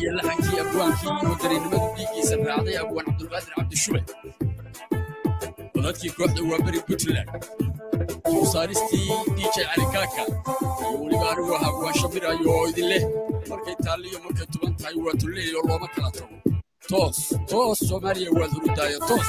iyo laxankii abwaankii iyo dareennimadu dhiiggiisa raacday abwaan cabdulqaadir cabdishube codadkii kooxda waa beri puntland soorsaaristii dj calikaaka iyo weliba anigu ahaa waa shabirayo oo idin leh markay taalliyo markay tuban tahay waa tulleeyo looma kala tago toos toos soomaaliya waad hurudaayo toos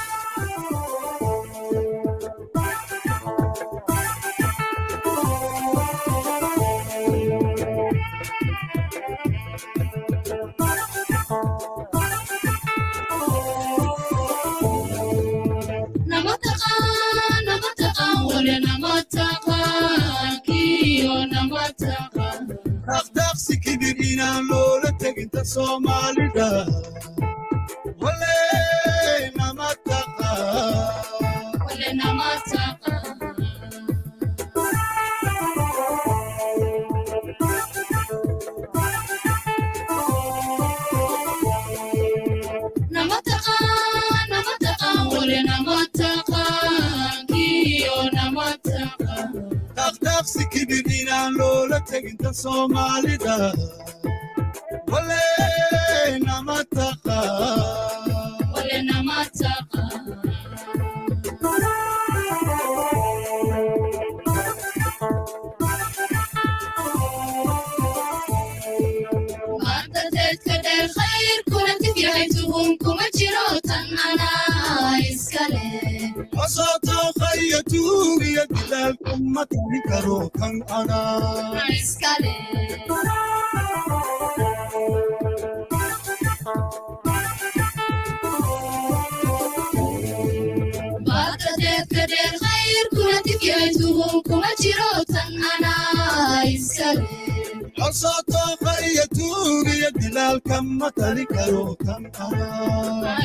dhaqdhaqsi kibir inaan loola teginta soomaalida wale nama taqa dhaqdhaqsi kibir inaan loola teginta soomaalida wale nama taqa asootookaiyo tuugiyo dilaalku ma tari karo kan anaa asootookaiyo tuugiyo dilaalka ma tari karo kan anaa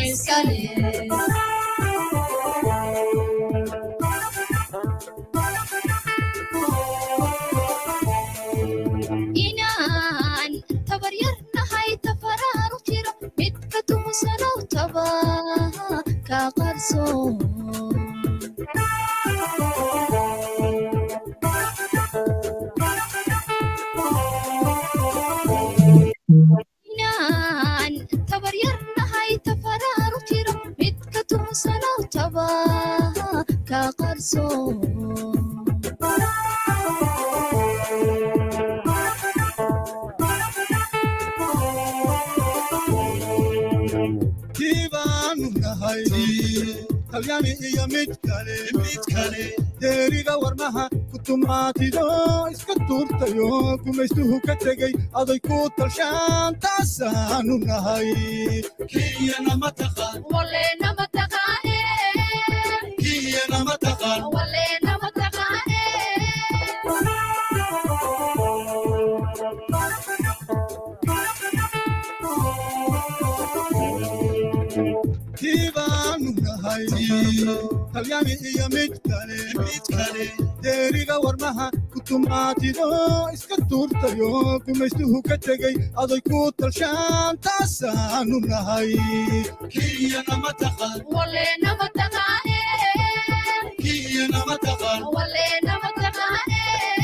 inaan tabaryarnahay tafaraaru jiro midka tumusanow taba ka qarso inaan tabaryarnahay tafaraaru jiro midka tumusanow taba ka qarso kiibaanu nahay talyaani iyo mid kale mid kale deeriga warmaha kutumaatido iska tuurtayo gumaystuhu ka tegey aday ku talshaan taasaanu nahay kiyanama taqaan Walenama taqaane, kiyanama taqaan walenama taqaane. kiibaanu nahay talyaani iyo mid kale mid kale deeriga warmaha kutumaatido iska tuurtayo gumaystuhu ka tegey aday ku talshaan taasaanu nahay kiyanama taqaan Walenama taqaane, kiyanama taqaan walenama taqaane.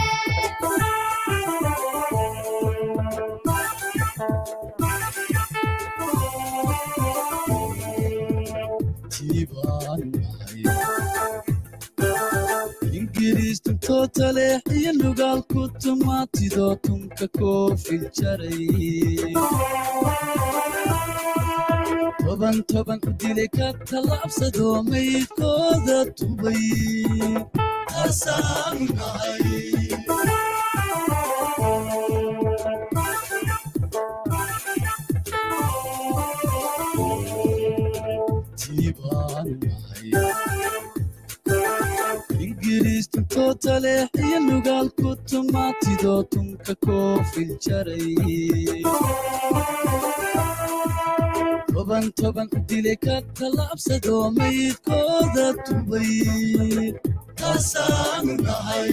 ingiriistu tootaleex iyo lugaalku tumaatido tunka koofil jaray toban toban u dilay ka tallaabsado maydkooda tubay taasaanu nahay tiibaan nahay ingiriistu tootaleex iyo lugaalku tumaatido tunka koofil jaray toban toban u dilay ka tallaabsado maydkooda tubay taasaanu nahay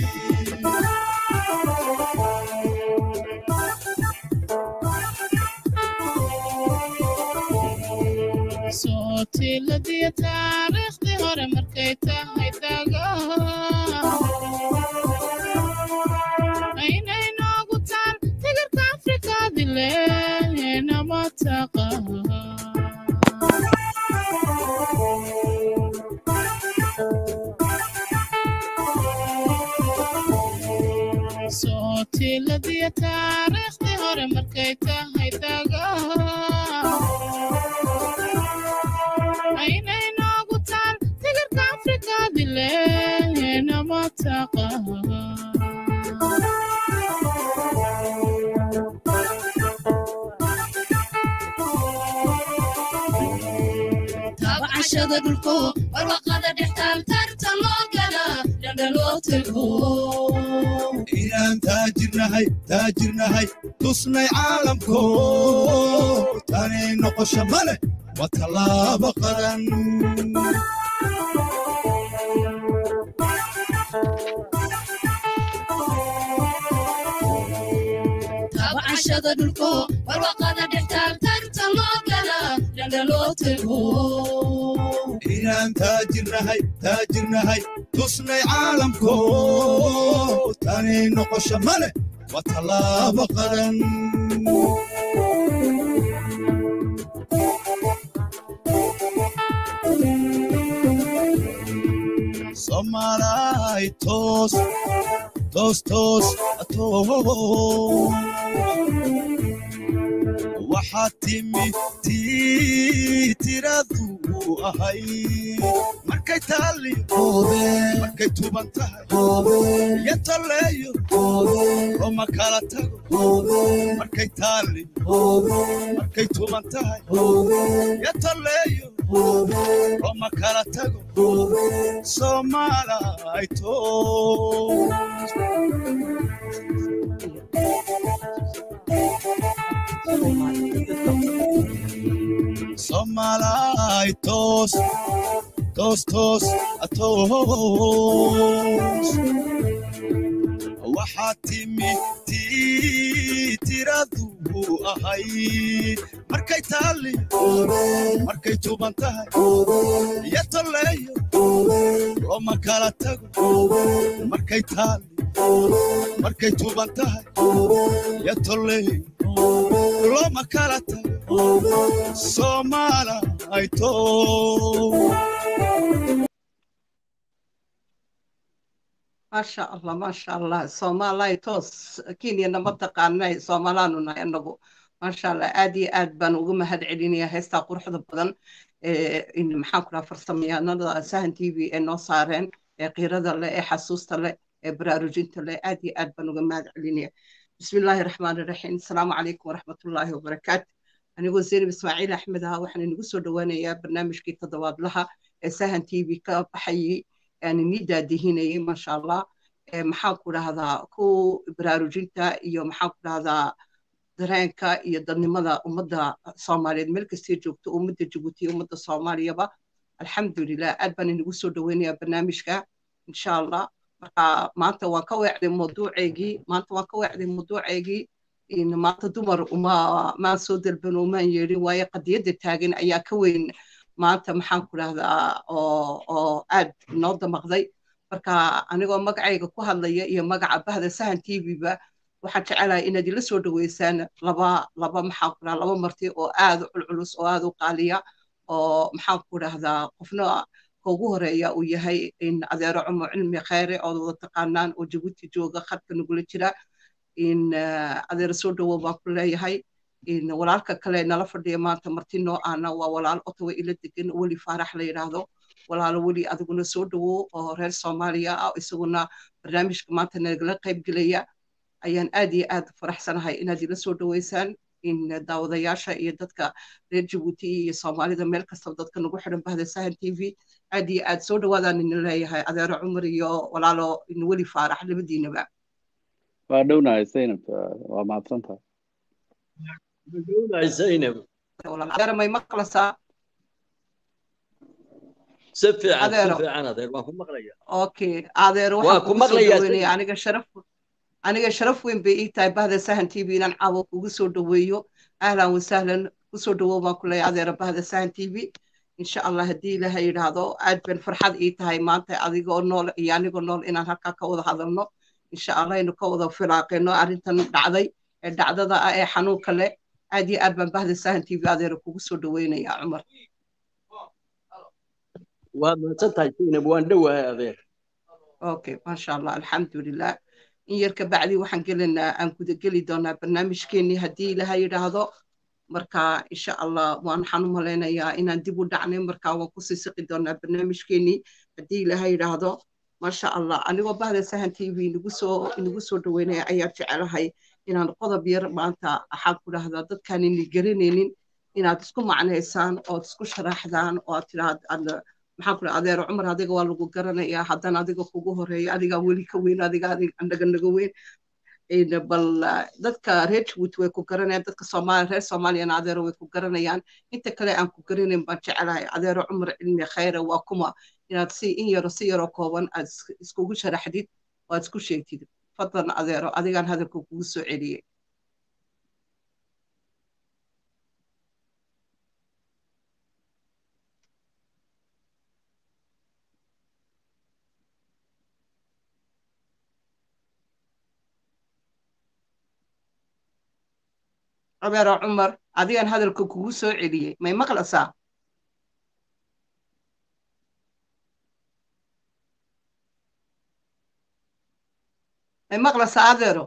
sootiiladiyo taariikhdii hore markay tahay dago aynay noogu taal tigirka afrikaadi leenama taqaan sootiladiya taariikhdii hore markay tahay dagaa aynay noogu taal tigirka afrikaadile nama taqaan tabcashada dhulko barwaqada dhextaal tarta loo gala dhandhaloo tego inaan taajirnahay taajirnahay tusnay caalamko tanay noqosho ma leh waa tallaabo qaran tabcashada dhulko barwaqada dhextaal tarta loo gala dhandhaloo tego inaan taajirnahay taajirnahay tusnay caalamko tanay noqosho ma leh waa tallaabo qaran Somalay toos toos toos toos waxaad timi tii tiradu ahay markay taali markay tuban tahay iyo tolleeyo oo ma kala tago markay taali markay tuban tahay iyo tolleeyo oo ma kala tago soomaalay toos Somalay toos toos toos toos waxaad timi tii tiradu ahay markay taali markay tuban tahay iyo tolleeyo oo ma kala tago markay taali markay tuban tahay iyo tolleeyo looma kala tago Somalay toos maasha allah maasha allah soomaalay toos kenyana ma taqaanay soomaalaanu nahay anagu maasha allah aad iyo aad baan uga mahad celinaya heestaa quruxda badan ee maxaan ku dhaha farsamayaqaanada sahan t v ee noo saareen ee qiirada leh ee xasuusta leh ee baraarujinta leh aad iyo aad baan uga mahad celinaya bismi illaahi raxmaani raxiim asalaamu calaykum waraxmatullaahi wabarakaatu anigoo zaynab ismaaciil axmed aha waxaan inagu soo dhowaaneyaa barnaamijkii toddobaadlaha ee sahan t v ka baxayay aan ini daadihinayay maasha allah maxaan ku dhahdaa ku baraarujinta iyo maxaan ku dhahdaa dareenka iyo dadnimada ummadda soomaaliyeed meel kastay joogto ummadda jabuuti iyo ummadda soomaaliyaba alxamdulilah aad baan inagu soo dhoweynayaa barnaamijka insha allah marka maanta waan ka weecday mawduuceygii maanta waan ka weecday mawduuceygii maanta dumar uma maan soo dalban umaan yeedhin waayo qadiyadda taagan ayaa ka weyn maanta maxaan ku dhahdaa oo oo aad inoo damaqday marka anigoo magacayga ku hadlaya iyo magaca bahda sahan t v-ba waxaan jecelahay inaad ila soo dhaweysaan laba laba maxaan ku dhahaa laba marti oo aad u culculus oo aad u qaaliya oo maxaan ku dhahdaa qofna ka ugu horeeya uu yahay in adeero cumo cilmi khayre ood wada taqaanaan oo jabuuti jooga khadka nagula jira in adeero soo dhawow baan ku leeyahay in walaalka kale nala fadhiya maanta marti noo ahna waa walaal otawa ila degan weli faarax la yidhaahdo walaalo weli adiguna soo dhawow oo reer soomaaliya ah isaguna barnaamijka maanta nagala qayb gelaya ayaan aad iyo aad faraxsanahay inaad ila soo dhaweysaan in daawadayaasha iyo dadka reer jabuuti iyo soomaalida meel kastaba dadka nagu xidhan bahda sahan t v aad iyo aad soo dhawaadaan ina leeyahay adeero cumar iyo walaalo weli faarax labadiinaba waa dhownahay zaynab waa mahadsantahay dhownahay zaynab adeero may maqlasaa si fiican si Adeero. fiican adeer waan ku maqlaya okay adeero Waa waxaan ku kugu soo maqlayaa, dhaweynaya Zainab. aniga sharaf aniga sharaf weyn bay ii tahay bahda sahan t v inaan caawo kugu soo dhaweeyo ahlan wasahlan kusoo dhawow baan ku leeyahay adeero bahda sahan t v insha allah haddii ilaaha yidhaahdo aad ban farxad ii tahay maanta adigoo nool iyo anigoo nool inaan halkaa ka wada hadalno insha allah aynu ka wada filaaqeyno arrintan dhacday ee dhacdada ah ee xanuunka leh aad iyo aad baan bahda sahan t v adeera kugu soo dhaweynayaa cumar waad mahadsan tahay zaynab waan dhowahay adeer okay maasha allah alxamdulilah in yar ka bacdi waxaan gelaynaa aan gudageli doonaa barnaamijkeenii haddii ilaha yidhaahdo marka insha allah waxaan u malaynayaa inaan dib u dhacnay marka waan kusii siqi doonaa barnaamijkeenii haddii ilaha yidhaahdo maasha allah anigoo bahda sahan t v inagu soo inagu soo dhaweynaya ayaa jecelahay inaan qodob yar maanta waxaan ku dhahdaa dadkaan ini garanaynin inaad isku macnaysaan ood isku sharaxdaan oo aad tidhaahda maxaan ku adeer cumar adiga waa lagu garanayaa haddana adiga kugu horeeya adigaa weli ka weyn adiga anaga naga weyn bal dadka reer jabuuti way ku garanayaan dadka soomaaliya reer soomaaliyana adeero way ku garanayaan inta kale aan ku garanayn baan jecelahay adeero cumar cilmi khayre waa kuma inaad si in yaro si yaro kooban aad iskugu sharaxdid oo aad isku sheegtid fadlan adeero adigaan hadalka kugu soo celiyey adeero cumar adigaan hadalka kugu soo celiyey may maqlaysaa may maqlaysaa adeero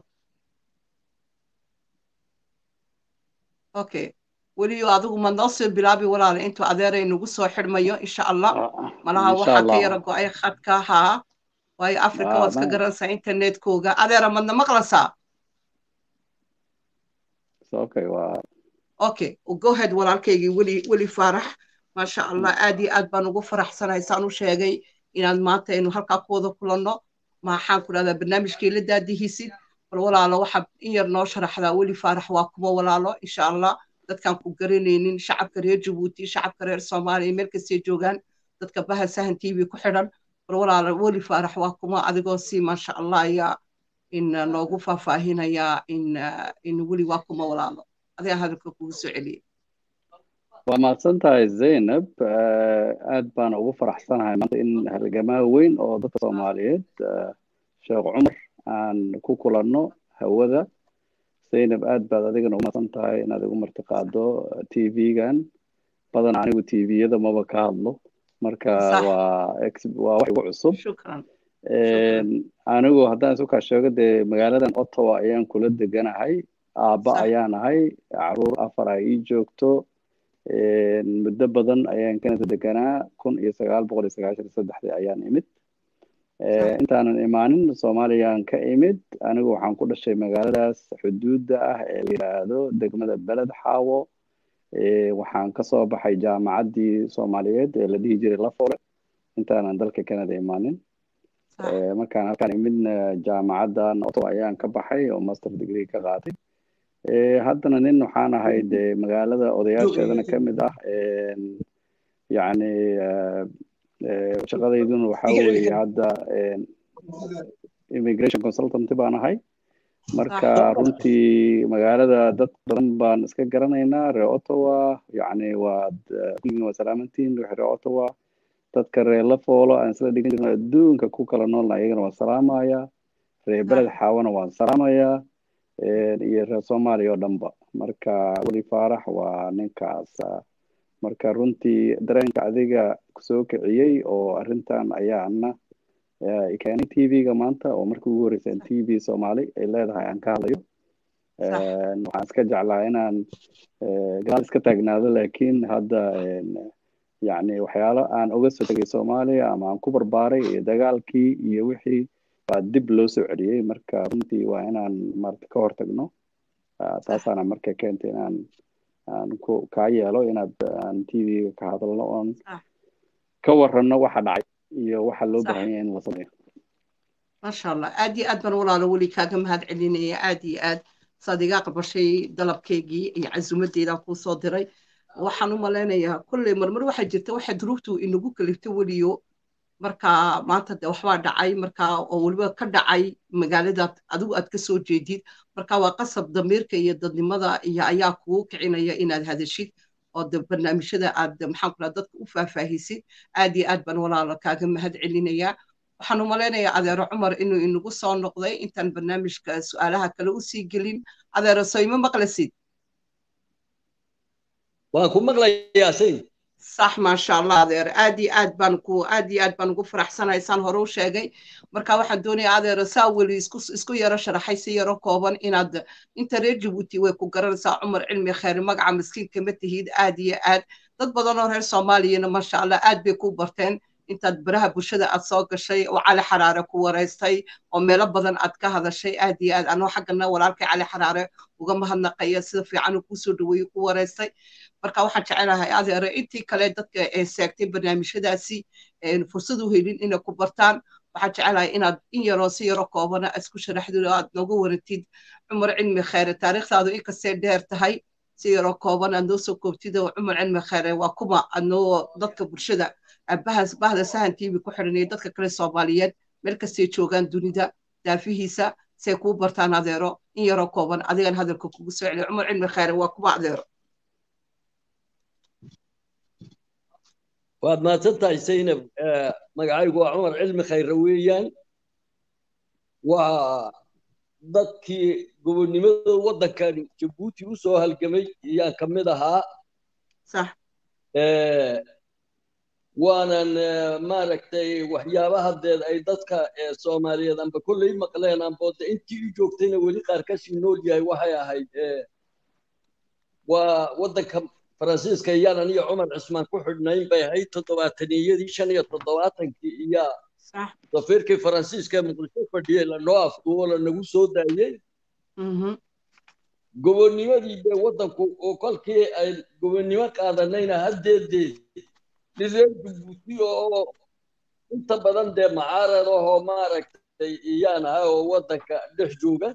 okay weliyo adigu ma noo soo bilaabi walaale intuu adeeray nagu soo xidhmayo insha allah malaha waxaa ka yara go-ay khadka haa waayo africa waad iska garanaysaa internetkooga adeera madna maqlaysaa okay waa okay go ahead walaalkaygii weli weli faarax maasha allah aad iyo aad baan ugu faraxsanahay saan u sheegay inaad maanta aynu halkaa ku wada kulanno maxaan ku dhahdaa barnaamijkii la daadihisid bal walaalo waxaad in yar noo sharaxdaa weli faarax waa kuma walaalo insha allah dadkaan ku garanaynin shacabka reer jabuuti shacabka reer soomaaliya meel kastay joogaan dadka bahal sahan t v ku xidhan bal walaalo weli faarax waa kuma adigoo si maasha allah ayaa in noogu faahfaahinayaa in in weli waa kuma walaalo adigaa hadalka kugu soo celiyey waa mahadsan tahay zaynab aad baan ugu faraxsanahay maanta in halgamaa weyn oo dadka soomaaliyeed sheekh cumar aan ku kulanno hawada zaynab aad baad adigana ugu mahadsan tahay inaad igu martiqaado t v-gan badan anigu t v-yada maba ka hadlo marka waa waa wax igu cusub shukran anigu haddaan isu kaa sheego dee magaaladan ottawa ayaan kula deganahay aabba ayaan ahay caruur afar ay ii joogto muddo badan ayaan kanada deganaa kun iyo sagaal boqol iyo sagaashan saddexdii ayaan imid intaanan imaanin soomaaliyaan ka imid anigu waxaan ku dhashay magaaladaas xuduudda ah ee la yidhaahdo degmada beled xaawo waxaan kasoo baxay jaamacaddii soomaaliyeed ee la dhihi jiray lafole intaanan dalka canada imaanin markaan halkaan imidna jaamacaddan ottawa ayaan ka baxay oo master degree ka qaatay haddana nin waxaan ahay dee magaalada odayaasheedana ka mid ah yacni shaqadayduna waxaa weeye hadda immigration consultant baan ahay marka runtii magaalada dad badan baan iska garanaynaa reer ottawa yacni waad kulligin waa salaamantiin wixii reer ottawa dadka reer lafoolo aan isla dhigan jirno adduunka ku kala noolna ayagana waan salaamayaa reer beled xaawana waan salaamayaa iyo reer soomaaliya oo dhanba marka weli faarax waa ninkaas marka runtii dareenka adiga kusoo kiciyey oo arrintan ayaana keenay t v-ga maanta oo markii ugu horreysay t v soomaali ay leedahay aan ka hadlayo waxaan iska jeclaa inaan gadaal iska taagnaado laakiin hadda yacni waxyaalo aan uga soo tegay soomaaliya ama aan ku barbaaray iyo dagaalkii iyo wixii baa dib loo soo celiyey marka runtii waa inaan marta ka hortagno taasaana marka keentay inaan aan ku kaa yeelo inaad aan t v-ga ka hadalno oon ka warranno waxa dhacay iyo waxa loo baahan yahay in la sameeyo maasha allah aad iyo aad baan walaalo weli kaaga mahad celinaya aad iyo aad saad iga qabashay dalabkeygii iyo casumadeedaan kuu soo diray waxaan u malaynayaa kolley marmar waxaa jirta waxa duruuftu inagu kaliftay weliyo marka maanta de waxbaa dhacay marka oo weliba ka dhacay magaaladaad adigu aad ka soo jeedid marka waa qasab damiirka iyo dadnimada iyo ayaa kugu kicinaya inaad hadashid oo de barnaamijyada aad maxaan ku dadka u faahfaahisid aad iyo aad baan walaalo kaaga mahad celinayaa waxaan u malaynayaa adeero cumar inuu inagu soo noqday intaan barnaamijka su-aalaha kale usii gelin adeero soo ima maqlasid waan ku maqlayaa sayn sax maasha allah adeer aad iyo aad baan ku aad iyo aad baan ugu faraxsanahay saan hore u sheegay marka waxaan doonayaa adeer saa weli isku isku yaro sharaxay si yaro kooban inaad inta reer jabuuti way ku garanaysaa cumar cilmi khayr magaca miskiinka ma tihid aad iyo aad dad badan oo reer soomaaliyana maasha allah aad bay ku barteen intaad baraha bulshada aad soo gashay oo cali xaraare ku wareystay oo meelo badan aad ka hadashay aad iyo aad anoo xaggana walaalkay cali xaraare uga mahadnaqaya sida fiican uu kusoo dhaweeyey ku wareystay marka waxaan jecelahay adeere intii kale dadka ee seegtay barnaamijyadaasi fursad u helin inay ku bartaan waxaan jecelahay inaad in yaroo si yaro koobana aad isku sharaxdid oo aad nooga waratid cumar cilmi khayre taariikhdaadu inkastay dheer tahay si yaroo kooban aad noo soo koobtid oo cumar cilmi khayre waa kuma aad noo dadka bulshada aabbahaas bahda sahan tv ku xidhan iyo dadka kale soomaaliyeed meel kastay joogaan dunida daafihiisa say kuu bartaan adeero in yaroo kooban adigan hadalka kugu soo celiyo cumar cilmi khayre waa kuma adeero waad mahadsan tahay saynab magacaygu waa cumar cilmi khayre weeyaan waa dadkii gobonnimada waddankan jabuuti u soo halgamay ayaan ka mid ahaa sax waanan maaragtay waxyaabaha deed ay dadka soomaaliyeed amba kolley maqleen amboode intii u joogtayna weli qaar kasii nool yahay waxay ahayd waa waddanka faransiiska iyaanan iyo cumar cismaan ku xidhnayn bay ahayd toddobaataniyadii shan iyo toddobaatankii iyaa safiirkii faransiiska muqdisho fadhiyey lanoo afduubo lanagu soo daayey gobonnimadii dee waddanku oo kolkii ay gobonnimo qaadanayna haddeedee reer jabuuti oo inta badan dee macaarad ahoo maaragtay iyaan ahaa oo waddanka dhex jooga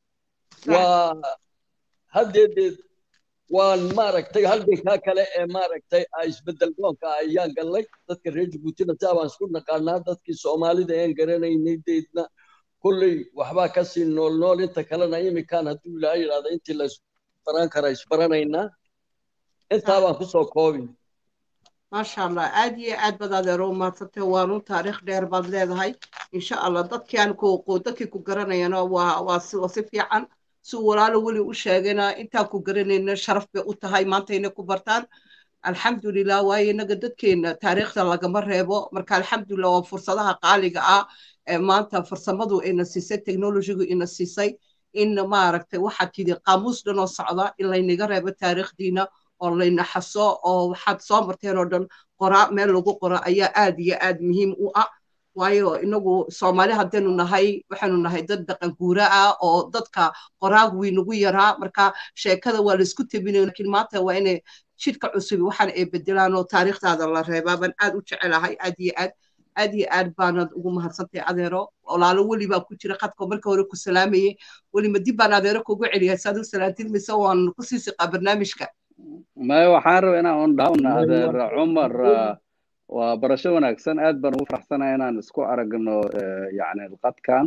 waa haddeedee waan maaragtay halgankaa kale ee maaragtay isbedel doonka ayaan gallay dadka reer jabuutina saa baan isku naqaanaa dadkii soomaalida aan garanaynay deedna kolley waxbaa kasii nool nool inta kalena imikaan hadduu ilaahay yidhahda intii la isbaran kara isbaranaynaa intaa baan kusoo koobi maasha allah aad iyo aad baad adeero umadsantay waanu taariikh dheer baad leedahay insha allah dadkii aan ku dadkii ku garanayana waa waa si si fiican si walaalo weli u sheegayna intaan ku garanayna sharaf bay u tahay maanta inay ku bartaan alxamdulilah waayo inaga dadkeena taariikhda lagama reebo marka alxamdulilah waa fursadaha qaaliga ah ee maanta farsamadu ina siisay technologigu ina siisay in maaragtay waxaad tidhi qaamuus dhan oo socda in laynaga reebo taariikhdiina oo layna xaso oo waxaad soo marteen oo dhan qoraa meel lagu qoro ayaa aad iyo aad muhiim u ah waayo inagu soomaali haddaynu nahay waxaynu nahay dad dhaqan guura ah oo dadka qoraag weynagu yaraa marka sheekada waa laisku tabinay laakiin maanta waa inay jidhka cusubi waxaan ay bedelaan oo taariikhdaada la reebaa baan aad u jecelahay aad iyo aad aad iyo aad baanad ugu mahadsantay adeero walaalo weli baa ku jira qadka marka hore ku salaamayey welima dib baan adeero kugu celiyay saad u salaantid mise waan kusii siqaa barnaamijka maya waxaan rabaa inaan un dhahawna adeer cumar waa barasho wanaagsan aad baan ugu faraxsanahay inaan isku aragno yani qadkan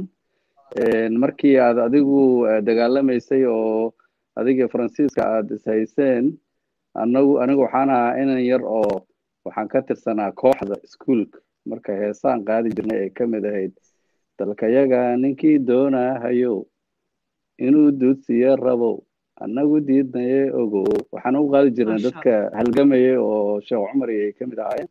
markii aad adigu dagaalamaysay oo adiga faransiiska aad ishayseen anagu anigu waxaan ahaa inan yar oo waxaan ka tirsanaa kooxda iskuolka marka heesaan qaadi jirnay ay ka mid ahayd dalkayaga ninkii doonahayo inuu duudsiyo rabo annagu diidnaye ogo waxaan u qaadi jirnay dadka halgamayay oo sheekh cumar ay ka mid ahaayeen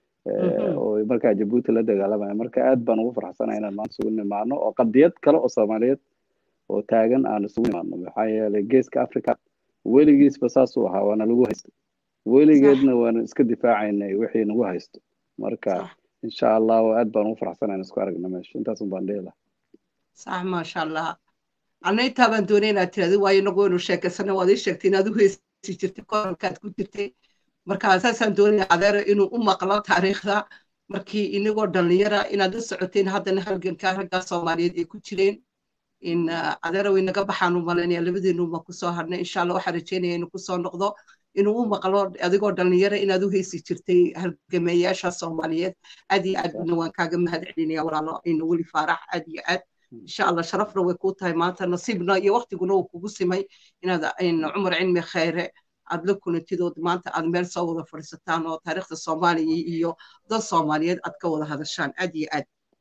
oo markaa jabuuti la dagaalamaya marka aad baan ugu farxsanahay inaan maanta isugu nimaano oo qadiyad kale oo soomaaliyeed oo taagan aan isugu nimaano maxaa yeelay geeska africa weligiisba saasuu ahaa waana lagu haysto weligeedna waana iska difaacaynay wixii nagu haysto marka insha allah aad baan ugu farxsanahay inaan isku aragna meesha intaasun baan dhihi lahaa sax maasha allah anna intaa baan doonay inaad tirahdi waayo inagu waynu sheekaysana waad ii sheegtay inaad u heysi jirtay koralkaad ku jirtay marka saasaan doonaya adeero inuu u maqlo taariikhda markii inagoo dhallinyara inaad la socoteen haddana halganka raggaa soomaaliyeed ay ku jireen in adeero inaga baxaan u malaynaya labadeenuma kusoo hadhnay insha allah waxaan rajeynaya inuu kusoo noqdo inuu u maqlo adigoo dhallinyara inaad u heysi jirtay halgameeyaasha soomaaliyeed aad iyo aad bana waan kaaga mahad celinaya walaalo ina weli faarax aad iyo aad insha allah sharafna way kuu tahay maanta nasiibna iyo waktiguna uu kugu simay inaad cumar cilmi khayre aad la kulantidood maanta aad meel soo wada fadhiisataan oo taariikhda soomaaliya iyo dad soomaaliyeed aad ka wada hadashaan aad iyo aad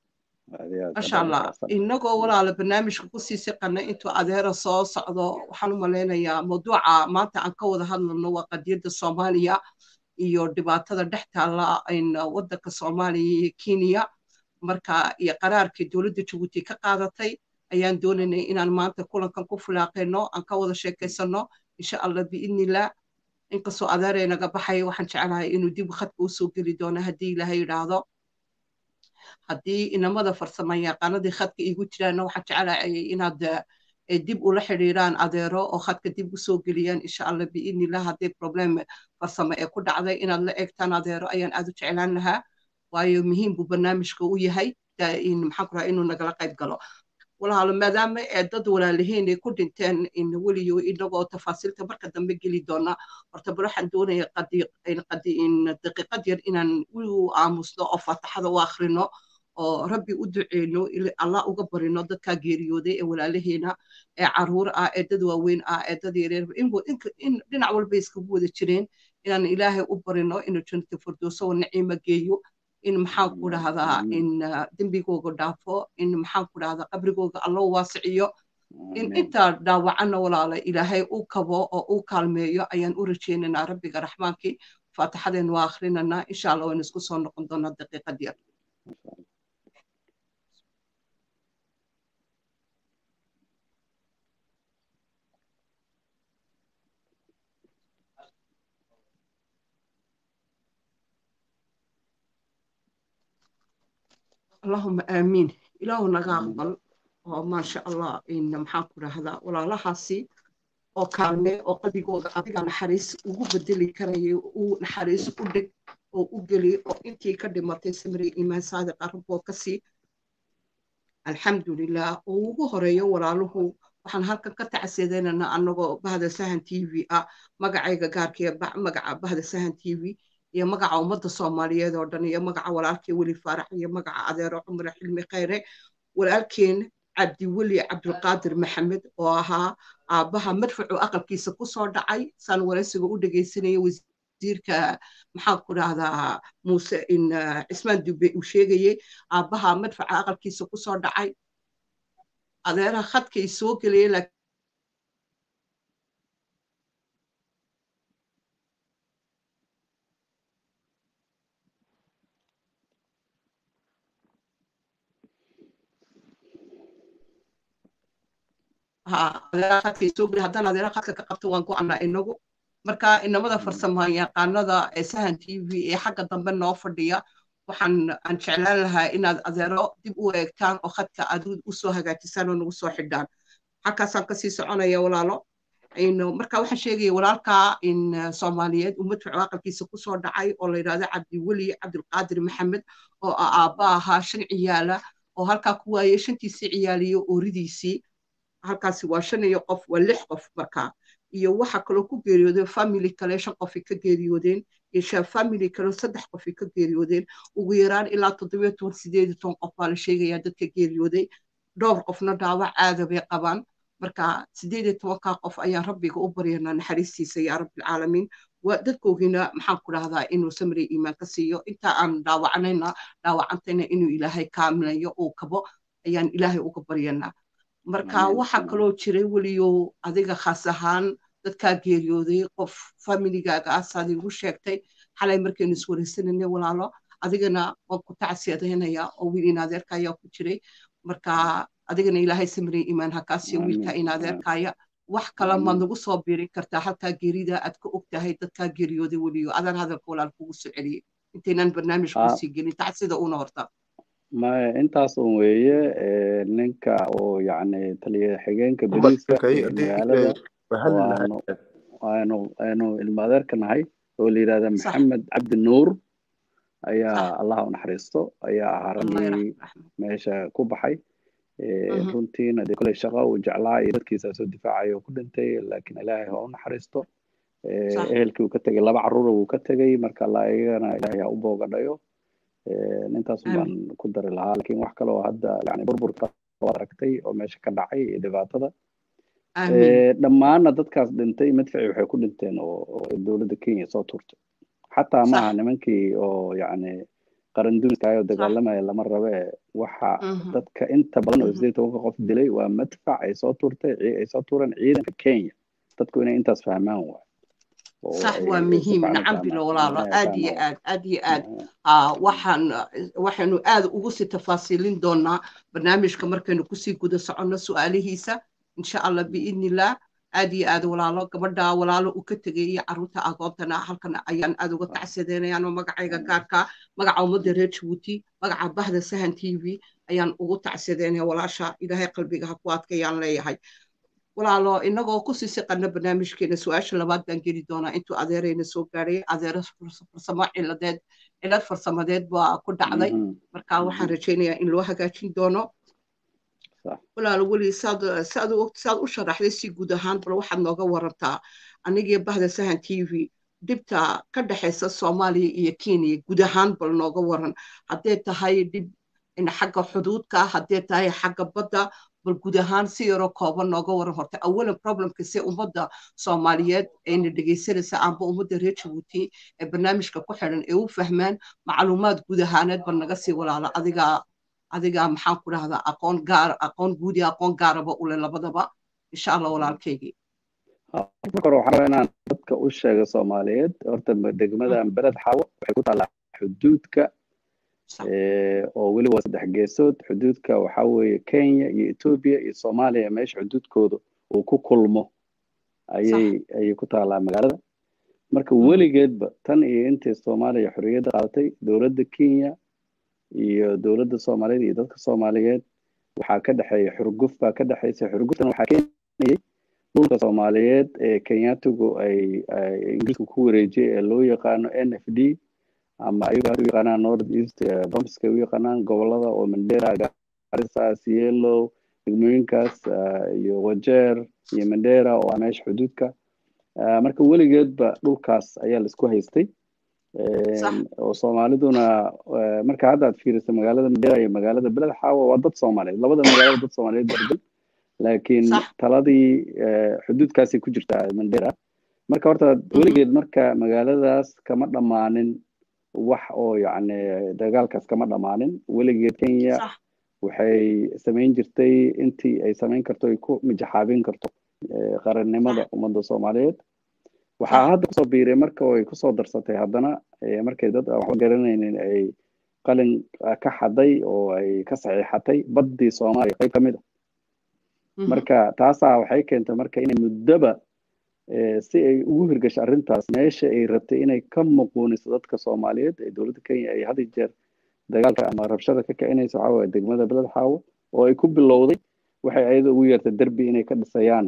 masha allah inagoo walaala barnaamijka kusii siqana intuu adeera soo socdo waxaan u malaynayaa mawduuca maanta aan ka wada hadlano waa qadiyadda soomaaliya iyo dhibaatada dhex taalla waddanka soomaaliya iyo kenya marka iyo qaraarkii dowladda jabuuti ka qaadatay ayaan doonaynay inaan maanta kulankan ku fulaaqayno aan ka wada sheekaysano insha allah biidnillah inkastoo adeeray naga baxaya waxaan jeclahay inuu dib khadka usoo geli doono haddii ilaahay yidhaahdo haddii inamada farsama yaqaanadii khadka igu jiraanna waxaan jeclahay inaad dib ula xidhiiraan adeero oo khadka dib usoo geliyaan insha allah biidnillah haddii problem farsamo ee ku dhacday inaad la eegtaan adeero ayaan aad u jeclaan lahaa waayo muhiim buu barnaamijka u yahay maxaan ku rahaa inuu nagala qayb galo walaalo maadaama ee dad walaalihiin ay ku dhinteen weliyo inagoo tafaasiilta marka dambe geli doona horta bal waxaan doonaya daqiiqad yar inaan u aamusno oo faataxada u akhrino oo rabbi u duceyno allah uga barino dadkaa geeriyooday ee walaalaheena ee caruur ah ee dad waaweyn ah ee dad yareer in dhinac walba iskagu wada jireen inaan ilaahay u barino inuu jannata firdowso oo naciima geeyo in maxaan ku dhahdaa in dembigooga dhaafo in maxaan ku dhahdaa qabrigooga allo waasiciyo in intaa dhaawacana walaala ilaahay u kabo oo u kaalmeeyo ayaan u rajaynaynaa rabbiga raxmaankii faatixadeen waa akhrinanaa insha allah waynu isku soo noqon doonaa daqiiqad yar اللهم آمين إله نقابل وما شاء الله إن محاك هذا ولا لحاسي oo kaalme oo qalbigooda adiga naxariis ugu bedeli karaya uu naxariis u dhig oo u geli oo intii ka dhimatay samri imaan saadiq araboo kasii alxamdulilah oo ugu horeeyo walaaluhu waxaan halkan ka tacsiyadeynana anagoo bahda sahan t v ah magacayga gaarkee magaca bahda sahan t v iyo magaca ummadda soomaaliyeed oo dhan iyo magaca walaalkii weli faarax iyo magaca adeero cumre xilmi khayre walaalkeen cabdiweli cabdulqaadir maxamed oo ahaa aabbaha madfacu aqalkiisa ku soo dhacay saan waraysiga u dhegaysanaya wasiirka maxaan ku dhahdaa muuse in cismaan dube uu sheegayey aabbaha madfaca aqalkiisa ku soo dhacay adeeraha khadkay soo gelayay haddaan adeera khadka ka qabto waan ku annaa inagu marka inamada farsamaan yaqaanada ee sahan t v ee xagga dambe noo fadhiya waxaan aan jeclaan lahaa inaad adeero dib u eegtaan oo khadka aad usoo hagaajisaan oo nagu soo xidhaan xagkaasaan kasii soconaya walaalo marka waxaan sheegaya walaalka in soomaaliyeed uu madfacu aqalkiisa kusoo dhacay oo la yidhahdo cabdiweli cabdulqaadir maxamed oo aabba ahaa shan ciyaala oo halkaa ku waayey shantiisii ciyaaliyo ooridiisii halkaasi waa shan iyo qof waa lix qof markaa iyo waxa kaloo ku geeriyooday family kale shan qofi ka geeriyoodeen iyo family kale saddex qofi ka geeriyoodeen ugu yaraan ilaa toddobiyo toban sideed iyo toban qof baa la sheegayaa dadka geeriyooday dhowr qofna dhaawac caada bay qabaan marka sideed iyo tobankaa qof ayaan rabbiga u baryanaa naxariistiisa yaa rabbilcaalamiin dadkoogiina maxaan ku dhahdaa inuu samri iimaan ka siiyo intaa aan dhaawacanayna dhaawacantayna inuu ilaahay kaamilayo uu kabo ayaan ilaahay uga baryanaa marka waxaa kaloo jiray weliyo adiga khaas ahaan dadkaa geeriyooday qof familigaaga ah saad igu sheegtay xalay markaynu iswaraysananay walaalo adigana waan ku tacsiyadaynaya oo wiil inadeerka ayaa ku jiray marka adigana ilaahay samrey imaan hakaasiyo wiilka inadeerkaya wax kale maad nagu soo biirin kartaa halkaa geerida aad ka og tahay dadkaa geeriyooday weliyo adaan hadalka walaal kugu soo celiyey intaynaan barnaamij kusii gelin tacsida una horta maya intaas un weeye ninka oo yacni taliya xigeenka beriiska magaalada waanu waanu aynu ilmo adeerka nahay oo la yidhahda maxamed cabdi nuur ayaa allah u naxariisto ayaa ahaa raggii meesha ku baxay runtiina dee koley shaqa uu jeclaa iyo dadkiisa soo difaacaya oo ku dhintay laakiin ilaahay ha u naxariisto ehelkii uu ka tegay laba carruura wuu ka tegay marka iyagana ilaahay ha u boogadhayo intaas baan ku dari lahaa lakin wax kale oo hadda yani burburka waad aragtay oo meesha ka dhacay iyo dhibaatada dhammaanna dadkaas dhintay madfaci waxay ku dhinteen oo dowladda kenya soo turtay xataa maaha nimankii oo yani qaran dumiska oo dagaalamaya lama rabe waxa dadka inta badan oo sideed tobanka qof dilay waa madfac ay soo tuurtay ay soo tuureen ciidanka kenya dadku inay intaas fahmaan waay صح ومهم نعم بلا ولا آدي آد آدي آد آه وحن وحن آد وقصي تفاصيلين دونا برنامج كمر كانوا كسي كده سعنا سؤاله هيسا إن شاء الله بإذن الله آدي آد ولا لا قبدا ولا لا وكتجي عروتا أقوتنا هلكنا أيان آد وقت عسدنا يعني مقع عيجا كاركا مقع مدرج وتي مقع بهذا سهن تي في أيان وقت عسدنا ولا شا إذا هي قلبي هكوات كيان لي هاي walaalo inagoo kusii siqana barnaamijkeena su-aasha labaad baan geli doonaa intuu adeerayna soo gaaray adeero farsamo ciladeed cilad farsamadeed baa ku dhacday marka waxaan rajaynayaa in loo hagaajin doono walaalo weli saad saad saad u sharaxday si guud ahaan bal waxaad nooga warantaa anigii bahda sahan t v dhibta ka dhexaysa soomaaliya iyo kenya guud ahaan bal nooga waran haddee tahay dhib xagga xuduudka haddee tahay xagga badda bal guud ahaan si yaroo kooban nooga waran horta awalan problemka se ummadda soomaaliyeed ayna dhegaysanaysa amba ummadda reer jabuuti ee barnaamijka ku xidhan ee u fahmaan macluumaad guud ahaaneed bal naga sii walaala adigaa adigaa maxaan ku dhahdaa aqoon gaar aqoon guud iyo aqoon gaaraba ule labadaba insha allah walaalkaygii marka hore waxaan rabaa inaan dadka u sheego soomaaliyeed horta degmadan bered xawo waxay ku taallaa xuduudka oo weliba saddex geesood xuduudka waxaa weeye kenya iyo etoobiya iyo soomaaliya meesha xuduudkooda uu ku kulmo ayay ayay ku taallaa magaalada marka weligeedba tan iyo intii soomaaliya xorriyadda qaadatay dowladda kenya iyo dowladda soomaaliyeed iyo dadka soomaaliyeed waxaa ka dhexeeya xurguf baa ka dhexeysa xurguftan waxaa keenayay dhulka soomaaliyeed ee kenyatigu ay ingiriisku ku wareejiyay ee loo yaqaano n f d ama ayagu u yaqaanaan north east bromska u yaqaanaan gobolada oo mandera garissa cielo degmooyinkaas iyo wajeer iyo mandera oo ah meesha xuduudka marka weligeedba dhulkaas ayaa laisku haystay oo soomaaliduna marka hadda aad fiiriso magaalada mandera iyo magaalada beled xaawo waa dad soomaaliyeed labada magaalada dad soomaaliyeed bargal laakiin taladii xuduudkaasay ku jirtaa mandera marka horta weligeed marka magaaladaas kama dhammaanin wax oo yacni dagaalkaas kama dhammaanin weligeed kenya waxay samayn jirtay intii ay samayn karto ay ku mijaxaabin karto qarannimada ummadda soomaaliyeed waxaa hadda kusoo biiray marka oo ay kusoo darsatay haddana markay dad waxba garanaynin ay qalin ka xaday oo ay ka saxiixatay baddii soomaaliya qayb ka mid a marka taasaa waxay keentay marka inay muddoba si ay ugu hirgasho arrintaas meesha ay rabtay inay ka muquuniso dadka soomaaliyeed ee dowladda kenya ay had jeer dagaalka ama rabshada ka kicinaysa waxaa waye degmada beled xaawo oo ay ku bilowday waxay ayada ugu yeertay derbi inay ka dhisayaan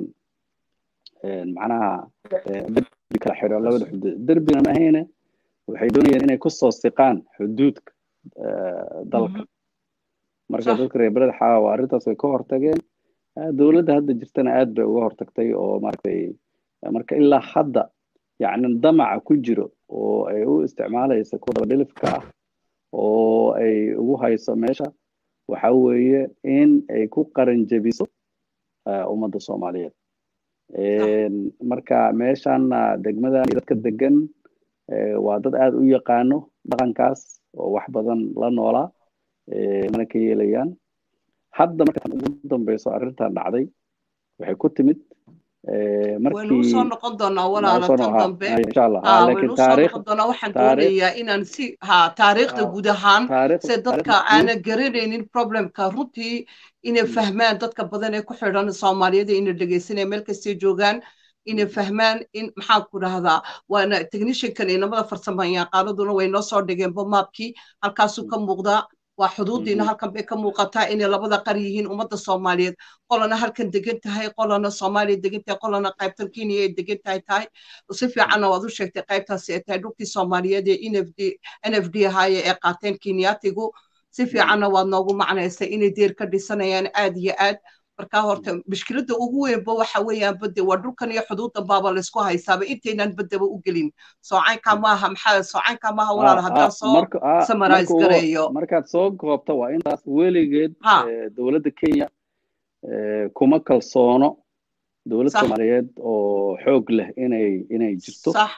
macnaha derbi kala xiro labada xuduud derbina ma ahayne waxay doonayeen inay kusoo siqaan xuduudka dalka marka dadka reer beled xaawo arrintaas way ka hortageen dowladda hadda jirtana aad bay uga hortagtay oo maaragtay marka ilaa hadda yacni damaca ku jiro oo ay u isticmaalaysa kuwa dabadhilifka ah oo ay ugu hayso meesha waxa weeye in ay ku qaran jebiso ummadda soomaaliyeed marka meeshanna degmadan iyo dadka degan waa dad aad u yaqaano dhaqankaas oo wax badan la noolaa mana ka yeelayaan hadda marka tan ugu dambeyso arrintan dhacday waxay ku timid waynu usoo noqon doonaa walaala tan dambe waynu usoo noqon doonaa waxaan doonayaa inaan si ha taariikhda guud ahaan se dadka aanan garanaynin problemka runtii inay fahmaan dadka badan ee ku xidhan soomaaliyada inay dhegaysanaya meel kastay joogaan inay fahmaan in maxaan ku dhahdaa waana techniciankan inamada farsamayaqaanaduna way noo soo dhigeenba maabkii halkaasuu ka muuqdaa waa xuduudiina halkan bay ka muuqataa inay labada qar yihiin ummadda soomaaliyeed qolana halkan degan tahay qolana soomaaliya degan tahay qolana qaybtan kenya ay degan tahay tahay si fiicanna waad u sheegtay qaybtaasi ay tahay dhulkii soomaaliyeed ee nfd nfd ahaaye ee qaateen kenyatigu si fiicanna waad noogu macnaysay inay deer ka dhisanayaan aad iyo aad marka horta mushkiladda ugu weynba waxa weeyaan bade waa dhulkan iyo xuduudan baaba laysku haysaaba intaynan badaba u gelin soocaynka maaha maxaa soocaynka maaha walaal haddaan soo samarais gareeyo markaad soo goobta waa intaas weligeed dowladda kenya kuma kalsoono dowlad soomaaliyeed oo xoog leh inay inay jirto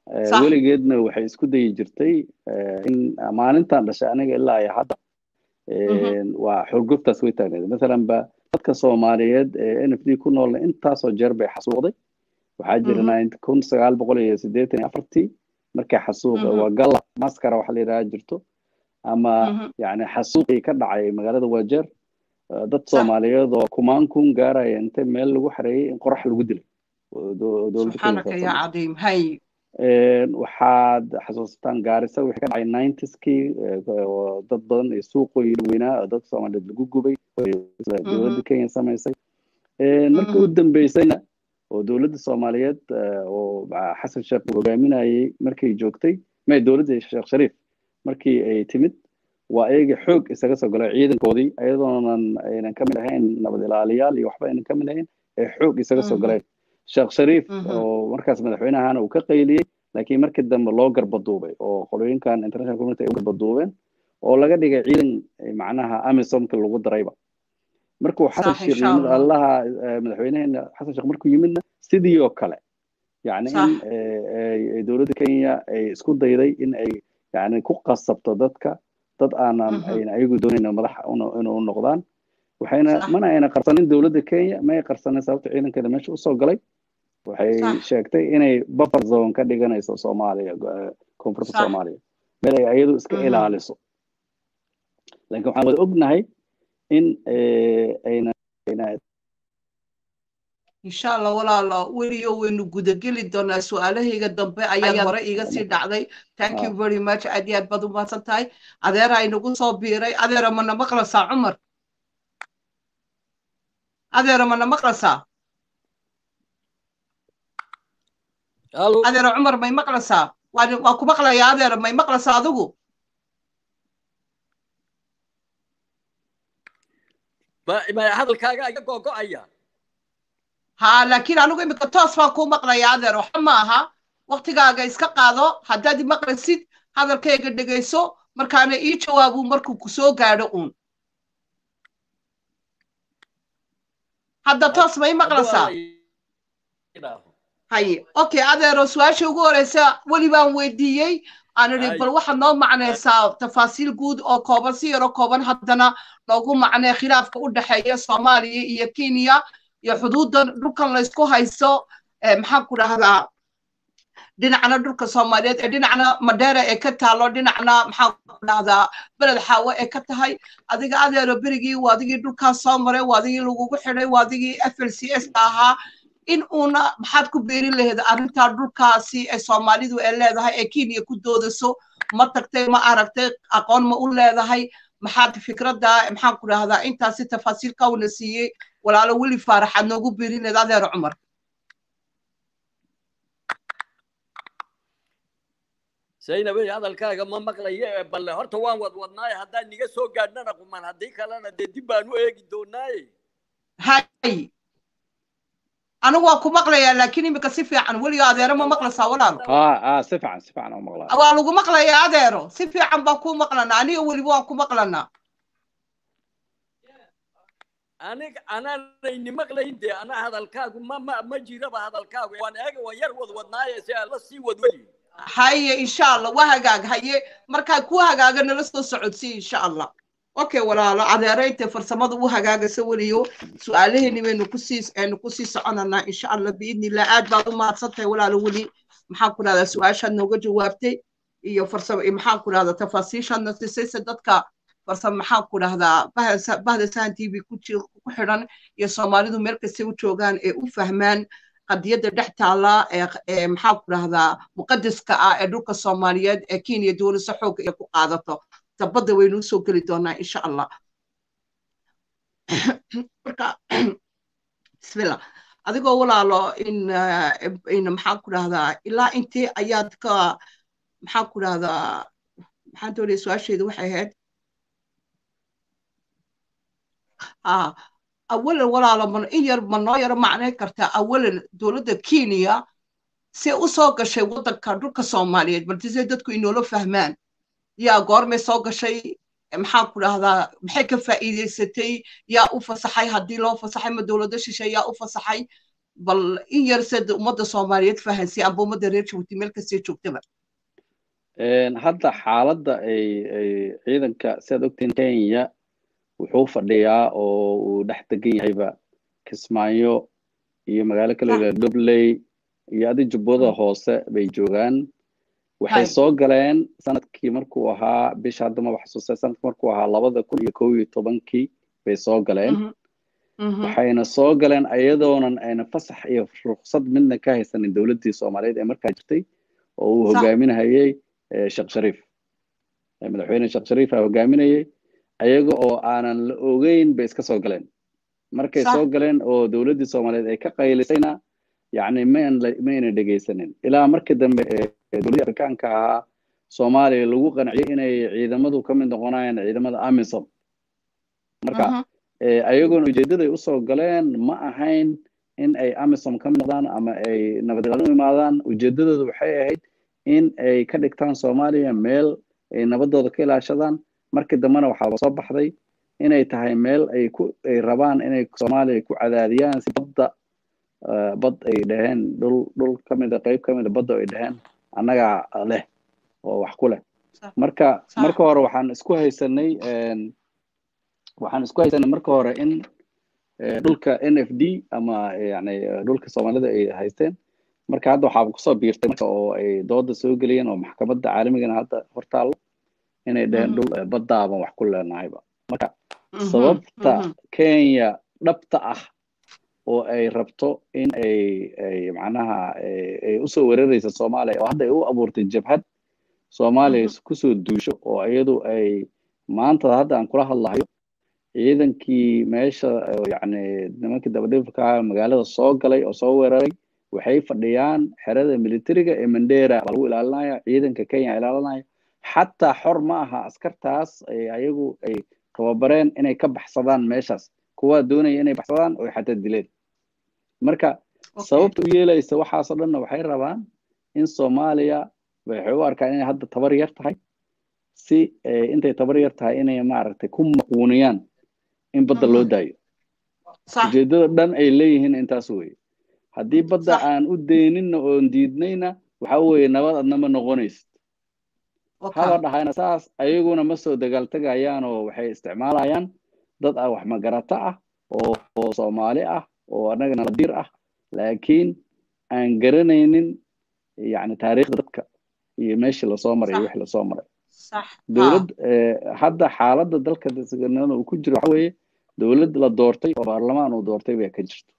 Eh, Sax. weligeedna waxay isku dayi jirtay eh, in maalintan dhashay aniga ilaa iyo hadda eh, waa xurguftaas way taagneed masalan ba dadka soomaaliyeed ee n f d ku noolna intaasoo jeer bay xasuuqday waxaa jira Mhm. 90 kun sagaal boqol iyo siddeetan iyo afartii markay xasuuqa Mhm. waa galla maskara waxa la yidhaha jirto ama Mhm. yani xasuuqii ka dhacay magaalada wajeer eh, dad Sax. soomaaliyeed oo kumaan kun gaaraya inta meel lagu xareeyey in qorax lagu dilay oo do- dowladda Kenya subxaanaka saas yaa sameysay. cadiim hay Een, waxaad xasuusataan gaarisa wixii ka dhacay 90skii dad badan iyo suuqooyin weynaa oo dadka soomaaliyeed lagu gubay oo isla dowladda kenya samaysay Een, markii u dambeysayna oo dowladda soomaaliyeed eh, oo ah, xasan sheekh uu hogaaminayay markay joogtay may dowladda sheekh shariif markii ay timid waa ayaga xoog isaga soo galay ciidankoodii ayadoonan aynan ka mid ahayn nabad ilaaliyaal iyo waxba aynan ka mid ahayn ee xoog isaga soo Mhm. galeen sheekh shariif Mhm. oo markaas madaxweynahana uu ka qayliyey laakiin markii dambe loo garbaduubay oo qolooyinkan international community ay u garbaduubeen oo laga dhigay ciidan eh, macnaha amisomka lagu darayba markuu xasan Sax, sheekh insha yimid Allah. allaha eh, madaxweynaheena xasan sheekh markuu yimidna sidii oo kale yani Sax. in eh, ay- ay dowladda kenya ay isku dayday in ay yani ku qasabto dadka dad aanan Mhm. ayna ayagu doonayn madax unu- inuu noqdaan waxayna Sax. mana ayna qarsanin dowladda kenya ma ay qarsanin sababta ciidankeeda meesha usoo galay waxay Sax. sheegtay inay buffer zone ka dhiganayso soomaaliya eh, koonfurta Sax. soomaaliya meel ay ayadu iska Mhm. ilaaliso laakiin waxaan wada ognahay in eh, ayna ayna insha allah walaalo weliyo waynu gudageli doonaa su-aalahayga dambe ayaad Ayaad- hore iga sii dhacday thank you Ah. very much aad iyo aad baad u mahadsan tahay adeera inagu soo biiray adeera mana maqlasaa cumar adeera mana maqlasaa halo adeera cumar may maqlasaa waan waan ku maqlayaa adeera may maqlasaa adigu ma ma hadalkaaga iga gogo'aya ha laakiin anigu imika toos baan kuu maqlayaa adeer waxa ma aha waktigaaga iska qaado haddaad i maqlaysid hadalkayga dhegayso markaana ii jawaabu markuu ku soo gaadho uun hadda toos ma i maqlaysaa haye okay adeero su-aasha ugu horeysa weli baan weydiiyey aan idhi Hay. bal waxaad noo macnaysaa tafaasiil guud oo kooban si yaro kooban haddana noogu macnee khilaafka u dhexeeya soomaaliya iyo kenya iyo xuduudan dhulkan laysku haysto eh, maxaan ku dhahdaa dhinacna dhulka soomaaliyeed ee dhinacna madheera ee ka taalo dhinacna maxaan ku dhahdaa beled xaawo ee ka tahay adiga adeero berigii waa adigii dhulkaas soo maray waa adigii lagugu xidhay waa adigii f l c s ka ahaa in uuna maxaad ku beerin lahayd arrintaa dhulkaasi ee soomaalidu ay leedahay ee kenya ku doodayso ma tagtay ma aragtay aqoon ma u leedahay maxaad fikradda maxaan ku dhahdaa intaasi tafaasiil kawna siiyey walaalo weli faaraxaad noogu beerin lahayd adeer cumar saynabey hadalkaaga ma maqlaye balle horta waan wad wadnaaye haddaan niga soo gaadhnana quman haddii kalena dee dib baan u eegi doonaaye hay anigu waa ku maqlayaa laakiin imika si fiican weliga adeero ma maqlaysaa walaalo اه اه si fiican si fiican oo maqlaa waa lagu maqlayaa adeero si fiican baan kuu maqlanaa aniga weliba waan ku maqlanaa aniga anaanayni maqlayn dee ana hadalkaagu ma ma ma jiraba hadalkaagu waan eega waan yar wad wadnaaye si aan la sii wadweli haye insha allah waa hagaag haye markaa ku hagaaga nala soo socodsiy insha allah okay walaalo adeeraynta farsamada u hagaagaysa weliyo su-aalaheeni baynu kusii aynu kusii soconanaa insha allah biidni illah aad baad u mahadsantahay walaalo weli maxaan ku dhahdaa su-aashaad nooga jawaabtay iyo farsamo iyo maxaan ku dhahdaa tafaasiishaadna sisayse dadka farsamo maxaan ku dhahdaa bahda bahda sahan t v ku ji- ku xidhan iyo soomaalidu meel kastay u joogaan ee u fahmaan qadiyadda dhex taala ee ee maxaan ku dhahdaa muqadaska ah ee dhulka soomaaliyeed ee kenya dowlasa xoogga ay ku qaadato dabadda waynu usoo geli doonaa insha allah marka bismillah adigoo walaalo in eh, in maxaan ku dhahdaa ilaa intee ayaad ka maxaan ku dhahdaa maxaan doonaya su-aasheedu waxay ahayd ah awalan walaalo ma in yar ma noo yaro macnay kartaa awalan dowladda kenya see u soo gashay waddanka dhulka soomaaliyeed balse se dadku inoola fahmaan yaa goormay soo gashay maxaan ku dhahdaa maxay ka faa'iidaysatay yaa u fasaxay haddii loo fasaxay ma dowladda shishe yaa u fasaxay bal in yar sed ummadda soomaaliyeed fahansiya amba ummadda reer jabuuti meel kastee joogtaba hadda xaaladda ay ay ciidanka sidaad ogtiin kenya wuxuu fadhiyaa oo uu dhex degan yahayba kismaayo iyo magaalo kale la dobley iyo adi jubbada hoose bay joogaan waxay soo galeen sanadkii markuu ahaa bisha hadda maba xasuustay sanadkii markuu ahaa labada kun iyo kow iyo tobankii bay soo galeen waxayna soo galeen ayadoonan ayna fasax iyo ruksad midna ka haysanin dowladdii soomaaliyeed ee markaa jirtay oo uu hogaaminahayey sheekh shariif madaxweyne sheekh shariif aa hogaaminayey ayaga oo aanan la ogeyn bay iska soo galeen markay soo galeen oo dowladdii soomaaliyeed ay ka qaylisayna yacni mayna dhegaysanin ilaa markii dambe dowladdii afrikaanka ahaa soomaaliya lagu qanciyey inay ciidamadu ka mid noqonayaan ciidamada amisom marka ayagoona ujeeddaday usoo galeen ma ahayn in ay amisom ka mid noqdaan ama ay nabadgelyo u imaadaan ujeeddadoodu waxay ahayd in ay ka dhigtaan soomaaliya meel ay nabadooda ka ilaashadaan markii dambena waxaaba soo baxday inay tahay meel ay ku ay rabaan inay soomaaliya ku cadaadiyaan si badda bad ay dhaheen dhul dhul ka mida qayb ka mida badda ay dhaheen annagaa leh oo wax ku leh marka marka hore waxaan isku haysanay waxaan isku haysanay marka hore in dhulka n f d ama yani dhulka soomaalida ay haysteen marka hadda waxaaba kusoo biirtay marka oo ay dooda soo geliyeen oo maxkamadda caalamigana hadda hortaallo inay dhaheen dhul baddaaban wax ku leenahayba marka sababta kenya dhabta ah oo ay rabto in ay ay macnaha ay usoo weeraraysa soomaaliya oo hadda ay u abuurtay jabhad soomaaliya kusoo duusho oo iyadu ay maanta hadda aan kula hadlahayo ciidankii meesha yani nimankii dabadhifka magaalada soo galay oo soo weeraray waxay fadhiyaan xerada militariga ee mandera baa lagu ilaalinaya ciidanka kenya ilaalinaya xataa xor ma aha askartaas ayagu ay tababareen inay ka baxsadaan meeshaas kuwaa doonaya inay baxsadaan oo xataa dileen marka sababta u yeelaysa waxaasoo dhanna waxay rabaan in soomaaliya waxay u arkaan inay hadda tabar yar tahay si intay tabar yar tahay inay maaragtay ku maquuniyaan in badda loo daayo ujeeddada dhan ay leeyihiin intaas weye haddii badda aan u deyninna oon diidnayna waxa weeye nabad adna ma noqonaysid haba dhahayna saas ayaguna ma soo dagaaltegayaan oo waxay isticmaalayaan dad ah wax magarato ah oo oo soomaali ah oo annagana nadiir ah laakiin aan garanaynin yani taariikhda dadka iyo meeshii lasoo maray iyo wixii lasoo maray dowlad hadda xaaladda dalka uu ku jiro waxa weeye dowlad la doortay oo baarlamaan uu doortay bay ka jirto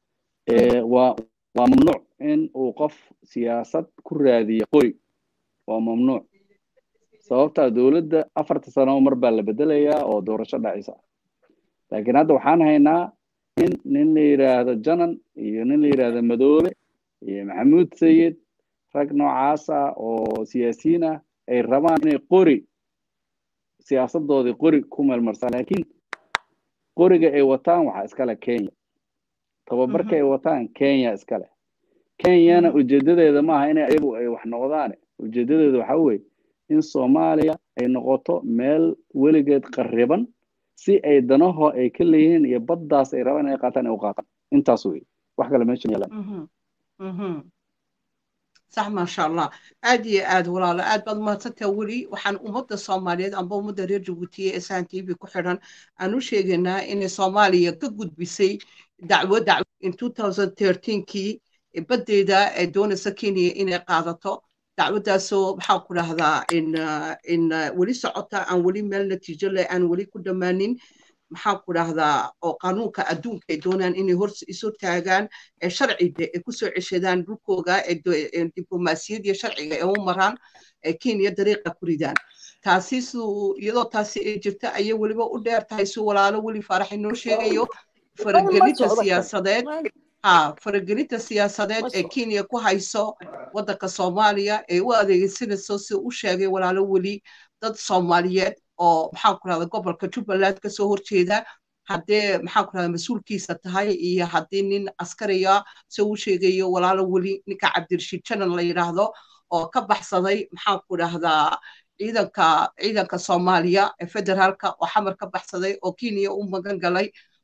waa waa mamnuuc in uu qof siyaasad ku raadiyo qori waa mamnuuc sababtaa dowladda afarta sano mar baa la bedelayaa oo doorasho dhacaysa laakiin hadda waxaan haynaa in nin la yidhaahdo janan iyo nin la yidhaahdo madoobe iyo maxamuud sayid rag noocaasa oo siyaasiyiin ah ay rabaan inay qori siyaasadoodii qori ku meelmarsaan laakiin qoriga ay wataan waxaa iskale kenya tababarka ay wataan kenya iskale kenyana ujeedadeeda maaha inay ayagu ay wax noqdaan ujeedadeeda waxa weeye in soomaaliya ay noqoto meel weligeed qariban si ay danaho ay ka leeyihiin iyo baddaas ay rabaan inay qaataan ay u qaataan intaas wey wax kale meesha yeelan صح ما شاء الله عادي عاد ولا لا عاد بعد ما تتولي وحن أمضى الصوماليات أم بمضى رير جبوتية إسان تي في كحران أنو شيءنا إن الصومالية كجود بسي دعوة دعوة in 2013 كي بدي دا دون سكيني إن قاضته دعوة سو بحاول هذا إن إن ولي سعطة أن ولي مال نتيجة لأن ولي كل مانين maxaan ku dhahdaa oo qanuunka adduunka ay doonaan inay hor isu taagaan ee sharciga ay kusoo ceshadaan dhulkooga ee diblomaasiyad iyo sharciga ay u maraan ee kenya dariiqa ku ridaan taasi suu iyadoo taasi ay jirta ayay weliba u dheer tahay si walaalo weli faarax inoo sheegayo faragelinta siyaasadeed ha faragelinta siyaasadeed ee kenya ku hayso waddanka soomaaliya ee u adeegsanayso si u sheegay walaalo weli dad soomaaliyeed oo maxaan ku rahda gobolka jubbaland kasoo horjeeda haddee maxaan ku rahda mas-uulkiisa tahay iyo haddii nin askariya se uu sheegayo walaalo weli ninka cabdirashiid janan la yidhaahdo oo ka baxsaday maxaan ku dhahdaa ciidanka ciidanka soomaaliya ee federaalka oo xamar ka baxsaday oo kenya u magan galay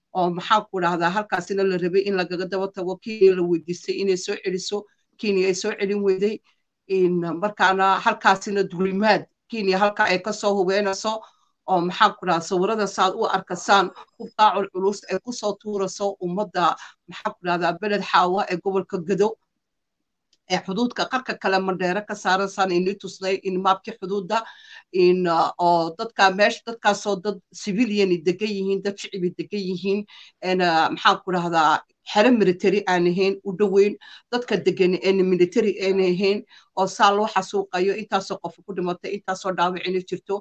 oo maxaa ku dhahdaa halkaasina la rabay in lagaga daba tago kenya la weydiistay inay soo celiso kenya ay soo celin weyday markaana halkaasina dulimaad kenya halka ay kasoo hubeynayso oo maxaa ku dhahaa sawirada saad u arkasaan hubqaacul culus ay kusoo tuurayso ummadda maxaa ku dhahdaa beled xaawa ee gobolka gado ee xuduudka qarka kale mandheere ka saaransaan ini tusnay in maabkii xuduudda in oo dadka meesha dadkaasoo dad civilian degan yihiin dad shicibi degan yihiin maxaa ku dhahdaa xere military aan ahayn u dhoweyn dadka degan een military aan ahayn oo saa loo xasuuqayo intaasoo qof ku dhimatay intaasoo dhaawacina jirto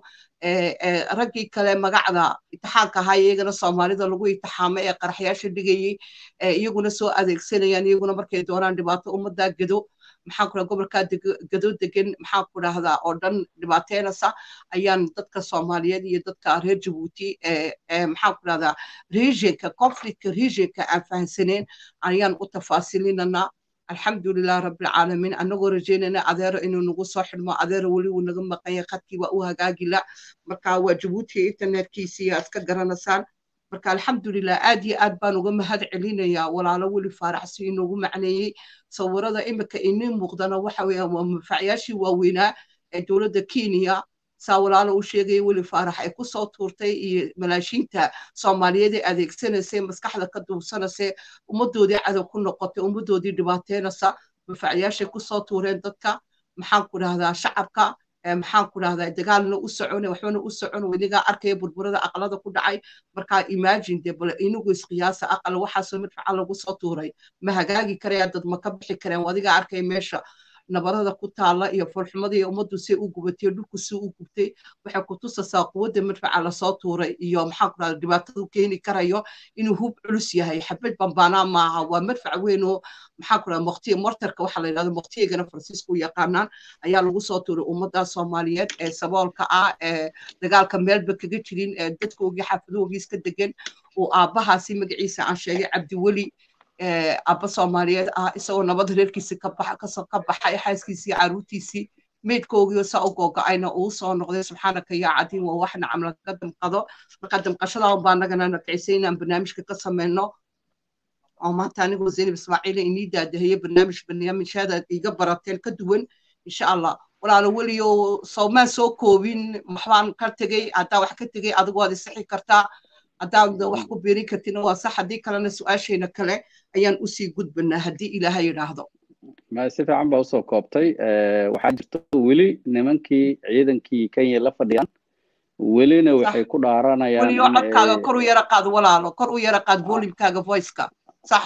raggii kale magacda itixaanka ahaa iyagana soomaalida lagu itixaamay ee qaraxyaasha dhigayey iyaguna soo adeegsanayaan iyaguna markay doonaan dhibaato ummaddaa gado maxaa ku dhaha gobolkaa gado degan maxaa ku dhahdaa oo dhan dhibaateynaysa ayaan dadka soomaaliyeed iyo dadka reer jabuuti maxaa ku dhahdaa regionka conflictka regionka aan fahansaneen ayaan u tafaasilinanaa alxamdulilah rabbilcaalamiin annagoo rajeynayna adeero inuu nagu soo xidhmo adeero weli wuu naga maqanya khadkii waa u hagaagila marka waa jabuuti internetkiisii aad ka garanaysaan marka alxamdulilah aad iyo aad baan uga mahad celinayaa walaalo weli faaraxsi inoogu macneeyey sawirada imika inii muuqdana waxa weeyaan waa manfacyaashii waaweynaa ee dowladda kenya saa walaalo u sheegaya weli faarax ay kusoo tuurtay iyo malaashiinta soomaaliyeed ee adeegsanaysay maskaxda ka duubsanaysay ummaddoodii cadow ku noqotay ummaddoodii dhibaateynaysa manfacyaashay kusoo tuureen dadka maxaan ku dhahdaa shacabka maxaan ku dhahdaa dagaalna u socone waxbana u socon weligaa arkaya burburada aqlada ku dhacay markaa imagine de bal inagu isqiyaasa aqal waxaasoo midfaca lagu soo tuuray ma hagaagi karaya dad ma ka bixi kareen adigaa arkaya meesha nabarada ku taala iyo foolxumadii ummaddu say u gubatay dhulku si u gubtay waxay ku tusaysaa quwadda madfaca lasoo tuuray iyo maxaan ku dhahdaa dhibaatadu keeni karayo inuu hub culus yahay xabad bambaanaa maaha waa madfac weyn oo maxaan ku dhahdaa moktiya mortarka waxaa la yidhahda moktiyagana faransiisku u yaqaanaan ayaa lagu soo tuuray ummadda soomaaliyeed ee saboolka ah ee dagaalka meelba kaga jirin ee dadkoogii xaafadoogii iska degan oo aabbahaasi magaciisa aan sheegay cabdiweli abba soomaaliyeed ah isagoo nabad reerkiisii ka baxay xaaskiisii caruurtiisii meydkoogii saa u googo-ayna uu soo noqday subxaanaka yaa cadiin waa wax nacam laga damqado marka damqashadaa baa nagana nakicisay inaan barnaamijka ka sameyno oo maanta anigoo zaynab ismaaciila inii daadaheeye barnaamij barnaamijyada iga barateen ka duwan insha allah walaalo weliyo soomaan soo koobin waxbaan ka tegey haddaa wax ka tegey adigu waad isixi kartaa haddaad wax ku biirin kartina waa sax haddii kalena su-aasheena kale ayaan usii gudbanaa haddii ilaaha yidhaahdo ma si fiican baa usoo koobtay waxaa jirta weli nimankii ciidankii kenya la fadhiyaan welina waxay ku dhaaranayaan weliyo codkaaga kor u yara qaad walaalo kor u yara qaad volimkaaga voiceka sax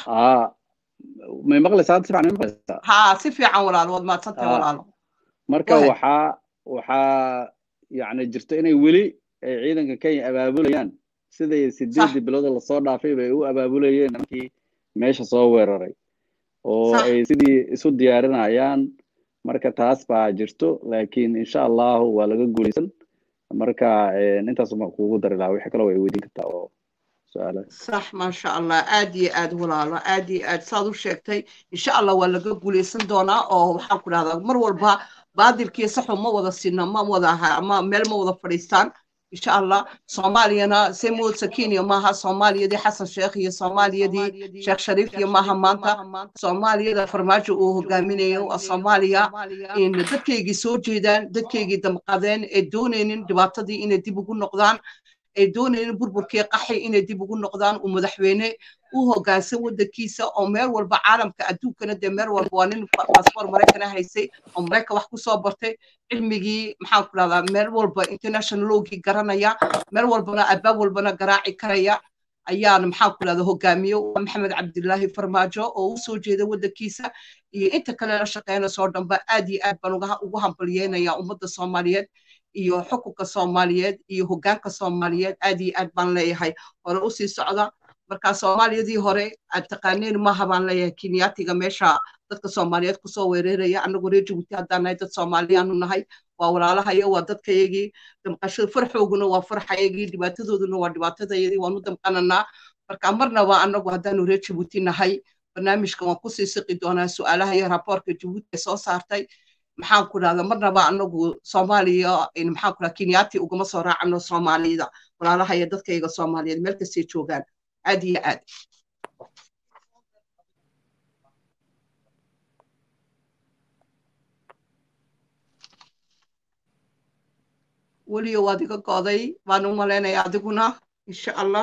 may maqlaysaa si fiican may maqlaysaa ha si fiican walaalo waad mahadsantahay walaalo marka waxaa waxaa yani jirta inay weli ay ciidanka kenya abaabulayaan siday sideedii bilooda lasoo dhaafay bay u abaabulayeen nimankii meesha soo weeraray oo ay sidii isu diyaarinayaan marka taas baa jirto laakiin insha allahu waa laga guulaysan marka intaas ma kuugu dari lahaa wixii kaloo way weydiin kartaa oo su-aala sax maasha allah aad iyo aad walaalo aad iyo aad saad u sheegtay insha allah waa laga guulaysan doonaa oo waxaan ku dhahdaa mar walba baadilkiiyo saxu ma wada sina ma wada ama meel ma wada fadhiistaan insha allah soomaaliyana semud sakiniya maaha soomaaliyadii xasan sheekh iyo soomaaliyadii sheekh shariif iyo maaha maanta soomaaliyada farmaajo uu hogaaminayo waa soomaaliya in dadkaygii soo jeedaan dadkaygii damqadeen ee doonaynin dhibaatadii inay dib ugu noqdaan ay doonaynin burburkii qaxi inay dib ugu noqdaan uu madaxweyne u hoggaansan waddankiisa oo meel walba caalamka adduunkana dee meel walba waa nin baasboor maraykana haysay oo maraykan wax kusoo bartay cilmigii maxaan ku dhahdaa meel walba international lowgii garanaya meel walbana albaab walbana garaaci karaya ayaan maxaan ku dhahdaa hogaamiye maxamed cabdilaahi farmaajo oo u soo jeeda waddankiisa iyo inta kale la shaqeynaysoo dhanba aad iyo aad baan ugu hambalyeynaya ummadda soomaaliyeed iyo xukunka soomaaliyeed iyo hoggaanka soomaaliyeed aad iyo aad baan leeyahay hore usii socda marka soomaaliyadii hore aad taqaaneen maaha baan leeyahay kenyaatiga meesha dadka soomaaliyeed kusoo weeraraya annagu reer jabuuti haddaan nahay dad soomaaliyaanu nahay waa walaalahayo waa dadkayagii damqashada farxooguna waa farxayagii dhibaatadooduna waa dhibaatadayadii waanu damqananaa marka marnaba annagu haddaanu reer jabuuti nahay barnaamijkan waan kusii siqi doonaa su-aalaha iyo raboorka jabuuti ay soo saartay maxaan ku dhahda marnaba anagu soomaaliya maxaan ku dhaha kenyaati ugama soo raacano soomaalida walaalaha iyo dadkayga soomaaliyeed meel kastay joogaan aad iyo aad weliyo waad iga go'day baan u malaynaya adiguna insha allah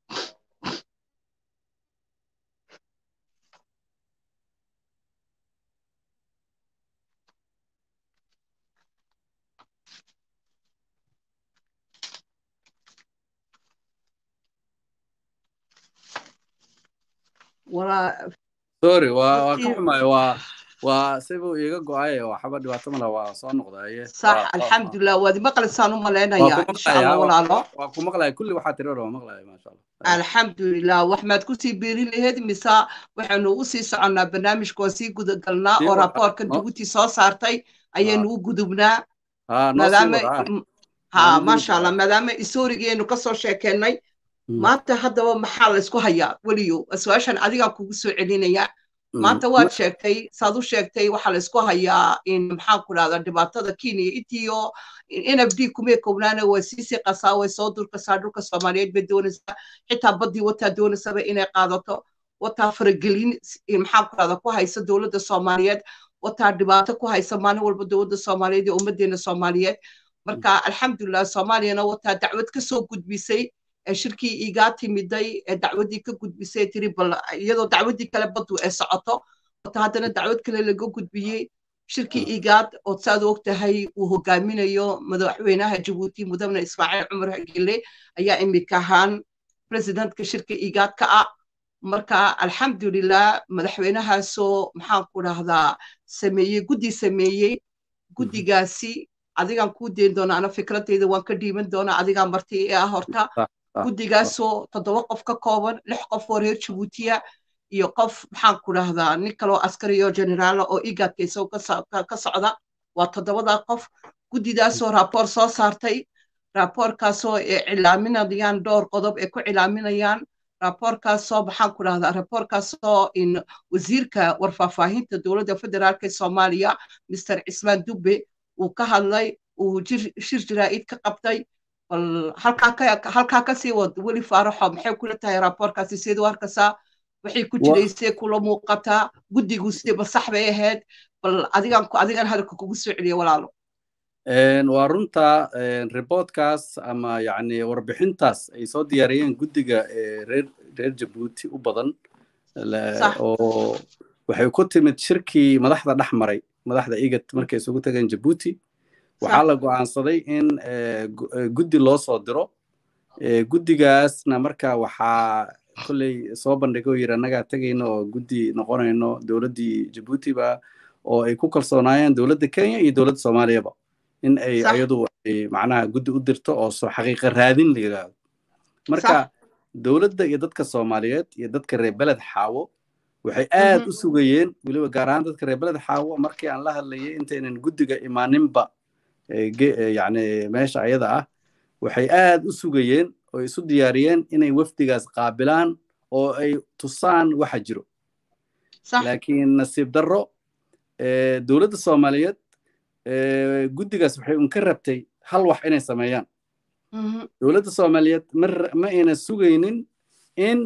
walaa sorry waa waa ka dadkii xumaay waa waa sibuu iiga go-ay waxba dhibaato mala waa soo noqdaye sax waa waa alxamdulilah waad imaqlaysaan u waa malaynaya ku insha allah maqlayaa waa walaalo waa ku maqlaya kulli waxaa tiri hore waa maqlaya maasha allah Aywa. alxamdulilah wax maad kusii biirin lahayd mise waxaynu u sii soconnaa barnaamijka waa sii gudagalnaa sii oo wada raaboorkan no jabuuti soo saartay ha ayaynu u gudubnaa ha noo sii maadaama wada ha m- ha ha u gudub maasha allah ha maadaama isoorigeenu kasoo sheekeennay Mm, maanta haddaba maxaa la isku hayaa weliyo su-aashan adigaa kugu soo celinaya mm. maanta Ma- waad sheegtay saad u sheegtay waxaa la isku hayaa in maxaan ku dhahdaa dhibaatada kenya intiyo n f d kumee kownaana waa siisii qasaa way soo durkasaa dhulka soomaaliyeed bay doonaysaa xitaa baddii wataa doonaysaba inay qaadato wataa faragelin s- maxaan ku dhahdaa ku haysa dowladda soomaaliyeed wataa dhibaato ku haysa maalin walba dowladda soomaaliyeed iyo ummaddeena soomaaliyeed marka alxamdulilah soomaaliyana wataa dacwad ka soo gudbisay ee shirkii igaa timiday ee dacwaddii ka gudbisay ee tiri bal iyadoo dacwaddii kale baddu ay socoto wata haddana dacwad kale laga gudbiyey shirkii igaad oo saad og tahay uu hogaaminayo madaxweynaha jabuuti mudane ismaaciil cumar hagile ayaa imika ahaan presidentka shirka igaad ka ah marka alxamdulilah madaxweynahaasoo maxaan ku dhahdaa sameeyey guddi sameeyey guddigaasi adigaan kuu deyn doonaa ana fikradeyda waan ka dhiiban doonaa adigaa marti ee ah horta ah, ah, guddigaasoo toddoba qof ka kooban lix qof oo reer jabuutiya iyo qof maxaan ku dhahdaa nin kaloo askari oo generaala oo igaadka isagoo ka so- ka- ka socda waa toddobadaa qof guddidaasoo raaboor soo saartay raaboorkaasoo ay cilaaminayaan dhowr qodob ay ku cilaaminayaan raaboorkaasoo maxaan ku dhahdaa raaboorkaasoo in wasiirka warfaahfaahinta dowladda federaalk ee soomaaliya mr cismaan dubbe uu ka hadlay uu jir- shir jaraa'id ka qabtay bal halkaa ka halkaa ka sii wad weli faaraxo maxay kula tahay raaboorkaasi siduu arkaysaa waxay ku wa- jiraysee kula muuqataa guddigu sidee ba sax bay ahayd bal adigan adigan hadalka kugu soo celiya walaalo Een, waa runta een, reportkaas ama yacni warbixintaas ay soo diyaariyeen guddiga ee reer reer jabuuti u badan la- sax oo waxay ku timid shirkii madaxda dhex maray madaxda igad markay isugu tageen jabuuti waxaa sax la go'aansaday in eh, gu- eh, guddi loo soo diro Eh, guddigaasna marka waxaa kolley soo bandhigay oo yidhi annagaa tegayno oo guddi noqonayno dowladdii jabuutiba oo ay ku kalsoonaayeen dowladda kenya iyo dowladda soomaaliyaba in ay sax ayadu ay macnaha guddi u dirto oo soo xaqiiqa raadin la yidhaahdo sax marka dowladda iyo dadka soomaaliyeed iyo dadka reer beled xaawo waxay aad mhm u sugayeen weliba gaar ahaan dadka reer beled xaawo markii aan la hadlayay intaynan guddiga imaaninba eh, ge- eh, yacni meesha ayada ah waxay aad u sugayeen oo isu diyaariyeen inay wafdigaas qaabilaan oo ay tusaan waxa jiro sax laakiin nasiib darro eh, dowladda soomaaliyeed eh, guddigaas waxay un ka rabtay hal wax inay sameeyaan mhm dowladda soomaaliyeed ma ra- ma ayna sugaynin in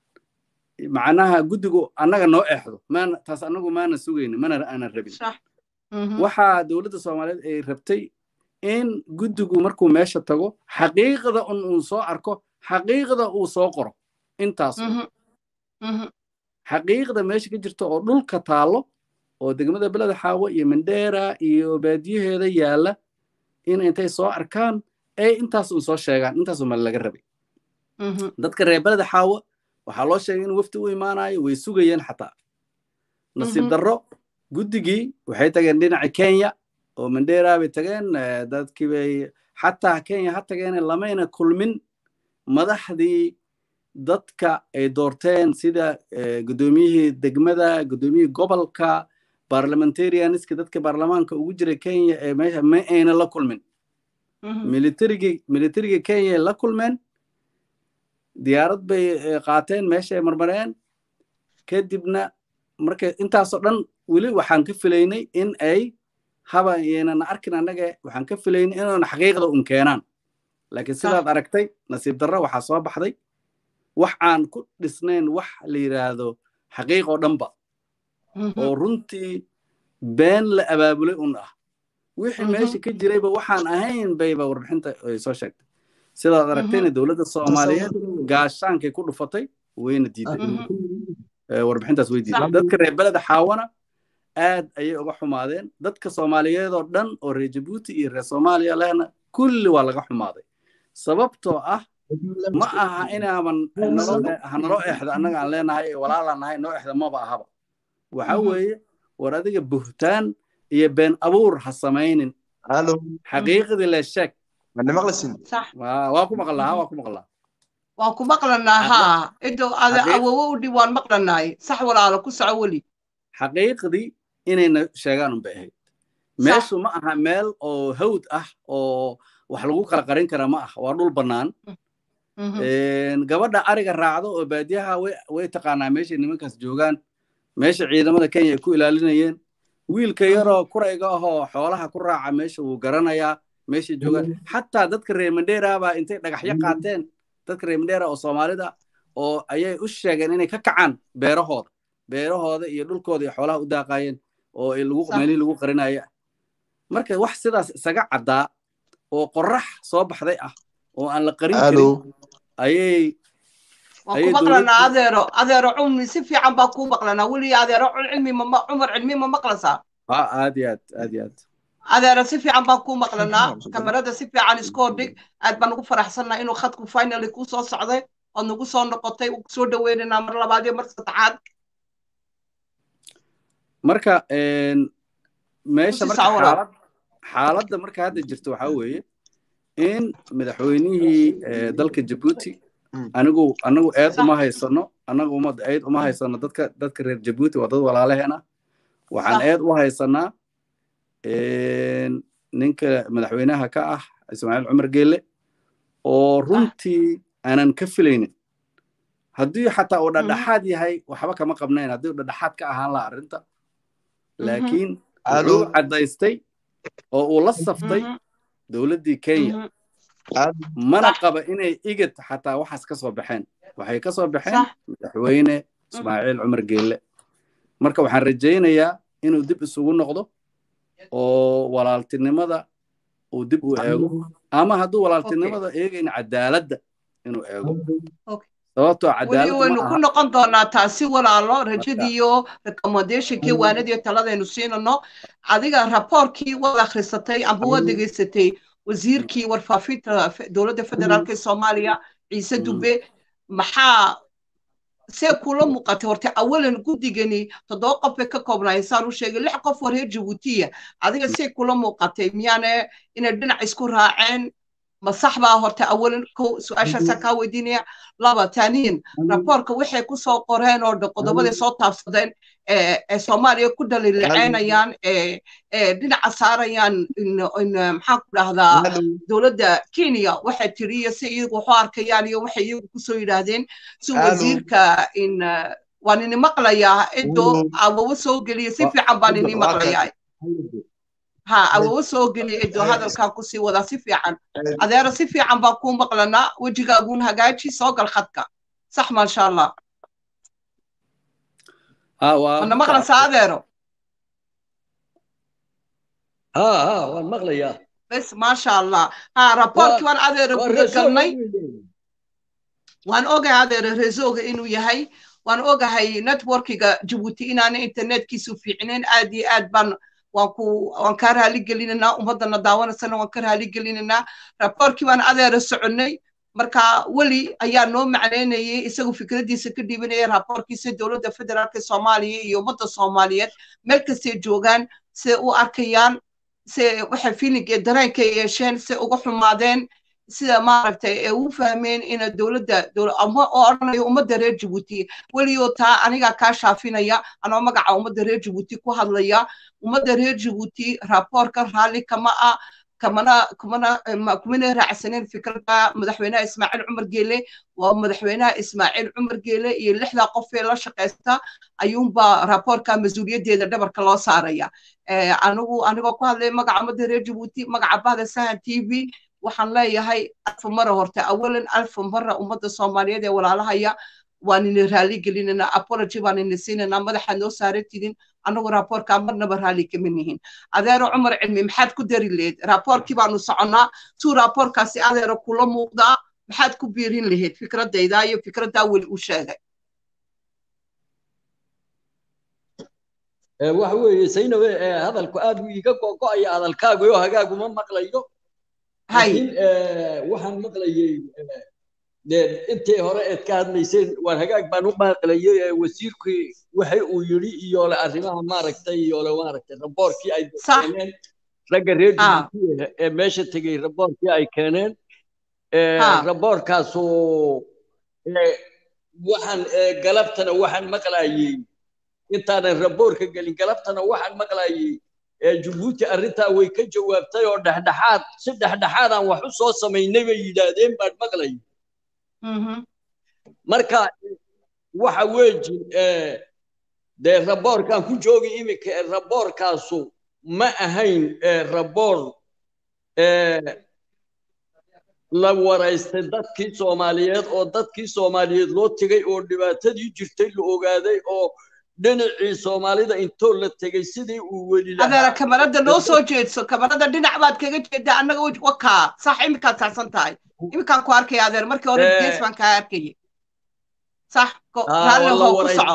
macnaha guddigu annaga noo exdo maana taas annagu maana sugaynin mana aanan rabin sax mhm waxaa dowladda soomaaliyeed ay rabtay in guddigu markuu meesha tago xaqiiqda un uu soo arko xaqiiqda uu soo qoro intaas un. mhm mhm xaqiiqda meesha ka jirta oo dhulka taallo oo degmada beleda xaawo iyo mandheera iyo baadiyaheeda yaalla in intay soo arkaan ay intaas un soo sheegaan intaas un ma laga rabay mhm dadka reer beleda xaawo waxaa loo sheegay in wafdi u imaanayo way sugayeen xataa nasiib mhm darro guddigii waxay tageen dhinaca kenya oo mandheera bay tageen eh, dadkii bay xataa kenya ha tageen lamayna kulmin madaxdii dadka ay doorteen sida eh, guddoomiyihii degmada guddoomiyihii gobolka parliamentarianiska dadka baarlamaanka ugu jira kenya ee meesha ma ayna la kulmin mhm militarigii militarigii kenya ay la kulmeen diyaarad bay eh, qaateen meeshay marmareen kadibna marka intaasoo dhan weli waxaan ka filaynay in ay haba yeenan arkin annaga waxaan ka filaynay inaan xaqiiqda un keenaan laakiin sax sidaad aragtay nasiib darro waxaa soo baxday wax aan ku dhisnayn wax la yidhaahdo xaqiiq oo dhanba oo runtii been la abaabulay un ah wixii meesha ka jirayba waxaan ahayn bayba warbixinta ay soo sheegtay sidaad aragtayna dowladda soomaaliyeed gaashaankay ku dhufatay wayna diiday warbixintaas way diiday dadka reer beleda xaawana aad ayay uga xumaadeen dadka soomaaliyeed oo dhan oo reer jabuuti iyo reer soomaaliya lehna kulli waa laga xumaaday sababtoo ah ma aha inaaban hanaloo exda annaga aan leenahay walaalaan nahay noo exda maba ahaba waxa weeye war adiga buhtaan iyo been abuur ha samaynin xaqiiqdii le sheeg waa ku maqlaa waa ku maqlaa waan ku maqlanaa haa ido awowo u dhib waan maqlanaay sax walaalo ku soco weli xaqiiqdii inayna sheegaan unbay ahayd meeshu ma aha meel oo hawd ah oo wax lagu kala qarin kara ma ah waa dhul bannaan gabadha ariga raacdo oo baadiyaha way taqaanaa meeshay nimankaas joogaan meesha ciidamada kenya ay ku ilaalinayeen wiilka yaroo kurayga ahoo xoolaha ku raaca meesha wuu garanayaa meeshay joogaan xataa dadka reer mandheera baa intay dhagaxyo qaateen dadka reer mandheera oo soomaalida oo ayay u sheegeen inay ka kacaan beerahooda beerahooda iyo dhulkooda iyo xoolaha u daaqayeen oo meelihii lagu qarinaya marka wax sidaas isaga caddaa oo qorax soo baxday ah oo aan la qarin karin ayay waan ku maqlanaa adeero adeero cumri si fiican baa kuu maqlanaa weli adeero cilmi cumar cilmi ma maqlasaa ha aad iyo aad aad iyo aad adeero si fiican baan kuu maqlanaa kamarada si fiican iskoo dhig aad baan ugu faraxsannaa inuu khadku finally kuu soo socday ood nagu soo noqotay soo dhaweynaynaa mar labaad iyo mar saddexaad marka meesha marka xaalad xaaladda marka hadda jirto waxaa weeye in madaxweynihii dalka jabuuti anigu anagu eed uma haysano anagu uma eed uma haysano dadka dadka reer jabuuti waa dad walaalaheena waxaan eed u haysanaa ninka madaxweynaha ka ah ismaaciil cumar geelle oo runtii aanan ka filaynin haddii xataa uu dhadhaxaad yahay waxba kama qabnayn haddii uu dhadhaxaad ka ahaan laha arrinta laakiin wuxuu caddaystay oo uu la saftay dowladdii kenya mana qaba inay igad xataa waxaas ka soo baxeen waxay ka soo baxeen madaxweyne ismaaciil cumar geelle marka waxaan rajaynayaa inuu dib isugu noqdo oo walaaltinimada uu dib u eego ama hadduu walaaltinimada eegayn cadaaladda inuu eego sababtoo weli waynu ku noqon doonaa taasi walaalo rajadiiyo recommendationkii waanadii taladaynu siinano adiga raboorkii waad akhrisatay amba waad degeysatay wasiirkii warfaafinta dowladda federaalka ee soomaaliya ciise dube maxaa see kula muuqatay horta awalan guddigani toddoba qof bay ka koobnaayeen saan u sheegay lix qof oo reer jabuutiya adiga see kula muuqatay miyaane inay dhinac isku raaceen ma sax baa horta awalan ko su-aashaasaa kaa weydiinaya laba taaniyin raboorka waxay ku soo qoreen oo qodobaday soo taabsadeen ee soomaaliya ku dhalilaceynayaan ee dhinaca saarayaan maxaan ku dhahdaa dowladda kenya waxay tiri iyo si iyagu waxu arkayaan iyo waxay iyagu kusoo yidhaahdeen si wasiirka in waan ini maqlayaa cido awowo soo geliya si fiican baan ini maqlayaa ha awowo soo geliya cido hadalkaa kusii wadaa si fiican adeero si fiican baan kuu maqlanaa wejigaaguun hagaaji soo gal khadka sax maasha allah mana maqlaysaa adeero ha ha waan maqlayaa bes maasha allah ha raboorkii waan adeero guda galnay waan ogahay adeero reesooga inuu yahay waan ogahay networkiga jabuuti inaana internetkiisu fiicnayn aad iyo aad baan waan ku waan kaa raali gelinaynaa ummaddana daawanaysana waan ka raali gelinaynaa raboorkii baan adeero soconnay marka weli ayaa noo macnaynayay isagu fikraddiisa ka dhiibanaya raboorkiisa dowladda federaalka soomaaliya iyo ummadda soomaaliyeed meel kastay joogaan se u arkayaan se waxay fiilinka dareenka yeesheen se uga xumaadeen sida maaragtay ee u fahmeen ina dowladda oo odhanayo ummadda reer jabuuti weliyo taa anigaa kaa shaafinaya anoo magaca ummadda reer jabuuti ku hadlaya ummadda reer jabuuti raboorka raalli kama ah kamana kumana kumana raacsaneen fikradda madaxweynaha ismaaciil cumar geele waa madaxweynaha ismaaciil cumar geele iyo lixdaa qof ee la shaqaysta ayuunba raboorka mas-uuliyaddeeda dhabarka loo saaraya anigu anigoo ku hadlay magaca ummadda reer jabuuti magaca bahda sahan t v waxaan leeyahay alfa mara horta awalan alfa mara ummadda soomaaliyeed ee walaalahaya waan ina raali gelinanaa apology baan ina siinanaa madaxaad noo saaratidin annagu raaboorkaa marnaba raali kama nihin adeero cumar cilmi maxaad ku dari lahayd raaboorkii baanu soconnaa tuu raaboorkaasi adeero kula muuqdaa maxaad ku biirin lahayd fikradayda iyo fikraddaa weli u sheegay waxa weeye saynabe hadalku aad buu iiga go'go'aya hadalkaagu oo hagaaguma maqlayo laakiin waxaan maqlayey intii hore eed ka hadlayseen waan hagaag baan u maqlayey wasiirkii waxa uu yidhi iyo le arrimaha maaragtay iyo le maaragtay raboorkii ay keeneen ragga reer djibouti ee meesha tegey raboorkii ay keeneen raboorkaasu waxaan galabtana waxaan maqlayey intaanan raboorka gelin galabtana waxaan maqlayey jabuuti arrintaa way ka jawaabtay oo dhexdhexaad si dhexdhexaadaan wax u soo samaynay bay yidhaahdeen baan maqlayay marka waxa weeji dee raboorkan ku joogi iminka raboorkaasu ma ahayn raboor la waraystay dadkii soomaaliyeed oo dadkii soomaaliyeed loo tegay oo dhibaatadii jirtay la ogaaday oo dhinacii soomaalida intoo la tegey sidii uu weli adeera kamarada noo soo jeedso kamarada dhinac baad kaga jeedaa annaga wakaa sax iminkaad saxsan tahay iminkaan ku arkaya adeer markii hore gees baan kaa arkayay sax raalli hoo ku soco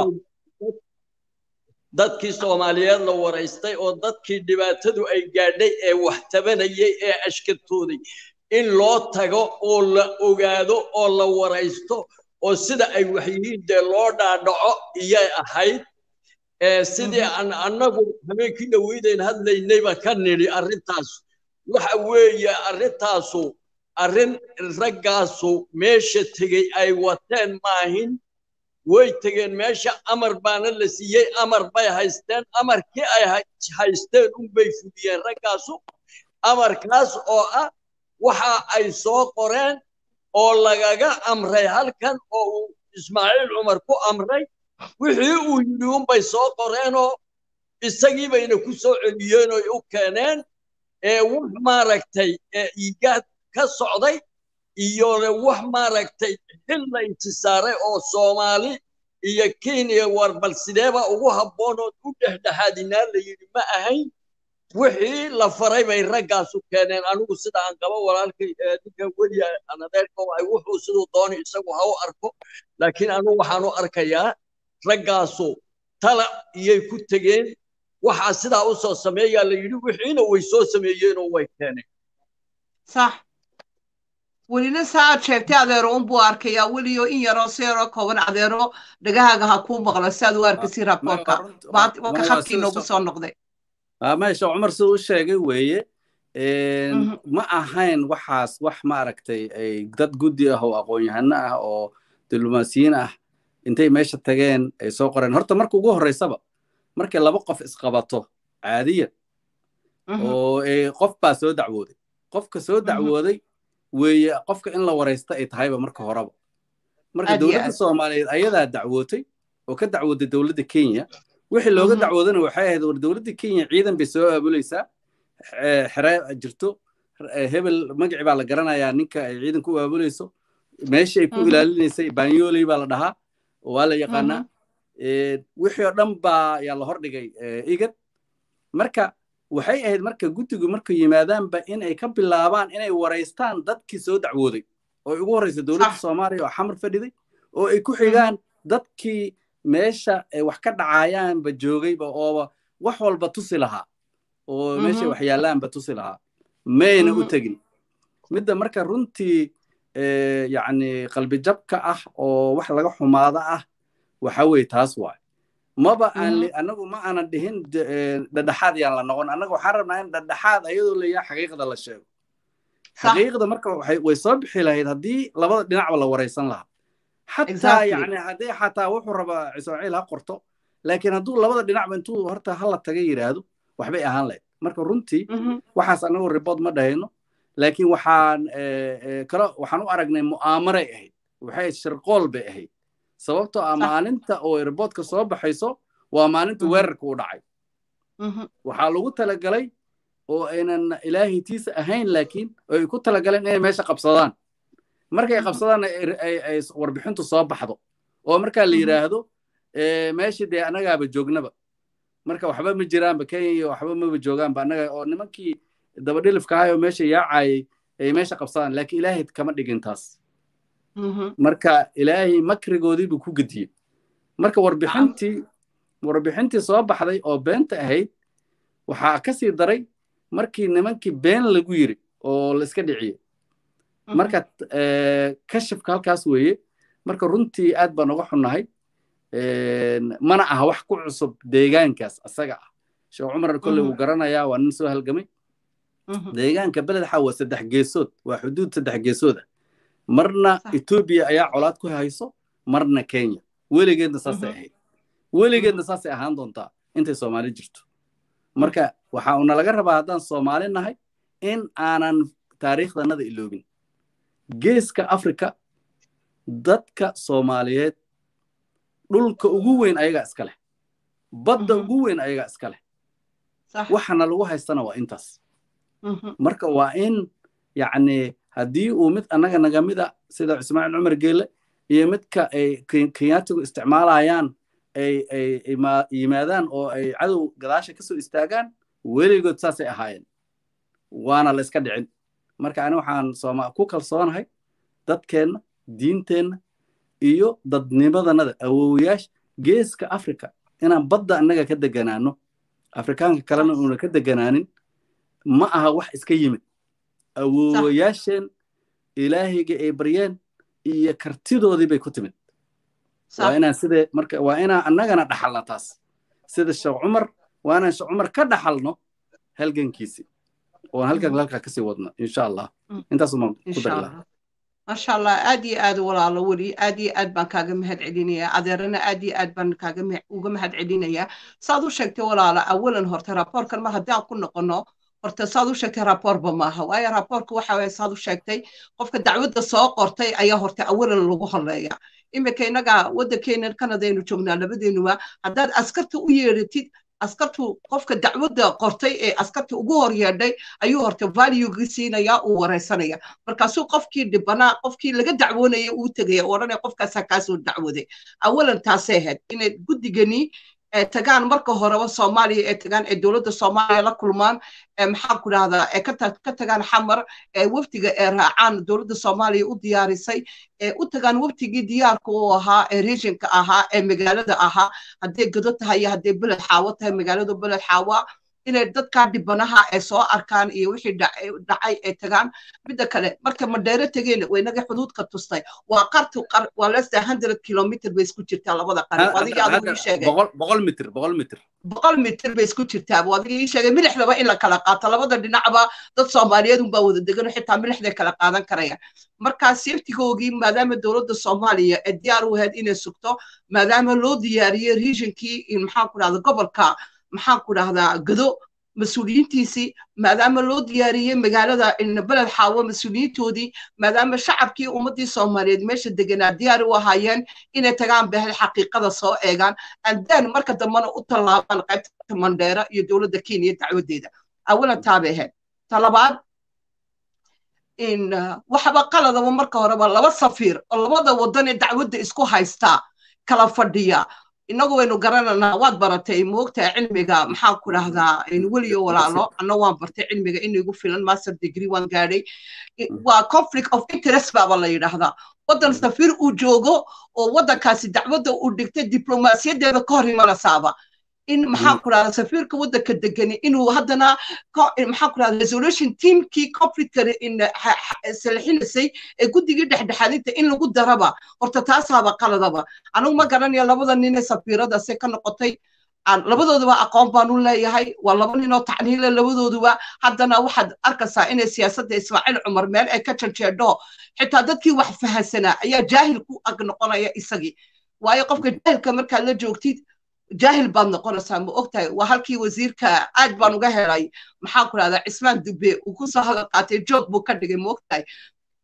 dadkii soomaaliyeed la waraystay oo dadkii dhibaatadu ay gaadhay ee wax tabanayay ee ashkatooday in loo tago oo la ogaado oo la waraysto oo sida ay wax yihiin dee loo dhaadhaco iyay ahayd sidii aan annagu habeenkii dhaweydayn hadlaynayba ka nidhi arrintaas waxa weeye arrintaasu arrin raggaasu meesha tegey ay wateen maahin way tegeen meesha amar baana la siiyey amar bay haysteen amarkii ay haysteen unbay fuliyeen raggaasu amarkaas oo ah waxa ay soo qoreen oo lagaga amray halkan oo uu ismaaciil cumar ku amray wixii uu yidhi unbay soo qoreenoo isagii bayna ku soo celiyeen oo u keeneen ee wax maaragtay iigaad ka socday iyo wax maaragtay xil la intisaaray oo soomaali iyo kenya war bal sideeba ugu habboon oo u dhexdhexaadinaa la yidhi ma ahayn wixii la faray bay raggaasu keeneen anigu sida aan qabo walaalkay ninkan weliya anadeerka waay wuxuu siduu doonay isagu ha u arko laakiin anigu waxaan u arkayaa raggaasu tala iyay ku tegeen waxaa sidaa u soo sameeyaa la yidhi wixiina way soo sameeyeenoo way keeneen sax welina saa aad sheegtay adeero unbuu arkayaa weliyo in yaroo si yaroo kooban adeero dhagahaaga ha kuu maqlo si aad u arkasi raboorka waka khadkii noogu soo noqday meesha cumar siduu u sheegay weeye ma ahayn waxaas wax maaragtay dad guddi ah oo aqoon-yahano ah oo diblomaasiyiin ah intay meesha tageen ay soo qoreen horta marka ugu horreysaba markay laba qof isqabato caadiyan oo qof baa soo dacwooday qofka soo dacwooday weeye qofka in la waraysta ay tahayba marka horeba marka dowladda soomaaliyeed ayadaa dacwootay oo ka dacwooday dowladda kenya wixii looga dacwoodana waxay ahayd war dowladda kenya ciidan bay soo aabulaysaa xere jirto hebel magaci baa la garanayaa ninka ay ciidanka u aabulayso meesha ay ku ilaalinaysay banyoley baa la dhahaa waa la yaqaanaa wixii oo dhan baa yaa la hordhigay igad marka waxay ahayd marka guddigu markay yimaadaanba in ay ka bilaabaan inay waraystaan dadkii soo dacwooday oo ugu horreysa dowladda soomaaliya oo xamar fadhiday oo ay ku xigaan dadkii meesha ay wax ka dhacayaanba joogayba ooba wax walba tusi lahaa oo meesha wax yaallaanba tusi lahaa mayna u tegin midda marka runtii yacni qalbijabka ah oo wax laga xumaada ah waxa weeye taas waay maba aan anagu ma aanan dhihin dhadhaxaad yaan la noqon annaga waxaan rabnaa in dhadhaxaad ayadoo leeyaha xaqiiqda la sheego xaqiiqda marka way soo bixi lahayd haddii labada dhinacba la waraysan lahaa xataa yani haddii xataa wuxuu rabaa ismaaciil ha qorto laakiin hadduu labada dhinacba intuu horta hala taga yidhaahdo waxbay ahaan lahayd marka runtii waxaas anagu ribood ma dhahayno laakiin waxaan kale waxaan u aragnay mu'aamaray ahayd waxay shirqool bay ahayd sababtoo ah maalinta oo riboodka soo baxayso waa maalinta weerarka u dhacay waxaa lagu talagalay oo aynan ilaahay tiisa ahayn laakiin oo ay ku talagaleen inay meesha qabsadaan markay qabsadaan ay warbixintu soo baxdo oo markaa la yidhaahdo meeshii dee annagaaba joognaba marka waxba ma jiraanba kenya iyo waxba maba joogaanba annaga oo nimankii dabadhilifka ahay oo meesha yaacayay ay meesha qabsadaan laakiin ilaahay kama dhigin taas marka ilaahay makrigoodii buu ku gediyey marka warbixintii warbixintii soo baxday oo beenta ahayd waxaa ka sii daray markii nimankii been lagu yiri oo la iska dhiciyey marka kashifka halkaas weeye marka runtii aad baan uga xunnahay mana aha wax ku cusub deegaankaas asaga ah sheekh cumar kolley wuu garanayaa waa nin soo halgamay deegaanka beledxa waa saddex geesood waa xuduud saddex geesood ah marna etoobiya ayaa colaad ku hayso marna kenya weligeedna saasay ahayd weligeedna saasay ahaan doontaa intay soomaali jirto marka waxa una laga rabaa haddaan soomaali nahay in aanan taariikhdanada iloobin geeska afrika dadka soomaaliyeed dhulka ugu weyn ayagaa iska leh badda ugu weyn ayagaa iska leh waxana lagu haystana waa intaas marka waa in yacni haddii uu mid annaga nagamida sida ismaaciil cumar geele iyo midka ay kenyaatigu isticmaalayaan ay ay yimaadaan oo ay cadow gadaasha ka soo istaagaan weligood saasay ahaayeen waana la iska dhicin marka ani waxaan sooma ku kalsoonahay dadkeenna diinteenna iyo dadnimadanada awowayaasha geeska africa inaan badda annaga ka deganaano afrikaanka kalena uuna ka deganaanin ma aha wax iska yimid awowayaasheen ilaahayga ay baryeen iyo kartidoodii bay ku timid waa inaan sidee marka waa inaan annagana dhaxalna taas sida sheekh cumar waa inaan sheekh cumar ka dhaxalno halgankiisi oon halkan halkaa kasii wadno insha allah intaasumaan ku dari lahaa masha allah aad iyo aad walaalo weli aad iyo aad baan kaaga mahad celinayaa adeerana aad iyo aad baan kaaga uga mahad celinayaa saad u sheegtay walaalo awalan horta raaboorkan mar haddii aan ku noqono horta saad u sheegtay raaboorba maaha waayo raaboorka waxa waye saad u sheegtay qofka dacwadda soo qortay ayaa horta awalan lagu horeeya iminka innaga waddankeena kanadaynu joognaa labadeenuba haddaad askarta u yeeratid askartu qofka dacwadda qortay ee askarta ugu hor yeedhay ayuu horta valuegi siinaya uu wareysanaya markaasuu qofkii dhibanaa qofkii laga dacwoonaya uu tegaya odhanaya qofkaasaa kaasoo dacwaday awalan taasay ahayd inay guddigani tagaan marka horeba soomaaliya ee tagaan ee dowladda soomaaliya la kulmaan maxaan ku dhahdaa ee ka tagaan xamar ee wafdiga ee raacaan dowladda soomaaliya u diyaarisay ee u tagaan waftigii diyaarka u ahaa ee regionka ahaa ee magaalada ahaa hadday gado tahay iyo hadday beled xaawo tahay magaalada beled xaawa inay dadkaa dhibanaha ee soo arkaan iyo wixii dhacay ee tagaan midda kale marka madheero tegeen waynaga xuduudka tustay waa qartu waa lesta hundred kilomitr bay isku jirtaa labada qari adiga adigu ii sheegay boqol mitr boqol mitr boqol mitr bay isku jirtaa adiga ii sheegay milixdaba in la kala qaato labada dhinacba dad soomaaliyeed unbaa wada degan xitaa milixday kala qaadan karaya markaa saftigoogii maadaama dowladda soomaaliya ee diyaar u ahayd inay sugto maadaama loo diyaariyey regionkii maxaan ku dhahda gobolka maxaan ku dhahdaa gado mas-uuliyiintiisii maadaama loo diyaariyey magaalada beled xaawo mas-uuliyiintoodii maadaama shacabkii ummaddii soomaaliyeed meesha deganaa diyaar u ahaayeen inay tagaan bahel xaqiiqada soo eegaan andaan marka dambena u tallaabaan qaybta mandheera iyo dowladda kenya dacwadeeda awalan taabay ahayd talabaad in waxaba qaladaba marka horeba laba safiir oo labada wadan ee dacwadda isku haystaa kala fadhiya inagu waynu garananaa waad baratay moogtaa cilmiga maxaan ku dhahdaa weliyo walaalo anna waan bartay cilmiga inigu filan master degree waan gaadhay waa conflict of interest baaba la yidhaahdaa waddan safiir uu joogo oo waddankaasi dacwadda uu dhigtay diblomaasiyadeeda ka hor imanasaaba in maxaan ku dhahdaa safiirka waddanka degani inuu haddana maxaan ku dhahdaa resolution teamkii conflictka salxinisay ee guddigii dhexdhexaadinta in lagu daraba horta taasaaba qaladaba anigu ma garanayo labada nin ee safiirada se ka noqotay labadooduba aqoon baan u leeyahay waa laba ninoo tacniile labadooduba haddana waxaad arkaysaa inay siyaasadda ismaaciil cumar meel ay ka janjeedho xitaa dadkii wax fahansanaa ayaa jaahil ku ag noqonaya isagii waayo qofka jaahilka markaad la joogtid jaahil baad noqonaysaa ma ogtahay waa halkii wasiirka aad baan uga helay maxaan ku dhahdaa cismaan dube uu kusoo hadal qaatay joog buu ka dhigay ma ogtahay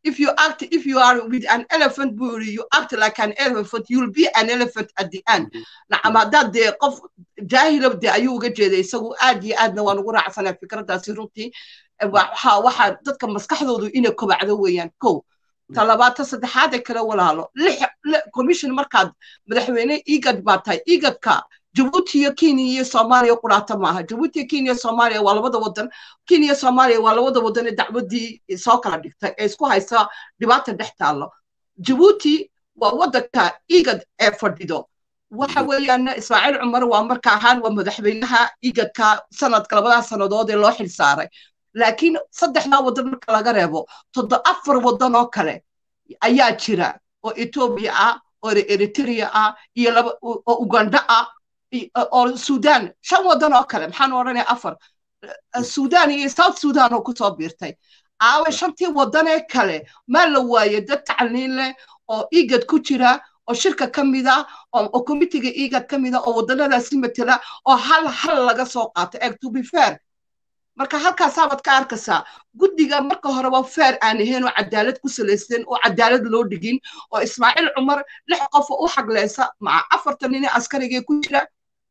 if you act if you are with an elephant buri you act like an elephant you'll be an elephant at the end nacam haddaad dee qof jaahilab dee ayuu uga jeeday isagu aad iyo aadna waan ugu raacsanaa fikraddaasi runtii waxa waxaa dadka maskaxdoodu inay kobacdo weeyaan kow talabaata saddexaad ee kale walaalo lix commission markaad madaxweyne igad baa tahay igadka jabuuti iyo kenya iyo soomaaliya quraata maaha jabuuti iyo kenya soomaaliya waa labada wadan kenya soomaaliya waa labada wadan ee dacwadii soo kala dhigtay ee isku haysta dhibaata dhex taallo jabuuti waa wadanka igad ee fadhido waxa weeyaan ismaaciil cumar waa marka ahaan waa madaxweynaha igadka sanadka labadaas sannadood ee loo xil saaray laakiin saddexdaa wadan marka laga reebo todo afar wadan oo kale ayaa jira oo etoobiya ah oo eritrea ah iyo laba oo uganda ah oo sudan shan wadan oo kale maxaan odhanaya afar sudan iyo south sudan oo kusoo biirtay aawe shantii wadan ee kale maa la waaye dad tacliin leh oo igad ku jira oo shirka ka mida oo committiga igad ka mida oo wadanadaasi matela oo hal hal laga soo qaato eeg to be fair marka halkaasaabad ka arkaysaa guddiga marka horeba fair aan ahayn oo cadaalad ku salaysan oo cadaalad loo dhigin oo ismaaciil cumar lix qof u xagleysa maca afartan nin askarigee ku jira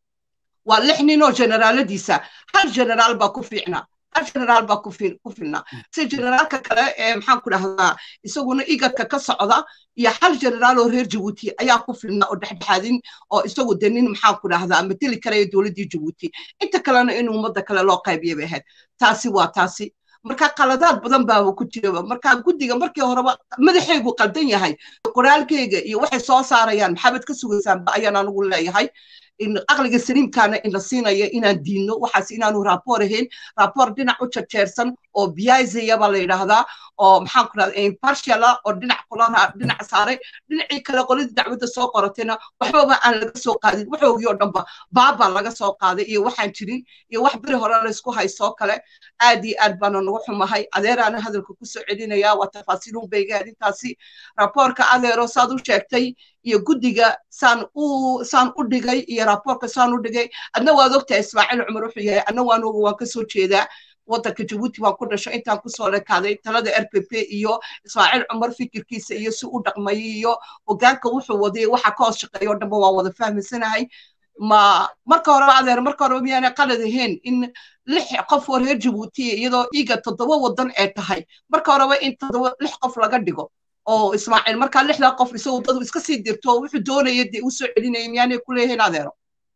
waa lix nin oo generaaladiisa hal generaal baa ku fiicnaa hal generaal baa ku filnaa si generaalka kale ee maxaan ku dhahdaa isaguna igadka ka socda iyo hal generaal oo reer jabuuti ayaa ku filnaa oo dhexdhexaadin oo isagu de nin maxaan ku dhahdaa mateli karaya dowladdii jabuuti inta kalena in ummadda kale loo qaybiya bay ahayd taasi waa taasi marka qaladaad badan baaba ku jiraba marka guddiga markii horeba madaxaygu qaldan yahay qoraalkeyga iyo waxay soo saarayaan maxaabad ka sugaysaanba ayaan anigu leeyahay aqliga saliimkaana ina siinaya inaan diidno waxaas inaanu raaboor ahayn raaboor dhinac u jarjeersan oo biyaizaya baa la yidhaahdaa oo maxaan ku dhahda impartial ah oo dhinac kulana dhinac saaray dhinacii kale qoladii dacwadda soo qoratayna waxbaba aan laga soo qaadin waxoogii oo dhanba baaba laga soo qaaday iyo waxaan jirin iyo wax beri hore laysku haysoo kale aad iyo aad baana nagu xumahay adeeraana hadalka kusoo celinaya waa tafaasiilun bayga arrintaasi raaboorka adeero saad u sheegtay iyo guddiga saan u saan u dhigay iyo raaboorka saan u dhigay adna waad ogtahay ismaaciil cumar wuxuu yahay adna waan oga waan kasoo jeedaa waddanka jabuuti waan ku dhasho intaan kusoo lekaaday talada r p p iyo ismaaciil cumar fikirkiisa iyo si u dhaqmayay iyo hogaanka wuxuu waday waxa ka hoos shaqeeya oo dhanba waan wada fahmaysanahay ma marka horeba adeer marka horeba miyaanay qalad ahayn in lix qof oo reer jabuuti iyadoo iga toddoba wadan ee tahay marka horeba in toddoba lix qof laga dhigo oo ismaaciil markaa lixdaa qof isagu dadu iska sii dirto wuxuu doonaya dee u soo celinaya miyaanay ku leeyihiin adeero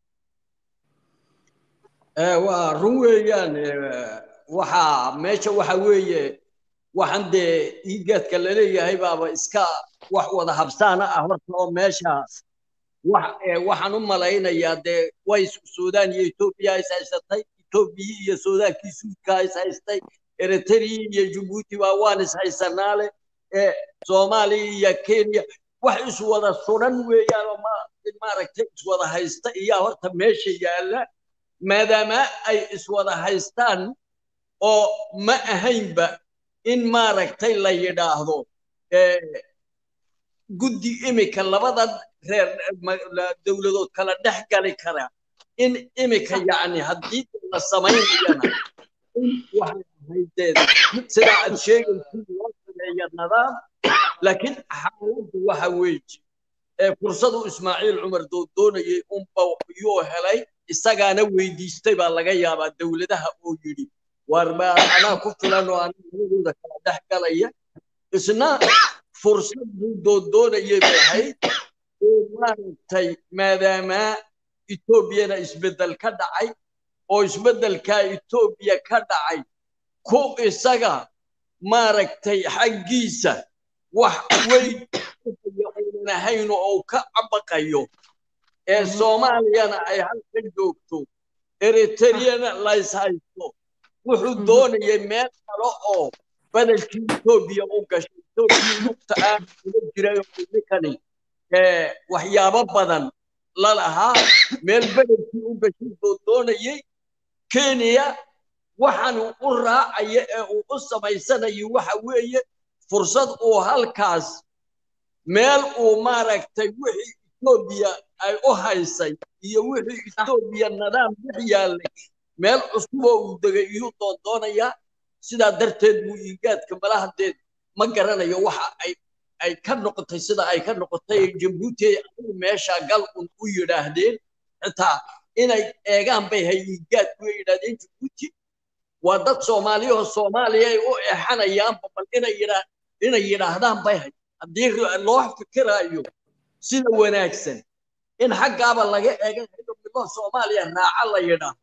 waa run weeyaan waxa meesha waxa weeye waxaan dee iigaadka laleeyahay baaba iska wax wada habsaana ah horta oo meeshaas waxaan u malaynayaa dee way suudaan iyo etoobiya is haysatay etoobiya iyo suudaankii suudka is haystay eritrea iyo jabuuti baa waan is haysanaale soomaaliya iyo kenya wax iswada suran weeyaan oo maaragtay iswada haysta iyaa horta meesha yaalla maadaama ay iswada haystaan oo ma ahaynba in maaragtay la yidhaahdo guddi imika labada reer dowladood kala dhex gali kara in imika yacni haddii la samaynayana in waxay ahaydeed sidaa aad sheegaysid loo sameeya nidaam laakiin xaaladdu waxa weeye ee fursadu ismaaciil cumar doonayay unba yuu helay isagaana weydiistay baa laga yaabaa dowladaha oo yidhi war baa anaa ku filan oo anaa labadooda kala dhex galaya isna fursad buu doondoonayay bay ahayd oo maaragtay maadaama etoobiyana isbeddel ka dhacay oo isbeddelkaa etoobiya ka dhacay ku isaga maaragtay xaggiisa wax weyn uunan ahayn oo ka cabaqayo ee soomaaliyana ay halka joogto eritreyana lays haysto wuxuu doonayay meel kale oo bedelkii etoobiya u gashay etoobiya lugta aan uga jiray oo ninkani waxyaabo badan la lahaa meel bedelkii u gashay buu doonayay kenya waxaan u raacaya ee uu u samaysanayo waxa weeye fursad uu halkaas meel uu maaragtay wixii etoobiya ay u haysay iyo wixii etoobiya nidaam dhex yaallay meel cusuboo uu degay iyuu doondoonayaa sidaa darteed buu iigaadka malahadeed ma garanayo waxa ay ay ka noqotay sida ay ka noqotay jabuuti ay meesha gal un u yidhaahdeen xitaa inay eegaan bay hayigaad ku yidhaahdeen jabuuti waa dad soomaaliyahoo soomaaliya ay u eexanayaanba bal inay yidhaa inay yidhaahdaan bay hay haddii loo fikiraayo sida wanaagsan in xaggaaba laga eegan hayo midoo soomaaliya raaca la yidhaahdo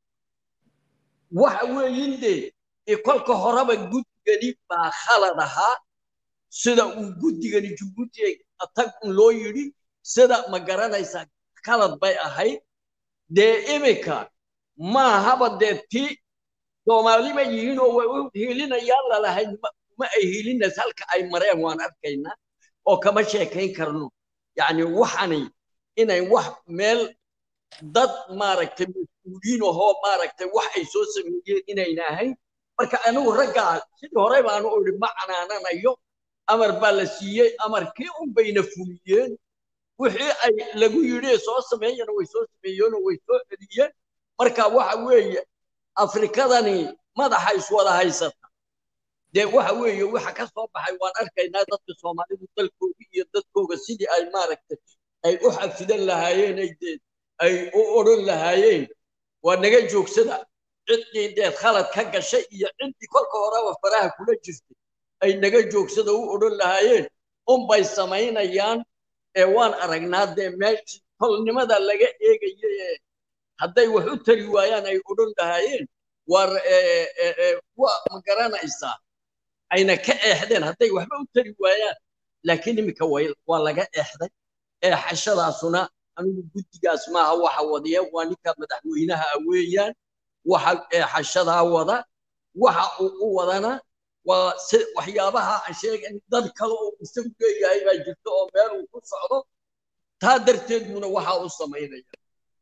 waxa weeyin dee kolka horeba guddigani baa khalad ahaa sida uu guddigani jabuuti tag un loo yidhi sida ma garanaysaa khalad bay ahayd dee iminka maahaba dee ti soomaali ma yihiin oo way u hiilinayaan lalahayd ma ay hiilinays halka ay mareen waan arkaynaa oo kama sheekayn karno yacni waxani inay wax meel dad maaragtay mas-uuliyiin ahoo maaragtay wax ay soo sameeyeen inayna ahayn marka anigu raggaa sidii hore baanu idhi ma canaananayo amar baa la siiyey amarkii un bayna fuliyeen wixii ay lagu yidhi soo sameeyana way soo sameeyeenoo way soo celiyeen marka waxa weeye afrikadani madaxa iswada haysata dee waxa weeye waxa ka soo baxay waan arkaynaa dadka soomaalidu dalkooga iyo dadkooga sidii ay maaragtay ay u xafidan lahaayeen ay dee ay u odhan lahaayeen waa naga joogsada ciddii deed khalad ka gashay iyo ciddii kolka horeba faraha kula jirtay ay naga joogsada u odhan lahaayeen unbay samaynayaan ee waan aragnaa dee meeshii tolnimada laga eegaya ee hadday wax u tari waayaan ay odhan lahaayeen war waa ma garanaysaa ayna ka eexdeen hadday waxba u tari waayaan laakiin iminka waa laga eexday eexashadaasuna anigu guddigaas maaha waxa wadiya waa ninka madaxweynaha weeyaan waxa eexashadaa wada waxa uu u wadana waa waxyaabaha aan sheegan dad kale oo isagu leeyahay baa jirta oo meel uu ku socdo taa darteed buuna waxa u samaynaya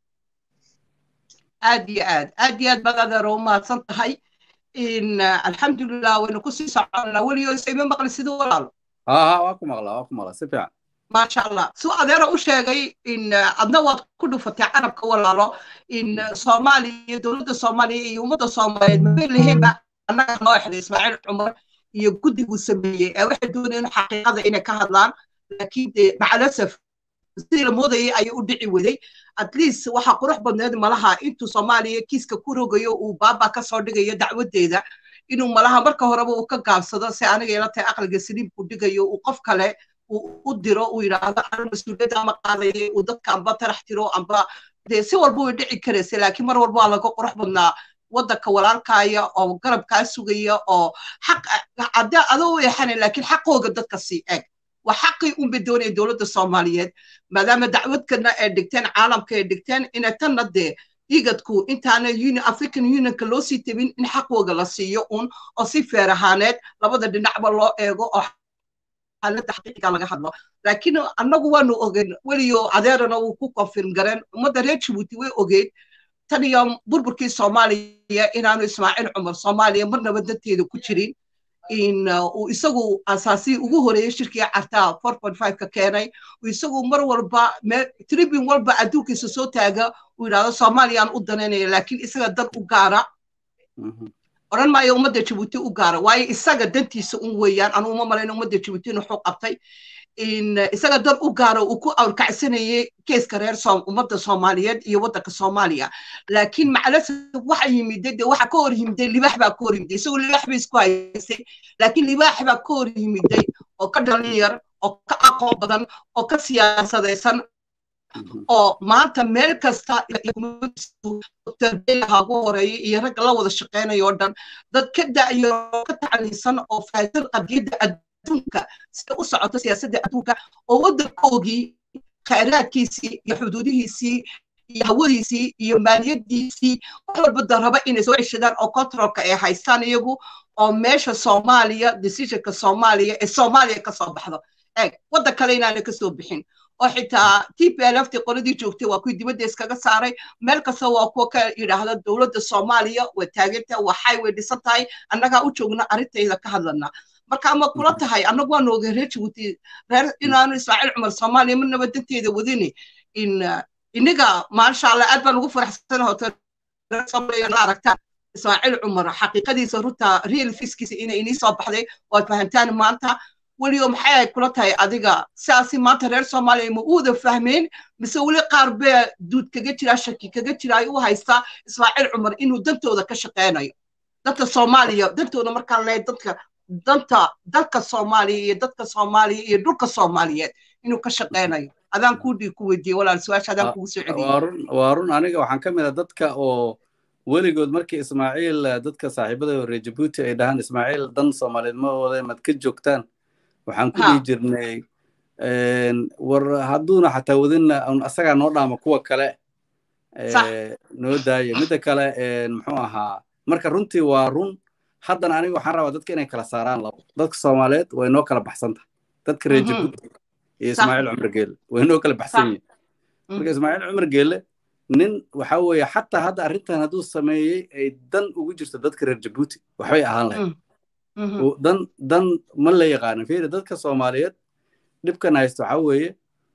aad iyo aad aad iyo aad baad adeero u mahadsan tahay in alxamdulilah waynu kusii soconaa weliyo isayma maqli siduu walaalo ها waa ku maqlaa waa ku maqlaa si fiican maasha allah suu adeera u sheegay in adna waad ku dhufatay carabka walaalo in soomaaliya dowladda soomaaliya iyo ummadda soomaaliyeed mabay lahaynba annaga noo exday ismaaciil cumar iyo guddiguu sameeyey ee waxay doonayeen xaqiiqada inay ka hadlaan laakiin dee macalasaf sidii la moodayay ayay u dhici waday at least waxaa qurux badneed malaha intuu soomaaliya kiiska ku rogayo uu baaba ka soo dhigayo dacwadeeda inuu malaha marka horeba uu ka gaabsado si aniga ila tahay aqliga saliimku dhigayo uu qof kale u diro uu yidhaahdo ana mas-uuliyadda ama qaadayay uu dadka amba tarax tiro amba dee si walba way dhici karaysa laakiin mar walba waa laga qurux badnaa waddanka walaalkaaya oo garabkaa sugaya oo xaq hadda adoo u eexanay laakiin xaqooga dadka sii eg waa xaqii unbay doonaya dowladda soomaaliyeed maadaama dacwadkana ay dhigteen caalamka ay dhigteen inay tanna dee igadku intaana african unionka loo sii tabin in xaqooga la siiyo un oo si feer ahaaneed labada dhinacba loo eego oo xaaladda xaqiiqiga laga hadlo laakiin annagu waanu ogeyn weliyo adeerana wuu ku confirm gareen ummadda reer jabuuti way ogeyd tan iyo burburkii soomaaliya inaanu ismaaciil cumar soomaaliya marnaba danteeda ku jirin in uu isagu asaasii ugu horeeyey shirkii cartaa four point five ka keenay uu isagu mar walba tribune walba adduunkiisa soo taaga uu yidhahdo soomaaliyaan u danaynaya laakiin isaga dan u gaara odhan maayo ummadda jabuuti u gaara waayo isaga dantiisa un weeyaan anuu uma malayna ummadda jabuuti in wuxuu qabtay in isaga dan u gaara uu ku awrkacsanayay keeska reer ummadda soomaaliyeed iyo waddanka soomaaliya laakiin macalasaf waxa yimiday de waxa ka hor yimiday libaax baa ka hor yimiday isagoo libaax bay isku haysay laakiin libaax baa ka hor yimiday oo ka dhalinyar oo ka aqoon badan oo ka siyaasadaysan oo maanta meel kasta ha ugu horeeya iyo ragga la wada shaqeynayo oo dhan dad ka da'yo oo ka tacliinsan oo faahsan qadiyadda adduunka sida u socoto siyaasadda adduunka oo waddankoogii khayraadkiisii iyo xuduudihiisii iyo hawadiisii iyo maaliyadiisii wax walba daraba inay soo ceshadaan oo controlka ay haystaan iyagu oo meesha soomaaliya decisionka soomaaliya ee soomaaliya ka soo baxdo eeg waddan kale inaanay ka soo bixin oo xitaa t p l f tii qoladii joogtay waa kuwii dibadda iskaga saaray meel kasta waa kuwa ka yidhaahda dowladda soomaaliya waa taaganta waxay way dhisan tahay annagaa u joogna arrintayda ka hadlana marka ama kula tahay annagu waanu ogay reer jabuuti reer inaanu ismaaciil cumar soomaaliya marnaba danteeda wadini in inaga maasha allah aad baan ugu faraxsanahay hoto reer soomaaliya la aragtaan ismaaciil cumar xaqiiqadiisa runta real fiskiisa inay inii soo baxday waad fahamtaan maanta weliyo maxay ay kula tahay adiga sidaasi maanta reer soomaaliya ma uuda fahmeen mise weli qaar bee duud kaga jira shaki kaga jira ay u haystaa ismaaciil cumar inuu dantooda ka shaqeynayo danta soomaaliya dantooda markaan leeyahay dadka danta dalka soomaaliya iyo dadka soomaaliya iyo dhulka soomaaliyeed inuu ka shaqeynayo adaan kuu dhii ku weydiiyey walaal su-aasha adaan kugu soo celiyey waa run waa run aniga waxaan ka mid ah dadka oo weligood markii ismaaciil dadka saaxiibada reer jabuuti ay dhahaan ismaaciil dan soomaaliyeed ma wada mad ka joogtaan waxaan ku dhihi jirnay war hadduuna xataa wadinna asagaa noo dhaama kuwa kale noo daaya midda kale muxuu ahaa marka runtii waa run haddana aniga waxaan rabaa dadka inay kala saaraan labo dadka soomaaliyeed way noo kala baxsan tahay dadka reer jabuuti iyo ismaaciil cumar geele way noo kala baxsan yihin marka ismaaciil cumar geele nin waxa weeye xataa hadda arrintan hadduu sameeyey ay dan ugu jirto dadka reer jabuuti waxbay ahaan lahayd dan dan ma la yaqaana fiiri dadka soomaaliyeed dhibkan haysto waxa weeye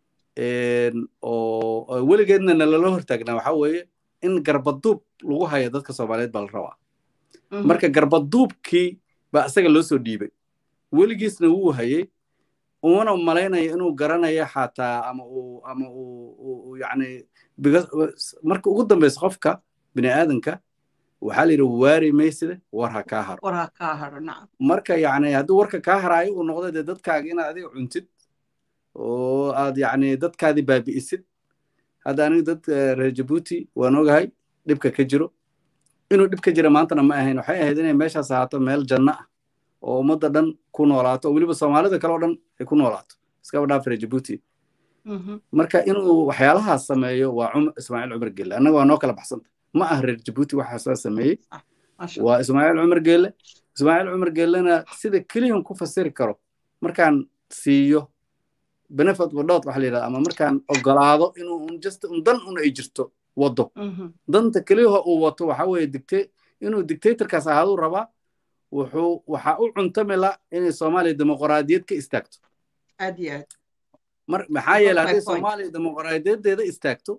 oo weligeedna nalala hortaagnaa waxa weeye in garbaduub lagu hayo dadka soomaaliyeed baa la rabaa marka garbaduubkii baa isaga loo soo dhiibay weligiisna wuu hayey umana malaynaya inuu garanayo xataa ama uu ama uu yacni marka ugu dambeysa qofka bini aadanka waxaa la yidhi waari mayside war ha kaa haro war ha kaa haro nacam marka yacni hadduu warka kaa haraayo uu noqdo dee dadkaaga inaad adiga cuntid oo aad yacni dadkaadii baabi'isid hadda aniga dad reer jabuuti waan ogahay dhibka ka jiro inuu dhib ka jira maantana ma ahayn waxay ahayd inay meeshaas ahaato meel janno ah oo ummadda dhan ku noolaato oo weliba soomaalida kale oo dhan ay ku noolaato iskaba dhaaf reer jabuuti marka inuu waxyaalahaas sameeyo waa ismaaciil cumar gelle annaga waa noo kala baxsanta ma ah reer jabuuti waxaasaa sameeyey waa ismaaciil cumar gelle ismaaciil cumar gellena sida keliyan ku fasiri karo markaan siiyo benefit wadhood waxa la yidhahda ama markaan ogolaado inuu just un dan un ay jirto waddo danta keliyaha uu wato waxa weeye digte inuu dictatorkaas ahaaduu rabaa wuxuu waxa u cuntami la inay soomaaliya dimuqraadiyad ka istaagto aad iyo aad mar maxaa yeele hadday soomaaliya dimuqraadiyadeeda istaagto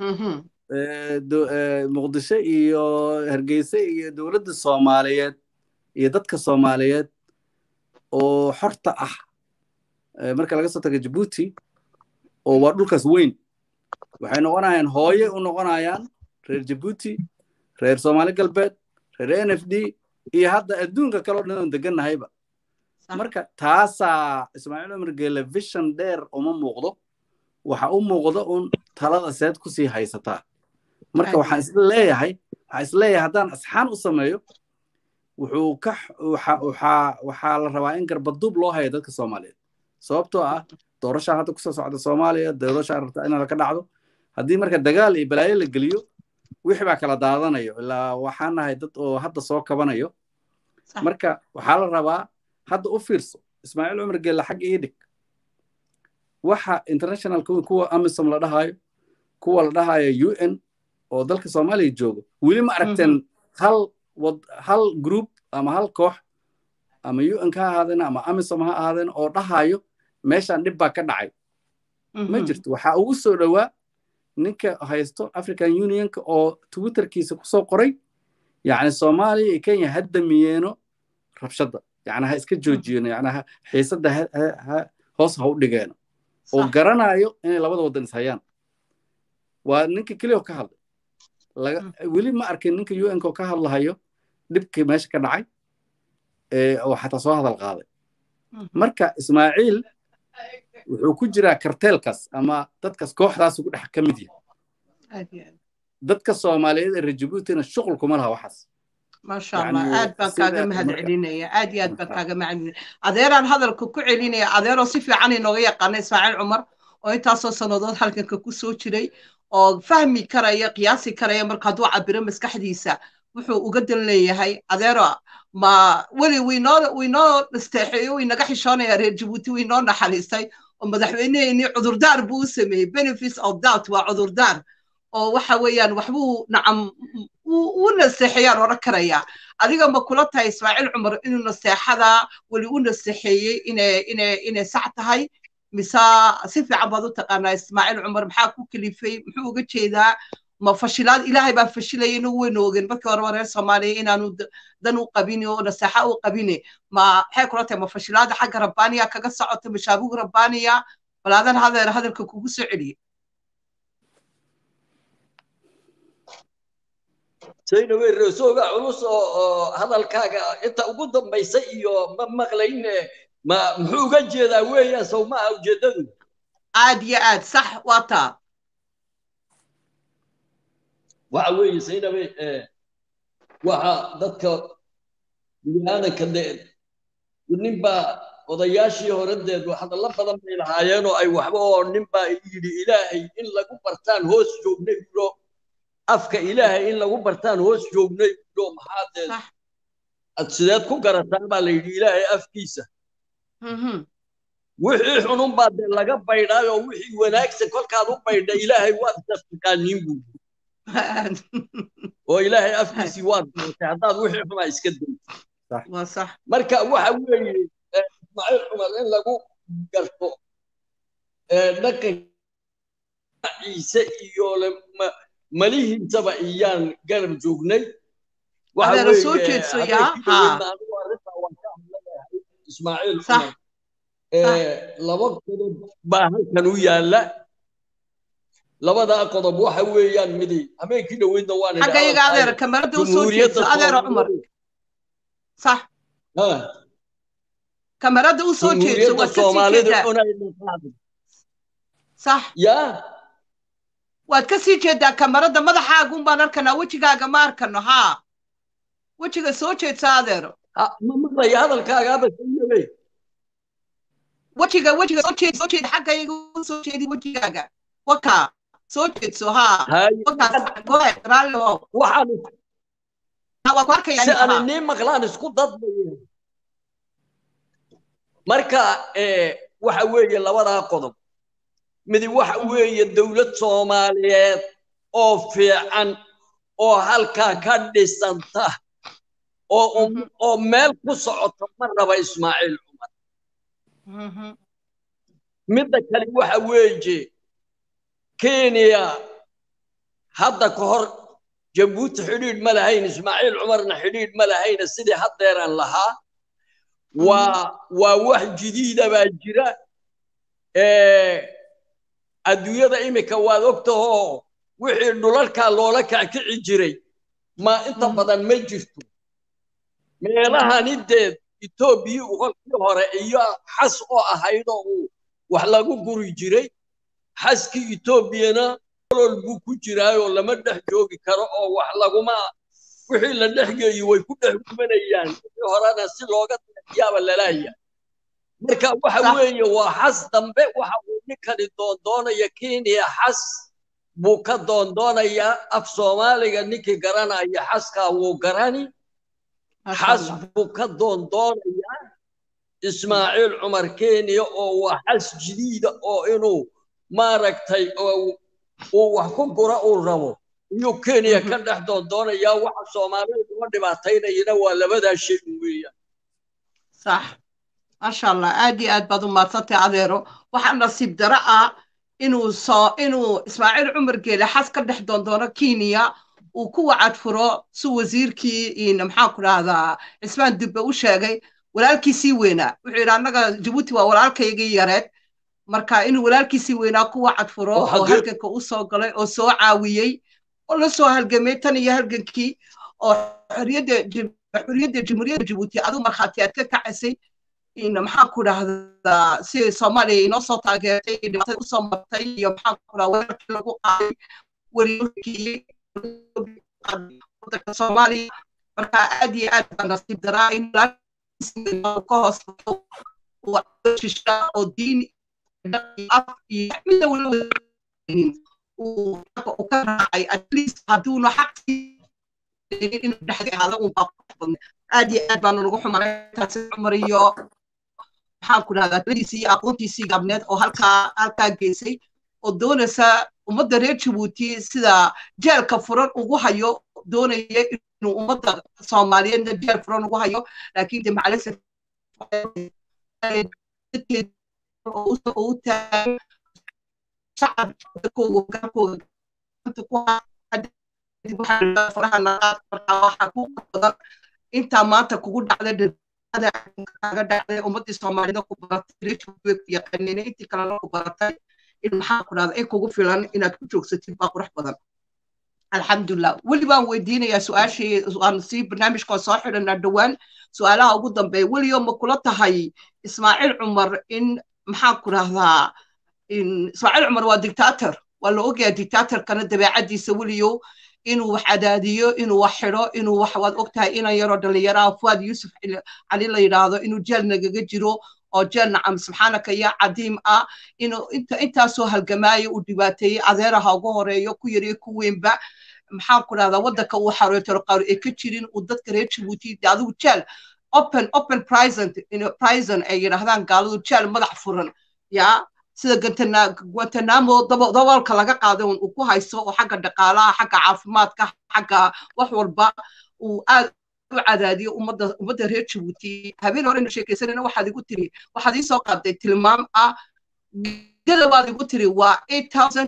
muqdisho iyo hargeysa iyo dowladda soomaaliyeed iyo dadka soomaaliyeed oo xorta ah marka laga soo taga jabuuti oo waa dhulkaas weyn waxay noqonayaan hooye u noqonayaan reer jabuuti reer soomaali galbeed reer n f d iyo hadda adduunka kaleo dhan oon degannahayba marka taasaa ismaaciil cumar geele vision dheer uma muuqdo waxa u muuqdo un talada seed kusii haysataa marka waxaan isla leeyahay waxaan isleeyahay haddaan asxaan u sameeyo wuxuu ka waxaa waxaa la rabaa in garbaduub loo hayo dadka soomaaliyeed sababtoo ah doorashaa hadda kusoo socda soomaaliya doorashaa rabta in ka dhacdo haddii marka dagaal iyo balaayo la geliyo wixii baa kala daadanayo ilaa waxaan nahay dad oo hadda soo kabanayo marka waxaa la rabaa hadda u fiirso ismaaciil cumar geelle xagga ii dhig waxa international kuwa amisom la dhahayo kuwa la dhahayo u n oo dalka soomaaliya joogo weli ma aragteen hal hal group ama hal koox ama u n ka ahaadeen ama amisom ha ahaadeen oo dhahayo meeshaan dhib baa ka dhacay ma jirto waxaa ugu soo dhowaa ninka haysto african unionka oo twitterkiisa kusoo qoray yacni soomaaliya iyo kenya ha damiyeeno rabshadda yacni ha iska joojiyeno yacni xiisadda hoos ha u dhigeeno oo garanayo inay labada waddan is hayaan waa ninka keliya oo ka hadlay weli ma arkin ninka u nka oo ka hadlahayo dhibkii meesha ka dhacay oo xataa soo hadal qaaday marka ismaaciil wuxuu ku jiraa karteelkaas ama dadkaas kooxdaasu ku dhex ka mid yahay dadka soomaaliyeed ee reer jabuutina shuqul kuma laha waxaas maasha allah aad baan kaaga mahad celinaya aad iyo aad baan kaaga mahad celinaya adeeraan hadalka ku celinaya adeeroo si fiican inooga yaqaana ismaaciil cumar oo intaasoo sannadood halganka ku soo jiray oo fahmi karaya qiyaasi karaya marka hadduu cabiro maskaxdiisa wuxuu uga dan leeyahay adeero ma weli wiinoo wiinoo nasteexeeyo winaga xishoonaya reer jabuuti wiinoo naxariistay oo madaxweyneheenii cudurdaar buu u sameeyey benefits of doubt waa cudurdaar oo waxa weeyaan waxbuu nacam u naseexeeyaan odhan karayaa adiga ma kula tahay ismaaciil cumar inuu naseexada weli u naseexeeyey inay inay inay sax tahay mise si fiican baad u taqaanaa ismaaciil cumar maxaa ku kalifay muxuu uga jeedaa ma fashilaad ilaahay baa fashilaya inagu waynu ogeen markii horeba reer soomaaliya inaanu d- dan u qabin oo naseexa u qabine ma maxay kula tahay ma fashilaada xagga rabbaaniya kaga socota mashaabugu rabbaaniya bal adan hadeer hadalka kugu soo celiye sayna wey reesooga culus oo oo hadalkaaga inta ugu dambaysa iyo ma maqlayn eh, ma muxuu uga jeedaa weeyaan sow maaha ujeedadu aad iyo aad sax waa taa waxa weeye saynabe eh, waxa dadka biniaadanka de ninbaa odayaashii horadeed hadallo badan bay lahaayeen oo ay waxba oo ninbaa yidhi ilaahay in lagu bartaan hoos joognay bulo afka ilaahay in lagu bartaan hoos joognay bulo maxaa dee sax ad sideed ku garataan baa la yidhi ilaahay afkiisa Mhm. wixii xunun baa dee laga baydhaayoo wixii wanaagsan kolkaad u baydha ilaahay waad taqaaniin buu oo ilaahay afkiisii waad mootay haddaad wixii xumaa iska dayso waa sax marka waxa weeye eh, ismaaciil cumar in lagu garto eh, dhaqanka ciise iyo le- ma- malihiisaba iyaan garab joognay waxa adeero soo weeye jeedso habeenkii yaa dhaweydna ha anigu arrintaa waan ka hadlanahay ismaaciil sax cumar Eh, laba qodob baa halkan u yaalla labadaa qodob waxa weeyaan midi habeenkii dhaweydna waan idhi xagga iyaga hadalkaaga adeero kamarada u soo jumhuuriyadda jeedso adeero cumar soomaalidu sax ha kamarada u soo jeedso jumhuuriyadda waad ka sii soomaalidu jeedaa inay dhaqaaqdo sax yaa waad ka sii jeedaa kamarada madaxaaga un baan arkanaa wejigaaga ma arkano haa wejiga soo jeedsa adeero ha, ma maqlaya hadalkaaga aba sayabe wejiga wejiga soo jeed soo jeed xagga iyaga u soo jeedi wejigaaga wakaa soo jeedso haa hay wakaas goe raalli oo waxaan Ha, waa ku arkayaa si ninka aan haa inii maqlaan isku dadbaya marka eh, waxa weeye labadaa qodob midi waxa weeye dowlad soomaaliyeed oo fiican oo halkaa ka dhisanta oo um- oo meel ku socota ma raba ismaaciil cumar Mhm. midda kale waxa weeye kenya hadda ka hor jabuuti xidhiidh ma lahayn ismaaciil cumarna xidhiidh ma lahayna sidii haddeeran lahaa waa waa wax jadiida baa jira Eh, adduunyada imika waad ogtahoo wixii dhulalkaa loola kackici jiray ma inta Mhm. badan ma jirto meelahani deed etoobiya kolkii hore iyo xas oo ahaydoo uu wax lagu guri jiray xaskii etoobiyana olol buu ku jiraayoo lama dhex joogi karo oo wax laguma wixii la dhex geeyo way ku dhex gubanayaan wixii horena si looga yaaba lalaaya marka waxa Sax. weeye waa xas dambe waxa uu ninkani doondoonaya kenya xas buu ka doondoonayaa af soomaaliga ninkii garanaya xaskaa wuu garani Masha xas Allah. buu ka doondoonayaa ismaaciil cumar kenya oo waa xas jadiida oo inuu maaragtay oo uu wax ku gura uu rabo iyuu kenya Mhm. ka dhex doondoonayaa waxa soomaalida uga dhibaataynayana waa labadaa shay weeyaan sax maasha allah aad iyo aad baad u maadsantay adeero waxaa nasiib daro ah inuu soo inuu ismaaciil cumar geele xas ka dhex doondoono kenya uu ku wacad furo si wasiirkii in maxaan ku dhahdaa cismaan dubbe u sheegay walaalkiisii weynaa wuxuu yidhi annaga jabuuti waa walaalkaygii yareed marka inuu walaalkiisii weynaa ku wacad furo Oo oo xagee- halganka u soo galay oo soo caawiyey oo la soo halgamay tan iyo halgankii oo xorriyadda jam- xorriyadda jamhuuriyadda jabuuti aduu markhaati aad ka kacisay in maxaan ku dhahdaa si soomaaliya inoo soo taageertay iyo dhibaatada usoo martay iyo maxaan ku dhahdaa weerarkii lagu qaaday wariyooyinkii wadanka soomaaliya marka aad iyo aad baa nasiib daraa in walaalkiisa ka hoos shisha oo diin iyo af iyo mida weliba uu uu ka raacay at least hadduuna xaqii inuu dhexdii ahaada un baa ku badan aad iyo aad baanu lagu xumaray taasi cumar iyo maxaan ku dhahdaa taladiisii iyo aqoontiisii gabneed oo halkaa halkaa geysay oo doonaysa ummadda reer jabuuti sida jeelka furan ugu hayo doonaya inuu ummadda soomaaliyeedna jeel furan ugu hayo laakiin de macalise u taagan shacabkooga garkooga kadib waxaan idhaa faraha naqaad markaa waxaa ku badan intaa maanta kugu dhacday dhibada kaaga dhacday ummaddii soomaalida ku baratay reerkiiba ku yaqaaneen intii kalena ku baratay in maxaa ku dhahda in kugu filan inaad ku joogsatid baa qurux badan alxamdulilah weli baan weydiinayaa su-aashii aan sii barnaamijka soo xidhanaa dhowaan su-aalaha ugu dambeeya weliyo ma kula tahay ismaaciil cumar in maxaa ku dhahdaa ismaaciil cumar waa dictator waa la ogyahay dictatorkana dabeecadiisa weliyo inuu wax cadaadiyo inuu wax xidho inuu wax waad ogtahay inan yaroo dhallinyaraha fuad yuusuf cali la yidhaahdo inuu jeel nagaga jiro oo jeel nacam subxaanaka ya cadiim ah inuu inta intaasoo halgamaayo uu dhibaateeyey adeeraha ugu horeeyo ku yariyo ku weynba maxaan ku dhahdaa waddanka uu xarooytoro qaar ay ka jirin uu dadka reer jabuuti adigu jeel open open prison prison ay yidhaahdaan gaaladu jeel madax furan yaa sida guantanamo daboolka laga qaaday uu ku haysto oo xagga dhaqaalaha xagga caafimaadka xagga wax walba uu aad u cadaadiyo ummadda ummadda reer jabuuti habeen horena sheekaysanayna waxaad igu tiri waxaad ii soo qaaday tilmaam ah gada waad igu tiri waa eight thousand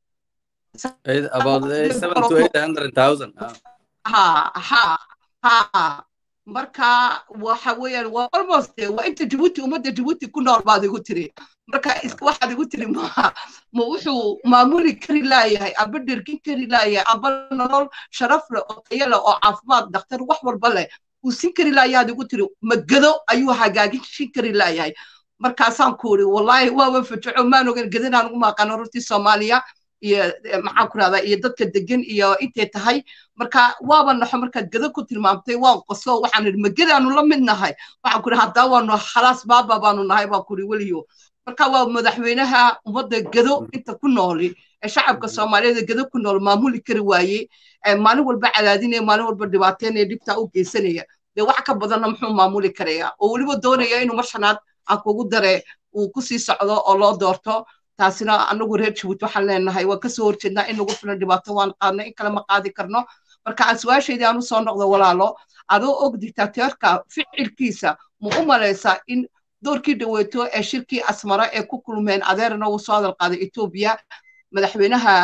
about seven to eight hundred thousand ha ha ha marka waxa weeyaan waa almost waa inta jabuuti ummadda jabuuti ku nool baad igu tiri marka waxaad igu tiri ma ma wuxuu maamuli kari laayahay amba dhergin kari laayahay amba nolol sharaf leh oo tayo leh oo caafimaad dhakhtar wax walba leh uu sin kari laayahaad igu tiri magado ayuu hagaagin shin kari laayahay markaasaan ku uri wallaahi waaba fajaco maan ogan gadanaan ugu maaqano runtii soomaaliya iyo maxaan ku rahdaa iyo dadka degan iyo intay tahay marka waaba naxo markaad gada ku tilmaamtay waan qoso waxaan idhi magadaanu la mid nahay waxaan ku idhi haddaa waanu khalaas baaba baanu nahay baan ku idhi weliyo marka waa madaxweynaha ummadda gado inta ku nooli ee shacabka soomaaliyeed gado ku nool maamuli kari waaye maalin walba cadaadinaya maalin walba dhibaateynaya dhibtaa u geysanaya dee wax ka badanna muxuu maamuli karaya oo weliba doonaya inuu marshanaad aan kugu dare uu kusii socdo oo loo doorto taasina anagu reer jabuuti waxaan leenahay waan kasoo horjeednaa in nagu filan dhibaato waan qaadnay in kale ma qaadi karno marka aan su-aashaydii aan usoo noqdo walaalo adoo og dictateerka ficilkiisa ma u malaysaa in doorkii dhaweeto ee shirkii asmara ee ku kulmeen adeerna uu soo hadal qaaday etoobiya madaxweynaha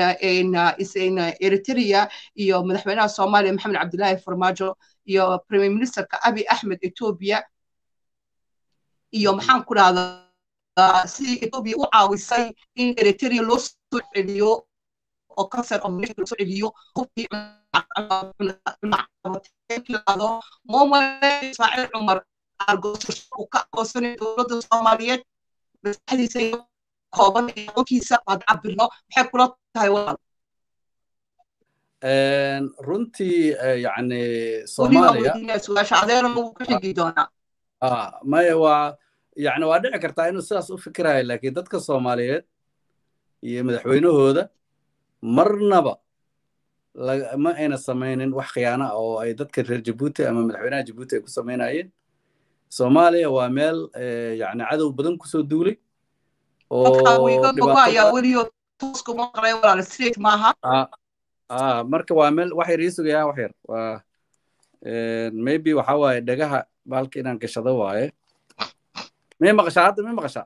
eritrea iyo madaxweynaha soomaaliya maxamed cabdilaahi farmaajo iyo premier ministerka abi axmed etoobiya iyo maxaan ku dhahdaa sidii etoobiya u caawisay in eritrea loo soo celiyo oo cancer of nation loo soo celiyo hubkii moomale ismaaciil cumar uu ka aqoonsanay dowladda soomaaliyeed maskaxdiisa iyo kooban iyo aqoonkiisa aad cabirno maxay kula tahay walaal runtii yani soomaaliya su-aasha adeerana wuu ka xigi doonaa maya waa yani waa dhici kartaa inuu sidaas u fikirayo laakiin dadka soomaaliyeed iyo madaxweynahooda marnaba ma ayna samaynin wax khiyaana ah oo ay dadka reer jabuuti ama madaxweynaha jabuuti ay ku samaynayeen soomaaliya waa meel yani cadow badan kusoo duulay marka waa meel wax yar ii sugayaa wax yar waa maybe waxa waaye dhagaha baalka inaan gashado waaye may maqashaa hadda may maqashaa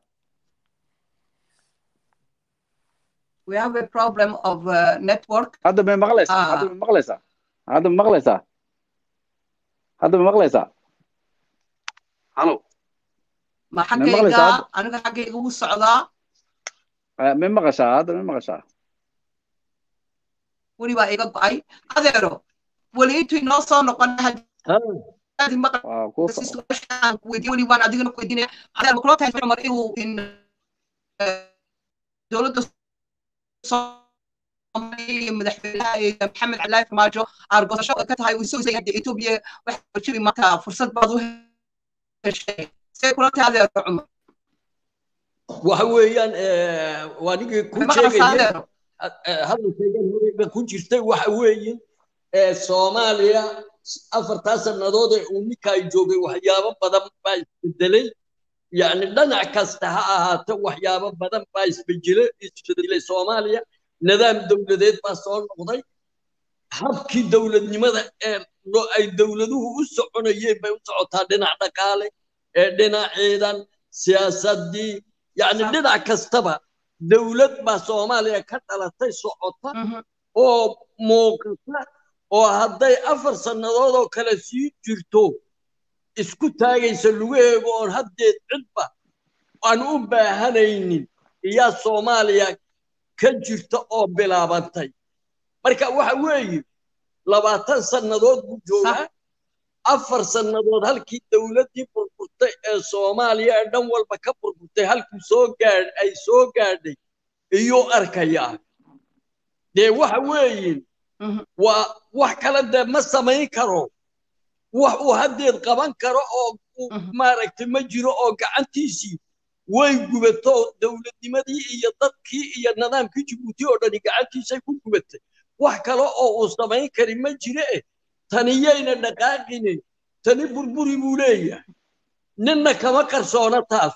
we have a problem of uh, network. hadda may maqlaysaa hadda may maqlaysaa hadda ma maqlaysaa hadda ma maqlaysaa halo ma xaggayga aniga xaggayga ugu socdaa may maqashaa hadda may maqashaa weli baa iga go'ay adeero weli intuu inoo soo noqon weli waan adigana ku weydiinaya adeer ma kula tahay cumar inuu dowladda iyo madaxweynaha maxamed cabdilaahi farmaajo aargosasho ka tahay uu isoo isaya etoobiya waxa jiri marka fursad baad u heshay see kula tahay adeer cumar waxa weeyaan waa ninkii ku sheegaya hadalkaygan horeyba ku jirtay waxa weeye soomaaliya afartaa sannadood ee uu ninkaa joogay waxyaabo badan baa isbedelay yani dhanac kasta ha ahaato waxyaabo badan baa isbedelay isbedelay soomaaliya nidaam dowladeed baa soo noqday habkii dowladnimada ee ay dowladuhu u soconayeen bay u socotaa dhinac dhaqaale ee dhinac ciidan siyaasadii yani dhinac kastaba dowlad baa soomaaliya ka dhalatay socota oo muuqata oo hadday afar sannadood oo kale sii jirto isku taagaysa lugaheegu oon haddeed cidba aan u baahanaynin iyaa soomaaliya ka jirta oo bilaabantay marka waxa weeye labaatan sannadood buu joogaa afar sannadood halkii dowladdii burburtay ee soomaaliya ee dhan walba ka burburtay halkii soo gaadh ay soo gaadhay iyuu arkayaa dee waxa weeye waa wax kale dee ma samayn karo wax uu haddeed qaban karo oo maaragtay ma jiro oo gacantiisii way gubato dowladnimadii iyo dadkii iyo nidaamkii jibuuti oo dhani gacantiisay ku gubatay wax kale oo uu samayn kari ma jire eh taniyayna dhaqaaqine tani burburi buu leeyahay ninna kama qarsoona taas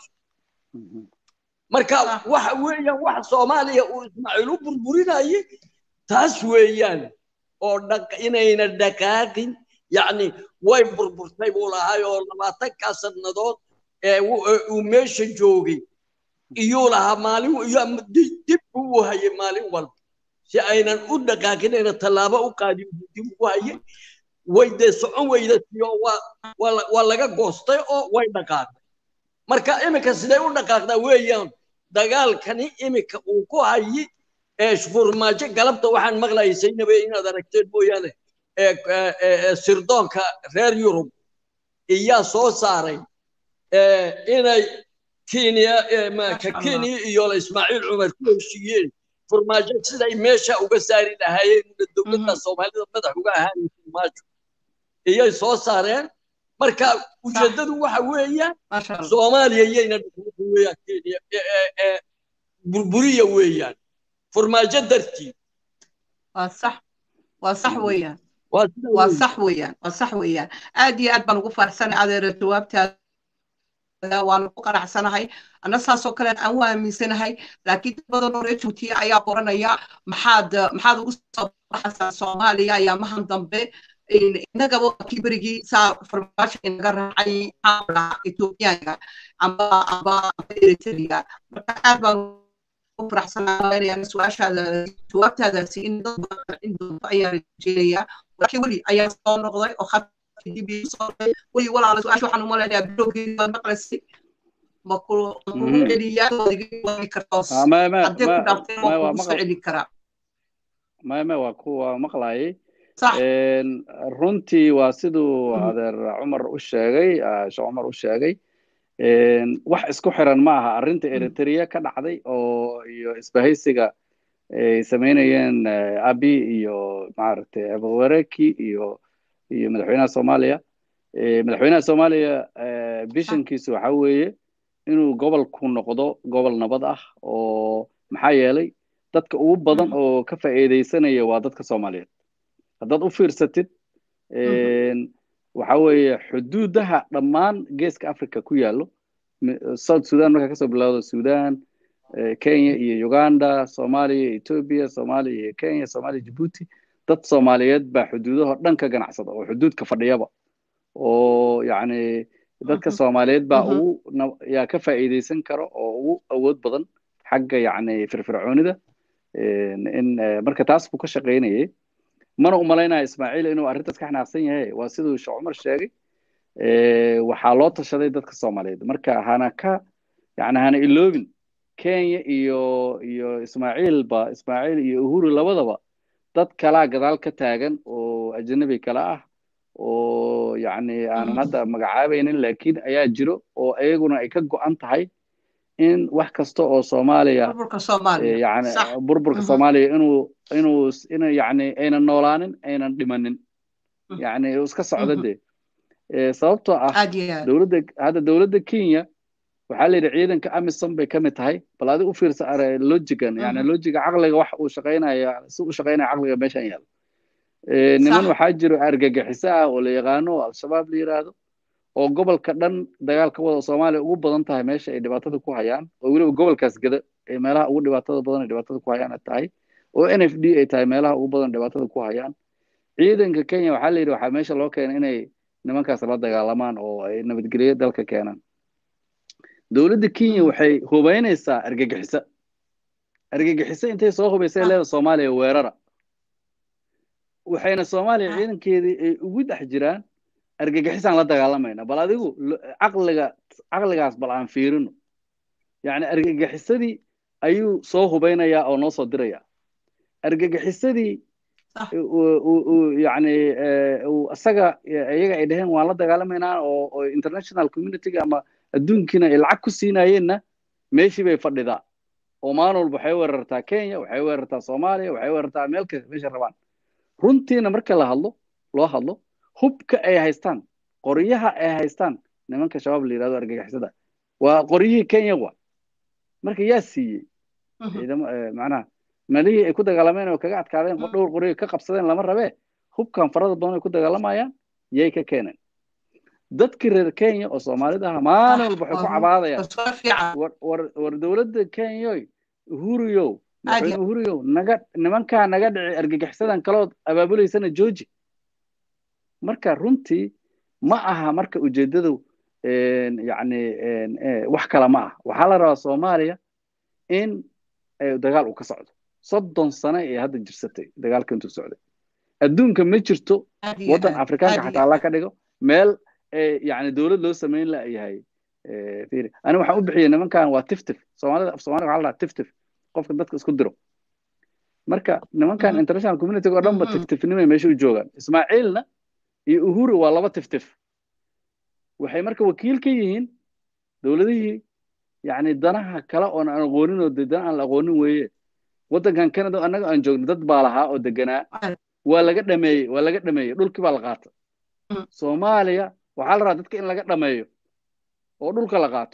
marka waxa weeyaan wax soomaaliya uu ismaaciil u burburinaye taas weeyaan oo inayna dhaqaaqin yacni way burburtay buu lahay oo labaatankaa sannadood ee uu meesha joogay iyuu lahaa maalin dib buu u hayay maalin walba si aynan u dhaqaaqin ayna tallaabo u qaadin buu dib ugu hayay way dee socon weyda siyo waa laga goostay oo way dhaqaaqday marka iminka siday u dhaqaaqdaa weeyaan dagaalkani iminka uu ku hayi ee furmaajo galabta waxaan maqlayay saynabe inaad aragteen mooyaane sirdoonka reer yurub iyaa soo saaray inay kenya ka kenya iyo ismaaciil cumar ku heshiiyeen furmaajo siday meesha uga saari lahaayeen dowladda soomaalida madax uga ahaan furmaajo iyay soo saareen marka ujeeddadu waxa weeyaan soomaaliya iyayna weeyaan kenya burburiya weeyaan furmaajo dartii waa sax waa sax weeyaan waa sax weeyaan waa sax weeyaan aad iyo aad baan ugu faraxsanay adeera jawaabtaada waanu ku qanacsanahay anna saasoo kale aan u aaminsanahay laakiin dad badan oo reer juutiya ayaa qoranaya maxaad maxaad ugu soo baxaysaa soomaaliya ayaamahan dambe innagaba kii berigii saa farmaasha inaga raacay maxaa etoobiyaanka amba amba eritrea marka aad baan ugu faraxsanaa su-aashaada jawaabtaadaasi in dad badan in doonto ayaa rajeenaya laakiin weli ayaa soo noqday oo khadkii dib ii soo noqday weli walaala su-aasha waxaan umaleynaya bilowgeedii baad maqlaysay ma ku kugu celiyaa waad iga wadi kartaa haddii ku dhaafteen waa kugu soo celi karaa maya waa kuwa maqlayay runtii waa siduu adeer cumar u sheegay sheekh cumar u sheegay wax isku xiran ma aha arrinta eritrea ka dhacday oo iyo isbahaysiga ay samaynayeen abi iyo maaragtay abuwareki iyo iyo madaxweynaha soomaaliya madaxweynaha soomaaliya bishankiisu waxa weeye inuu gobolku noqdo gobol nabad ah oo maxaa yeelay dadka ugu badan oo ka faa'iidaysanaya waa dadka soomaaliyeed haddaad u fiirsatid waxa weeye xuduudaha dhammaan geeska africa ku yaallo south sudan markaa kasoo bilowdo sudan kenya iyo uganda soomaaliya ethiopia soomaaliya iyo kenya soomaaliya djibuuti dad soomaaliyeed baa xuduudaho dhan ka ganacsada oo xuduudka fadhiyaba oo yacni dadka soomaaliyeed baa ugu yaa ka faa'iidaysan karo oo ugu awood badan xagga yacni firfircoonida in marka taas buu ka shaqaynayay mana u malaynaya ismaaciil inuu arrintaas ka xanaaqsan yahay waa siduu sheekh cumar sheegay waxaa loo tashaday dadka soomaaliyeed marka hana ka yani hana iloobin kenya iyo iyo ismaaciilba ismaaciil iyo uhuru labadaba dad kalaa gadaal ka taagan oo ajnabi kala ah oo yacni aanan hadda magacaabaynin laakiin ayaa jiro oo iyaguna ay ka go'an tahay in wax kasta oo soomaaliya yani burburka soomaaliya inuu inuu in yani aynan noolaanin aynan dhimanin yani iska socdo dee sababtoo ah dowladda hadda dowladda kenya waxaa la yidhi ciidanka amisom bay ka mid tahay bal adi u fiirsa are lojigan yani lojiga caqliga wax uu shaqaynaya si u shaqaynaya caqliga meeshan yaalo niman waxaa jiro argagixiso ah oo la yaqaano oo al-shabaab la yiraahdo oo gobolka dhan dagaalka wada soomaaliya ugu badan tahay meesha ay dhibaatada ku hayaan oo weliba gobolkaas gada ee meelaha ugu dhibaatada badan ay dhibaatada ku hayaan ay tahay oo n f d ay tahay meelaha ugu badan dhibaatada ku hayaan ciidanka kenya waxaa la yidhi waxaa meesha loo keenay inay nimankaas la dagaalamaan oo ay nabadgelyo dalka keenaan dowladda kenya waxay hubaynaysaa argagixiso argagixiso intay soo hubaysay leeda soomaaliya weerara waxayna soomaaliya ciidankeedii ay ugu dhex jiraan argagixisaan la dagaalamayna bal adigu caqliga caqligaas bal aan fiirino yacni argagixisadii ayuu soo hubaynayaa oo noo soo dirayaa argagixisadii yani isaga iyaga ay dhaheen waan la dagaalamaynaa oo international community ama adduunkiina ay lacag ku siinayeenna meeshii bay fadhidaa oo maalin walba waxay weerartaa kenya waxay weerartaa soomaaliya waxay weerartaa meel kasta meesha rabaan runtiina marka la hadlo loo hadlo hubka ay haystaan qoryaha ay haystaan nimanka shabaab la yidhahdo argagixisada waa qoryihii kenya wa marka yaa siiyey ciidamo macnaha malihii ay ku dagaalameen oo kaga adkaadeen dhowr qoryo ka qabsadeen lama rabee hubkan farada badan ay ku dagaalamayaan yay ka keeneen dadkii reer kenya oo soomaalida aha maalin walba waxay ku cabaadayaan war dowladda kenyoy uhuriyow madaxweyne uhuriyow naga nimankaa naga dhici argagixisadan kalood abaabulaysana jooji marka runtii ma aha marka ujeeddadu yani wax kale ma ah waxaa la rabaa soomaaliya in dagaal uu ka socdo soddon sano ee hadda jirsatay dagaalka intuu socday adduunka ma jirto waddan afrikaanka xataa alla ka dhigo meel yani dowlad loo samayn la yahay ani waxaan u bixiyey nimankan waa tiftif soomaalida soomaalida waxaa la dhahaa tiftif qofka dadka isku diro marka nimankan international community oo dhanba tiftifnimay meesha u joogaan ismaaciilna iyo uhuru waa laba tiftif waxay marka wakiil ka yihiin dowladihii yani danaha kale oon aan aqoonin oo de dan aan la aqoonin weeye waddankan canada annaga aan joogno dad baa lahaa oo deganaa waa laga dhameeyey waa laga dhameeyey dhulkii baa la qaata soomaaliya waxaa la rabaa dadka in laga dhameeyo oo dhulka la qaato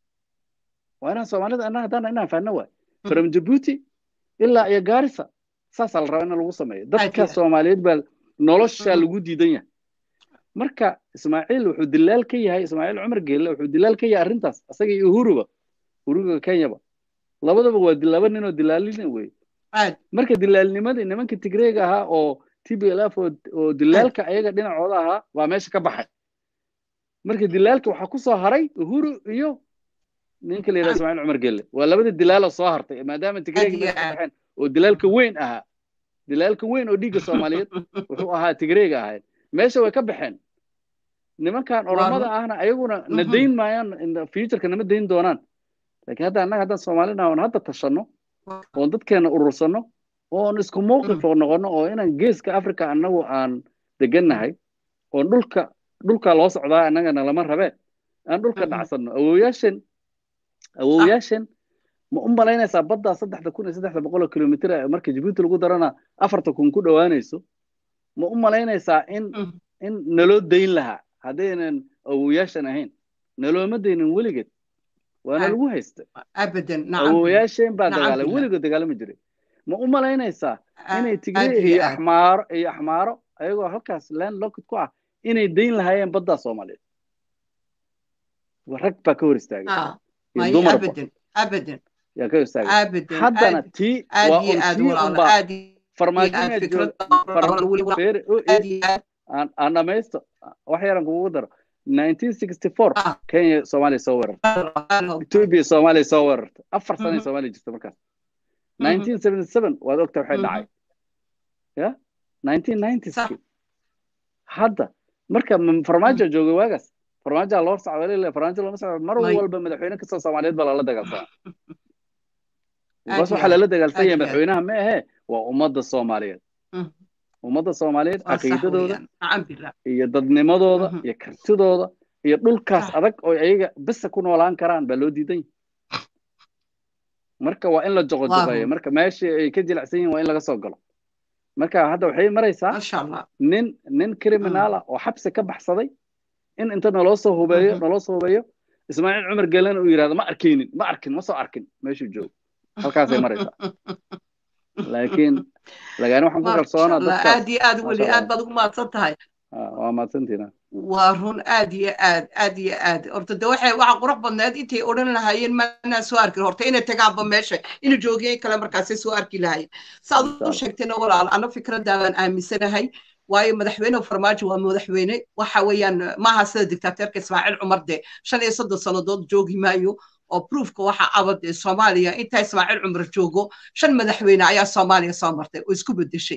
waa inaan soomaalida annaga haddana inaan fahno waay from jabuuti ilaa iyo gaarisa saasaa la rabaa in lagu sameeyo dadka soomaaliyeed baa nolosha lagu diidan yahay marka ismaaciil wuxuu dilaal ka yahay ismaaciil cumar geelle wuxuu dilaal ka yahay arrintaas isaga iyo uhuruba uhuruga kenyaba labadaba waa laba nin oo dilaalina wey marka dilaalnimadii nimanka tigreega ahaa oo t b l f oo dilaalka ayaga dhinacooda ahaa waa meesha ka baxay marka dilaalka waxaa ku soo haray uhuru iyo ninka la yidhaha ismaaciil cumar gelle waa labada dilaalo soo hartay maadaama tigreegi meesha ka baxeen oo dilaalka weyn ahaa dilaalka weyn oo dhiigga soomaaliyeed wuxuu ahaa tigreega ahayd meesha way ka baxeen nimankan oromada ahna ayaguna na dayn maayaan futureka nama dayn doonaan laakiin hadda annaga haddaan soomaalina oon hadda tashanno oon dadkeena urursanno oon isku mowqif oo noqonno oo inaan geeska africa annagu aan degannahay oon dhulka dhulka loo socdaa annagana lama rabee aan dhulka dhacsanno awooyaashan awooyaashan ma u malaynaysaa baddaa saddexda kun iyo saddexda boqol oo kilomitr marka jabuuti lagu darana afarta kun ku dhowaanayso ma u malaynaysaa in in naloo dayn lahaa haddaynan awooyaashan ahayn nalooma daynin weligeed waana lagu haysta awooyaasheen baa dagaalay weligood dagaalami jiray ma u malaynaysaa inay tigre iyo axmaaro iyo axmaaro ayagoo halkaas land locket ku ah inay dayn lahaayeen baddaa soomaaliyeed rag baa ka hor istaagay dumarba yaa ka hor istaagay haddana tii waa un tii unbaa farmaajinaad aan dhamaysto wax yaran kugu daro 1964 kenya soomaaliya soo weerartay ethiopia soomaaliya soo weerartay afar sano soomaaliya jirta markaas 1977 waad ogta waxay dhacay ya 1990ski hadda marka farmaajo joogay waagaas farmaajoa loo socda farmaajo looma socda mar walba madaxweyne kastoo soomaaliyeed baa lala dagaalsanaa bas waxaa lala dagaalsan yahay madaxweynaha ma ahee waa ummadda soomaaliyeed ummadda soomaaliyeed caqiidadooda iyo dadnimadooda iyo kartidooda iyo dhulkaas adag oo ayaga bisa ku noolaan karaan baa loo diidan yahay marka waa in la joqojoqeeyo marka meeshii ay ka jilicsan yihin waa in laga soo galo marka hadda waxay maraysaa nin nin criminaala oo xabsi ka baxsaday in inta naloo soo hubeeyo naloo soo hubeeyo ismaaciil cumar gelena uu yidhahdo ma arkaynin ma arkin ma soo arkin meeshuu joogo halkaasay maraysaa laakiin lagaani waxaan ku kalsoonaa dadka aad iyo aad weli aad baad ugu mahadsan tahay waa mahadsantiina waa run aad iyo aad aad iyo aad horta de waxay waxa qurux badneed intay odhan lahaayeen manaa soo arkin horta inay tagaanba meesha inay joogiyeen kale markaasay soo arki lahaayeen saad u sheegtayna walaal ana fikraddaa baan aaminsanahay waayo madaxweyne farmaajo waa madaxweyne waxa weeyaan maaha sida dictateerka ismaaciil cumar de shan iyo soddon sannadood joogi maayo oo proofka waxa abad ee soomaaliya intaa ismaaciil cumar joogo shan madaxweyne ayaa soomaaliya soo martay oo isku bedeshay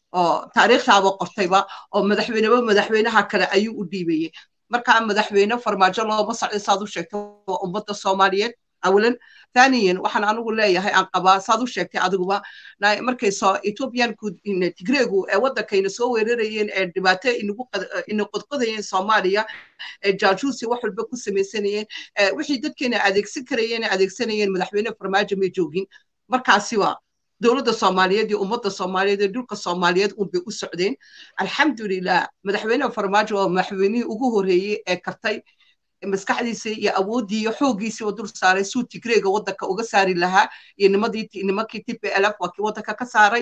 oo taariikhdaaba qortayba oo madaxweyneba madaxweynaha kale ayuu u dhiibayey markaa madaxweyne farmaajo looma socdo saad u sheegtay waa ummadda soomaaliyeed awalan ثانيا waxaan anigu leeyahay aan qabaa saad u sheegtay adiguba markay soo ethiopianku tigreegu ee waddankayna soo weerarayeen ee dhibaato inagu ina qodqodayeen soomaaliya ee jaajuusi wax walba ku samaysanayeen wixii dadkeena adeegsan karayeen adeegsanayeen madaxweyne farmaajo may joogin markaasiba dowladda soomaaliyeed iyo ummadda soomaaliyeed iyo dhulka soomaaliyeed unbay u socdeen alxamdulilah madaxweyne farmaajo waa madaxweynihii ugu horreeyey ee kartay maskaxdiisa iyo awooddii iyo xooggiisii oo dul saaray suu tigreega waddanka uga saari lahaa iyo nimadii nimankii t p lf waa kii waddanka ka saaray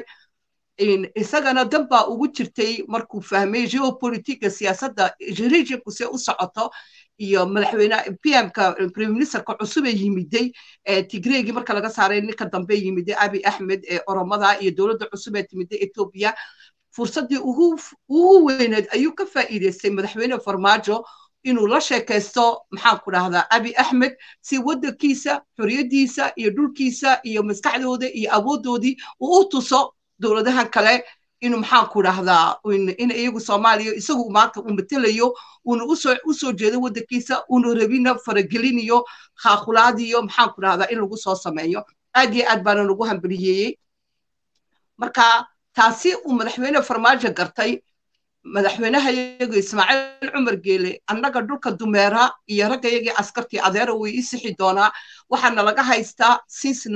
isagana dan baa ugu jirtay markuu fahmay geopolitika siyaasadda regionku see u socoto iyo madaxweyne pmka prime ministerka cusub ee yimiday tigreegii marka laga saaray ninka dambe yimiday abi axmed ee oromada iyo dowladda cusub ee timiday etoobiya fursaddii ugu ugu weyneed ayuu ka faa'iidaystay madaxweyne farmaajo inuu la sheekaysto maxaan ku dhahdaa abi axmed si waddankiisa xorriyaddiisa iyo dhulkiisa iyo maskaxdooda iyo awooddoodii uu u tuso dowladahan kale inuu maxaan ku dhahdaa in iyagu soomaaliya isagu maanta uu matelayo uuna usoo usoo jeedo waddankiisa uuna rabina faragelinayo khaakulaadiyo maxaan ku dhahdaa in lagu soo sameeyo aad iyo aad baana nagu hambaliyeeyey marka taasi uu madaxweyne farmaajo gartay madaxweynaha iyagu ismaaciil cumar geele annaga dhulka dumeera iyo ragga iyagii askartii adeera way ii sixi doonaa waxaana laga haystaa since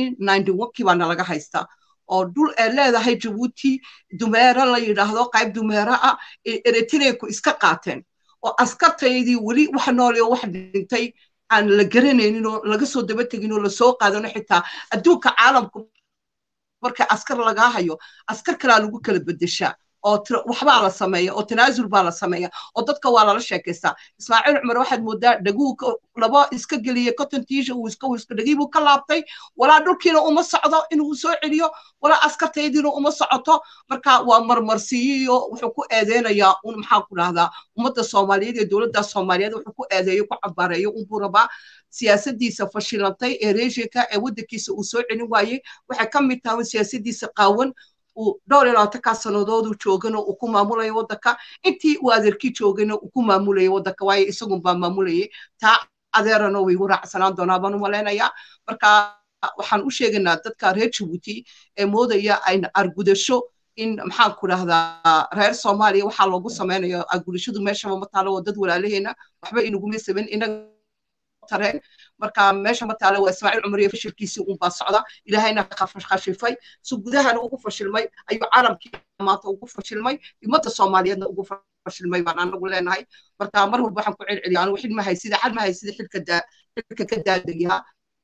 kii baana laga haystaa oo dhul ee leedahay jabuuti dumeera la yidhaahdo qayb dumeera ah ee eritreeku iska qaateen oo askartaydii weli wax noole oo wax dhintay aan la garanaynin oo laga soo daba tegin oo lasoo qaadano xitaa adduunka caalamku marka askar lagaa hayo askar kalaa lagu kala bedeshaa oo waxbaa la sameeya oo tanaasul baa la sameeya oo dadka waa lala sheekaystaa ismaaciil cumar waxaad moodaa dhaguu laba iska geliye cottontiisha uu iska iska dhagiibuu ka laabtay walaa dhulkiina uma socdo inuu soo celiyo walaa askartaydiina uma socoto marka waa marmarsiiyo wuxuu ku eedeynayaa un maxaan ku dhahdaa ummadda soomaaliyeed iyo dowladda soomaaliyeed wuxuu ku eedeeyo ku cabaareeyo unbuu rabaa siyaasadiisa fashilantay ee reeshinka ee waddankiisa uu soo celin waayey waxay ka mid tahay siyaasadiisa qaawan uu dhowr iyo labaatankaa sannadooduu joogana uu ku maamulayo waddanka intii uu adeerkii joogana uu ku maamulayo waddanka waayo isagun baa maamulayay taa adeerana way igu raacsanaan doonaa baan u malaynayaa marka waxaan u sheegaynaa dadka reer jabuuti ee moodaya ayna argudasho in maxaan ku dhahdaa reer soomaaliya waxaa loogu samaynayo argudashadu meeshaba ma taalo waa dad walaalaheena waxba inaguma saban inaga tareen marka meesha ma taale waa ismaaciil cumar iyo fashilkiisii unbaa socda ilaahayna khashifay si gudahana ugu fashilmay ayuu caalamkii maanta ugu fashilmay ummadda soomaaliyeedna ugu fashilmay baan anagu leenahay marka mar walba waxaan ku celceliya anigu xil ma haysida xal ma haysida xilka xilka ka daadayaa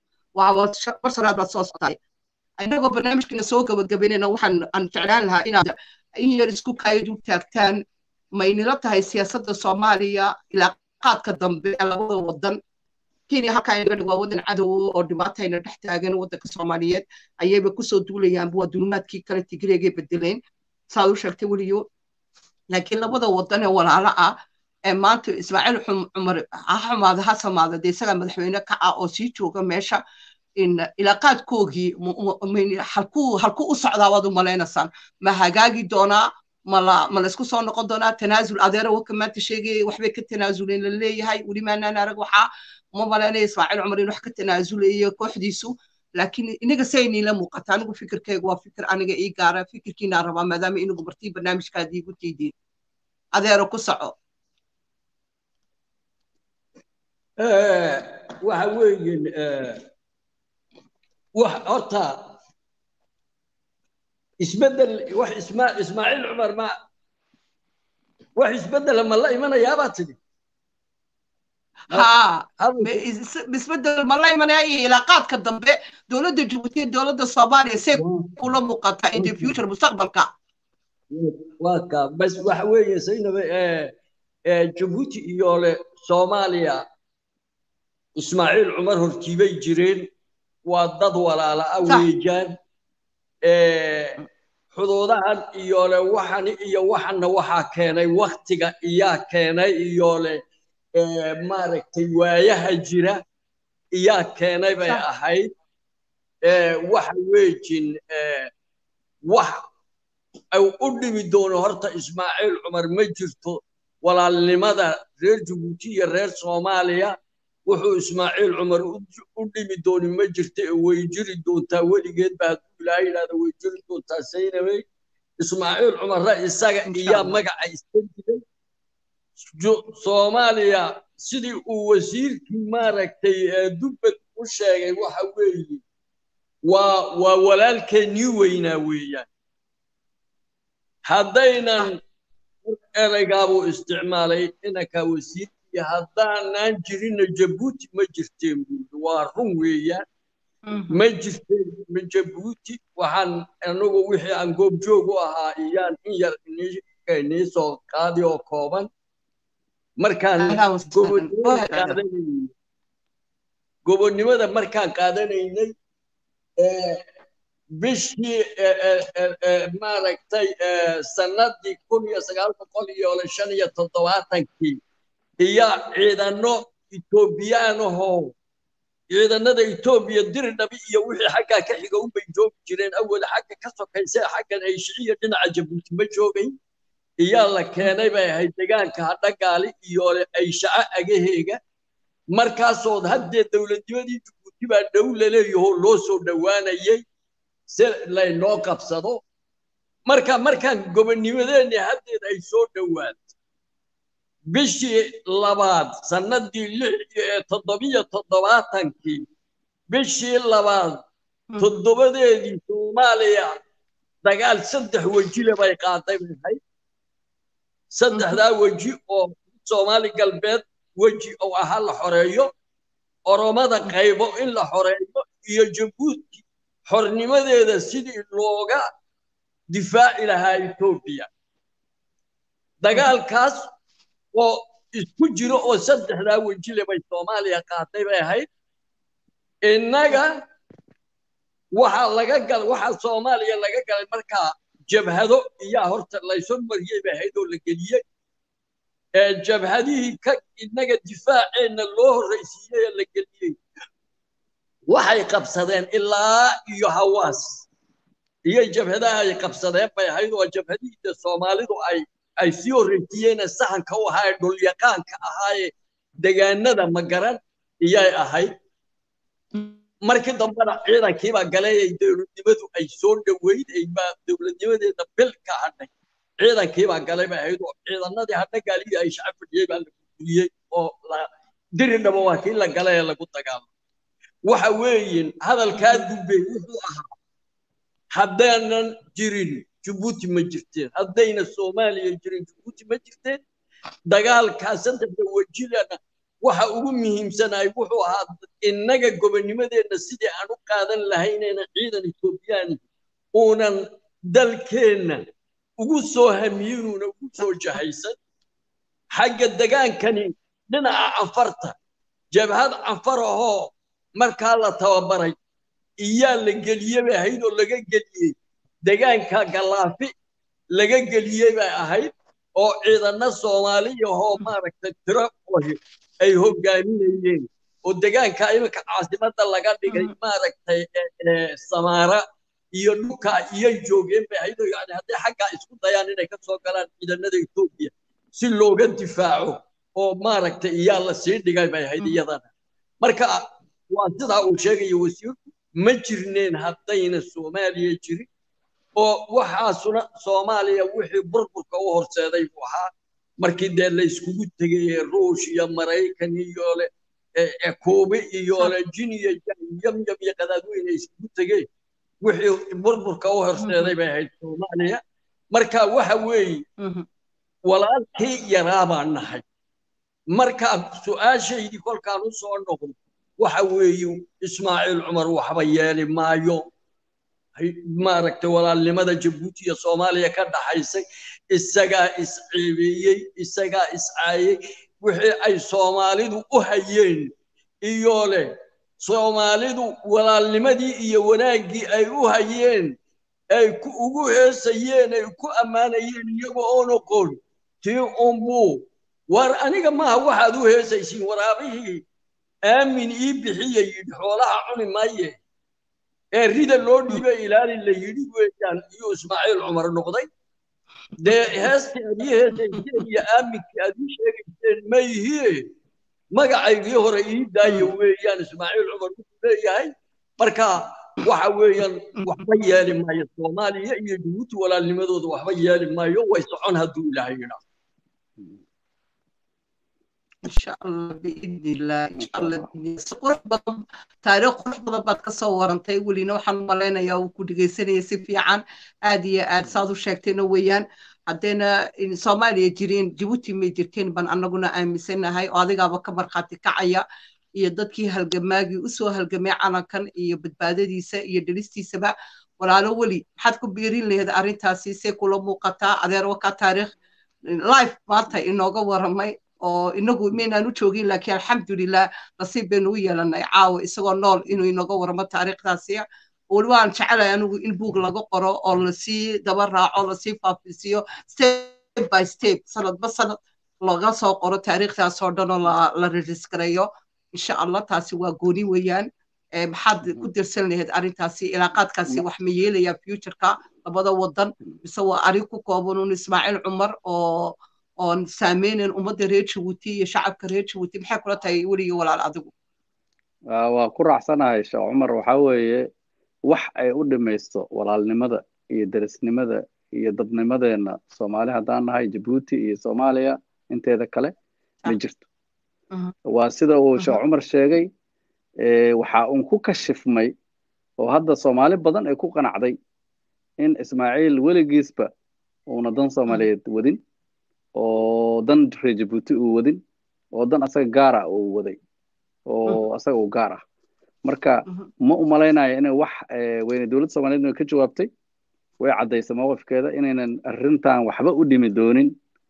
waa mar sanaad baad soo soctaay inagoo barnaamijkina soo gabagabaynayna waxaan aan jeclaan lahaa inaad in yar isku kaayad u taagtaan maynila tahay siyaasadda soomaaliya ilaa qaadka dambe ee labada wadan kenya halkaa inaga dhig waa waddan cadow oo dhibaatayna dhex taagan waddanka soomaaliyeed ayayba kusoo duulayaanba waa dulmaadkii kale tigreegay bedeleen saad u sheegtay weliyo laakiin labada waddan ee walaalo ah ee maanta ismaaciil cumar ha xumaada ha samaada dee isagaa madaxweyne ka ah oo sii jooga meesha ilaaqaadkoogii halkuu halkuu u socdaa waad u malaynaysaan ma hagaagi doonaa mala ma laysku soo noqon doonaa tanaasul adeera waka maanta sheegaya waxbay ka tanaasuleen la leeyahay weli maanaan arag waxaa uma malaynaya ismaaciil cumar in wax ka tanaasulayo kooxdiisu laakiin inaga sayniila muuqata anigu fikirkaygu waa fikir aniga ii gaara fikirkiinaa rabaa maadaama inagu martii barnaamijkaadii igu tiidiin adeero ku soco waxa weeyin wax horta isbedel wax isma ismaaciil cumar ma wax isbedela ma la imanayaabaa tidhi ها isbedel ma la imanaya iyo ilaaqaadka dambe dowladda jabuuti iyo dowladda soomaaliya see kula muuqata in the future mustaqbalka waa ka bas waxa weeye saynabe jabuuti iyo le soomaaliya ismaaciil cumar hortiibay jireen waa dad walaala ah weejaan xuduudahan iyo le waxan iyo waxanna waxaa keenay waktiga iyaa keenay iyo le maaragtay waayaha jira iyaa keenay bay ahayd waxa weejin wax u dhimi doono horta ismaaciil cumar ma jirto walaalnimada reer jabuuti iyo reer soomaaliya wuxuu ismaaciil cumar u dhimi dooni ma jirta ee way jiri doontaa weligeed ba hadduu ilaahay yidhahda way jiri doontaa saynabey ismaaciil cumarra isaga iyaa magaca iska jiray soomaaliya sidii uu wasiirkii maaragtay dubbad u sheegay waxa weeye waa waa walaalkeennii weynaa weeyaan haddaynan ereygaabuu isticmaalay inanka wasiirkii haddaanaan jirinna jabuuti ma jirteen buuri waa run weeyaan ma jirteen ma jabuuti waxaan anagu wixii aan goobjoog u ahaa iyaan in yar inii soo qaadi oo kooban markaan gobonnimada qaadanaynay gobonnimada markaan qaadanaynay bishii maaragtay sanadii kun iyo sagaal boqol iyo shan iyo toddobaatankii iyo ciidano etoobiyaan ahoo ciidanada etoobiya diridhabi iyo wixii xaggaa ka xiga unbay joogi jireen awal xagga ka sokaysa xaggan ay shiciyo dhinaca jabuuti ma joogayn iyaa la keenay bay ahayd degaanka hadhagaali iyo ay shaco agaheega markaasood haddee dowladnimadii jabuuti baa dhow laleeyahoo loo soo dhowaanayay si laynoo qabsado marka markaan gobonnimadeenni haddeed ay soo dhowaato bishii labaad sannadii lix toddobiyo toddobaatankii bishii labaad toddobadeedii soomaaliya dagaal saddex wejile bay qaaday bay ahayd saddexdaa weji oo soomaali galbeed weji oo ahaa la xoreeyo oromada qaybo in la xoreeyo iyo jabuuti xornimadeeda sidii looga difaaci lahaa etoobiya dagaalkaas oo isku jiro oo saddexdaa wejile bay soomaaliya qaaday bay ahayd innaga waxaa laga gal waxaa soomaaliya laga galay markaa jabhado iyaa horta laysoo mariyey bay ahayd oo la geliyey jabhadihii ka innaga difaaceenna loo horraysiiyey ee la geliyey waxay qabsadeen ilaa iyo hawaas iyo jabhadaha ay qabsadeen bay ahayd oo jabhadihii soomaalidu ay ay sii horreysiiyeen sahanka u ahaa ee dhulyaqaanka ahaayee degaanada magaran iyay ahayd markii dambena ciidankiibaa galayay dowladnimadu ay soo dhoweyd aybaa dowladnimadeeda bil ka hadhay ciidankiibaa galay bay ahayd oo ciidanadii hadha gaaliyo ay shacab fadhiyey baa la burburiyey oo diridhaba waa kii la galay ee lagu dagaalo waxa weeyin hadalkaa dubbey wuxuu ahaa haddaanan jirin jabuuti ma jirteen haddayna soomaaliya jirin jabuuti ma jirteen dagaalkaa saddexda wejilana waxa ugu muhiimsanay wuxuu ahaa innaga gobonnimadeenna sidii aan u qaadan lahaynayna ciidan etoobiyaani uunan dalkeenna ugu soo hamiyinuuna ugu soo jahaysan xagga degaankani dhinaca canfarta jabhad canfar ahoo markaa la tababaray iyaa la geliyey bay ahayd oo laga geliyey degaanka galaafi laga geliyey bay ahayd oo ciidano soomaaliyahoo maaragtay tiro ohi ay hoggaaminayeen oo degaanka iminka caasimadda laga dhigay maaragtay samaara iyo dhulka iyay joogeen bay ahayd oo yani hadday xaggaa isku dayaan inay ka soo galaan ciidanada etoobiya si looga difaaco oo maaragtay iyaa la sii dhigay bay ahayd iyadana marka waa sidaa uu sheegayo wasiirku ma jirneen haddayna soomaaliya jirin oo waxaasuna soomaaliya wixii burburka u horseeday buu ahaa markii dee la iskugu tegay ruush iyo maraykan iyo le kuubi iyo le jin iyo yamyam iyo qadaadweyne iskugu tegeen wixii burburka u horseeday bay ahayd soomaaliya marka waxa weeye walaalkii yaraa baan nahay marka su-aashaydii kolkaan u soo noqdo waxa weeye ismaaciil cumar waxba yeeli maayo maaragtay walaalnimada jabuuti iyo soomaaliya ka dhaxaysay isagaa isceebeeyey isagaa iscaayey wixii ay soomaalidu u hayeen iyo leh soomaalidu walaalnimadii iyo wanaaggii ay u hayeen ay ugu heesayeen ay ku ammaanayeen iyago oo noqon tii unbuu war aniga maaha waxaad u heesaysiin waraabihii aamin ii bixiya yidhi xoolaha cuni maaye ee rida loo dhiibay ilaali la yidhi weeyaan iyo ismaaciil cumar noqday dee heestii aad ii heesayseen iyo aaminkii aad ii sheegayseen ma ihie magacaygii hore ii daaya weeyaan ismaaciil cumar wuxuu leeyahay marka waxa weeyaan waxba yeeli maayo soomaaliya iyo jabuuti walaalnimadooda waxba yeeli maayo way socon hadduu ilaahay yidhaa إن شاء الله بإذن الله إن شاء الله بإذن الله قرح بدن تاريخ قرح بدن بعد كسر ورنتي ولينا وحن ملينا يا وكل جيسنا يسفي عن آدي آد صادو شاكتنا ويان عدنا إن سوماليا جيرين جيبوتي ميجرتين بان أنا قلنا آمسنا هاي وهذا قابا كبر خاتي كعيا iyo dadkii halgamaagii usoo halgamay calankan iyo badbaadadiisa iyo dhalistiisaba walaalo weli maxaad ku biirin lahayd arrintaasi see kula muuqataa adeer wakaa taariikh life maanta inooga waramay oo inagu maynaan u joogin laakiin alxamdulilah nasiib baynu u yeelanay caawa isagoo nool inuu inooga waramo taariikhdaasi weli waan jecelahay anigu in buug laga qoro oo lasii daba raaco lasii faafisiyo step by step sanadba sanad laga soo qoro taariikhdaas oo dhan oo la rejiskareeyo insha allah taasi waa gooni weeyaan maxaad ku dirsan lahayd arrintaasi ilaaqaadkaasi wax ma yeelayaa futureka labada wadan mise waa arrin ku kooban un ismaaciil cumar oo oon saameynayn ummadda reer jabuuti iyo shacabka reer jabuuti maxay kula tahay weligii walaal adigu waa ku raacsanahay sheekh cumar waxaa weeye wax ay u dhimaysto walaalnimada iyo derisnimada iyo dadnimadeenna soomaali haddaan nahay jabuuti iyo soomaaliya inteeda kale ma jirto waa sida uu sheekh cumar sheegay waxa uun ku kashifmay oo hadda soomaali badan ay ku qanacday in ismaaciil weligiisba uuna dan soomaaliyeed wadin oo dan reer jabuuti uu wadin oo dan asaga gaara uu waday oo asaga uu gaar ah marka ma u malaynayo inay wax weyne dowladda soomaaliyeed ka jawaabtay way caddaysay mowqifkeeda inaynan arrintan waxba u dhimi doonin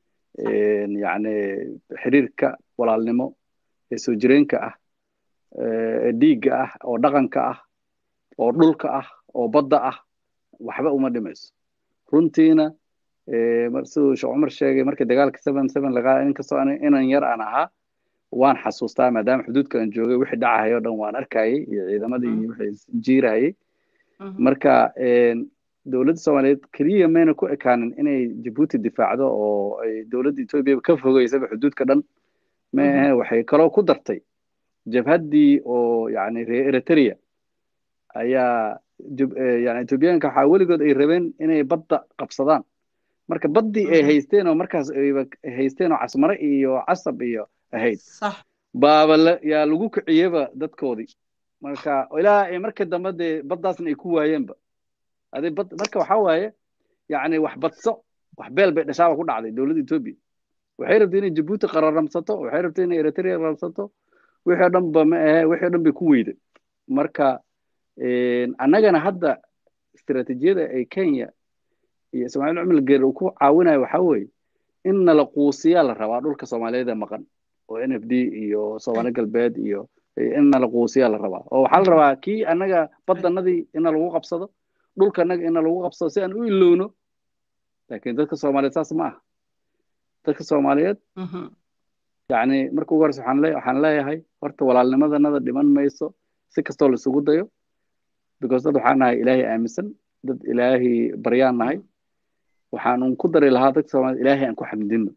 yani xiriirka walaalnimo ee soo jireenka ah ee dhiigga ah oo dhaqanka ah oo dhulka ah oo badda ah waxba uma dhimayso runtiina siduu sheekh cumar sheegay markii dagaalka seven seven lagaa inkastoo inan yar aan ahaa waan xasuustaa maadaama xuduudka aan joogay wixii dhacahaya o dhan waan arkayay iyo ciidamadii iyo wixii jiirahayay marka dowladda soomaaliyeed keliya mayna ku ekaanin inay jabuuti difaacdo oo ay dowladda etoobiya ka fogeysaba xuduudka dhan maahe waxay kaloo ku dartay jabhaddii oo yani reer eritrea ayaa yani etoobiyaanka waxaa weligood ay rabeen inay badda qabsadaan marka baddii ay haysteen oo markaas ayba haysteen oo casmare iyo casab iyo ahayd baaba yaa lagu kiciyeba dadkoodii marka ilaa ay marka dambe dee baddaasna ay ku waayeenba adi bad marka waxaa waaye yani wax badso wax beel bay dhashaaba ku dhacday dowladda etoobiya waxay rabtay inay jabuuti qararamsato waxay rabtay inay eritrea qararamsato wixii o dhan ba ma ahe wixii o dhan bay ku weyday marka annagana hadda istiraatiijiyada ay kenya iyo ismaaciil cumar geer uu ku caawinayo waxaa weeye in nala quusiyaa la rabaa dhulka soomaaliyeed ee maqan oo n f d iyo soomaali galbeed iyo in nala quusiyaa la rabaa oo waxaa la rabaa kii annaga baddanadii ina lagu qabsado dhulka annaga ina lagu qabsado si aan u ilowno laakiin dadka soomaaliyeed saas ma aha dadka soomaaliyeed yani marka ugu horeysa waxaan leeyahay horta walaalnimadanada dhiman mayso si kastoo laisugu dayo because dad waxaan nahay ilaahay aaminsan dad ilaahay baryaan nahay waxaan ku dari lahaa dadka soomaaliyed ilaahay aan ku xamdino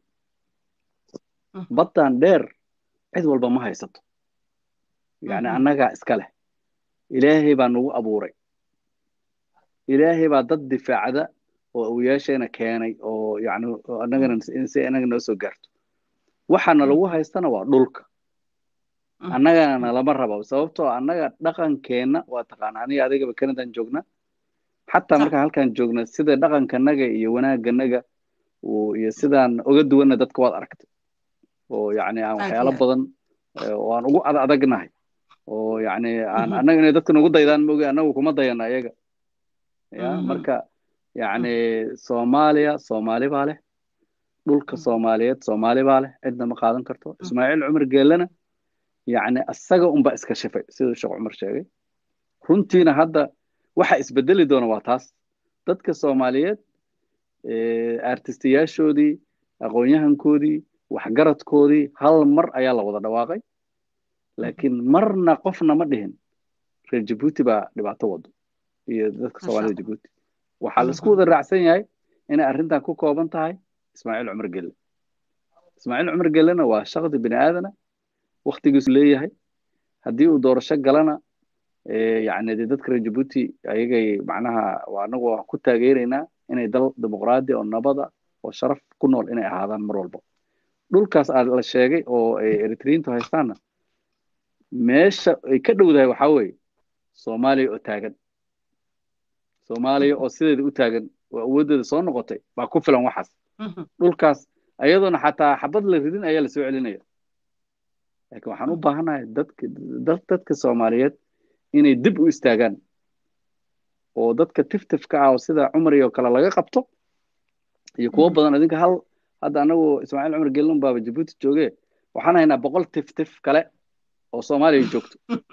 baddan dheer cid walba ma haysato yani annagaa iska leh ilaahay baa nagu abuuray ilaahay baa dad difaacda oo awyaasheena keenay oo yani annagana si annaga noo soo gaarto waxaana lagu haystana waa dhulka annagana nalama rabo sababtoo annaga dhaqankeenna waa taqaana aniga adigaba canadan joogna xataa markaan halkaan joogna sida dhaqankanaga iyo wanaaganaga iyo sidaan oga duwanna dadka waad aragtay oo yani aan waxyaalo badan oo aan ugu adadagnahay oo yani aan annaga inay dadka nagu daydaan maogi annagu kuma dayana ayaga ya marka yani soomaaliya soomaali baa leh dhulka soomaaliyeed soomaali baa leh cidna ma qaadan karto ismaaciil cumar geelena yani asaga unba iska shifay siduu sheekh cumar sheegay runtiina hadda waxa isbedeli doona waa taas dadka soomaaliyeed artistayaashoodii aqoon-yahankoodii waxgaradkoodii hal mar ayaa la wada dhawaaqay laakiin marna qofna ma dhihin reer jabuuti baa dhibaato wado iyo dadka Masha soomaalida Allah. jabuuti waxaa la isku Mhm. wada raacsan yahay inay arrintan ku kooban tahay ismaaciil cumar gelle ismaaciil cumar gellena waa shaqdi bini aadana waktigiisu leeyahay haddii uu doorasho galana eh, yacni dee dadka reer jabuuti ayagay macnaha waa anagu waa ku taageeraynaa inay dal dimuqraadi oo nabada oo sharaf ku nool inay ahaadaan mar walba dhulkaas aa la sheegay oo ay eritriyiintu haystaanna meesha ay ka dhowdahay waxaa weeye soomaaliya oo taagan soomaaliya oo sideeda u taagan oo awooddeeda soo noqotay baa ku filan waxaas Mhm. dhulkaas ayadoona xataa xabad la ridin ayaa lasoo celinaya laakiin waxaan u baahanahay dadka dad dadka soomaaliyeed inay dib u istaagaan oo dadka tiftifka ah oo sida cumar iyo kale laga qabto iyo kuwo Mhm. badan idinka hal hadda anagu ismaaciil cumar gelin baaba jabuuti jooge waxaan haynaa boqol tiftif kale oo soomaaliya joogto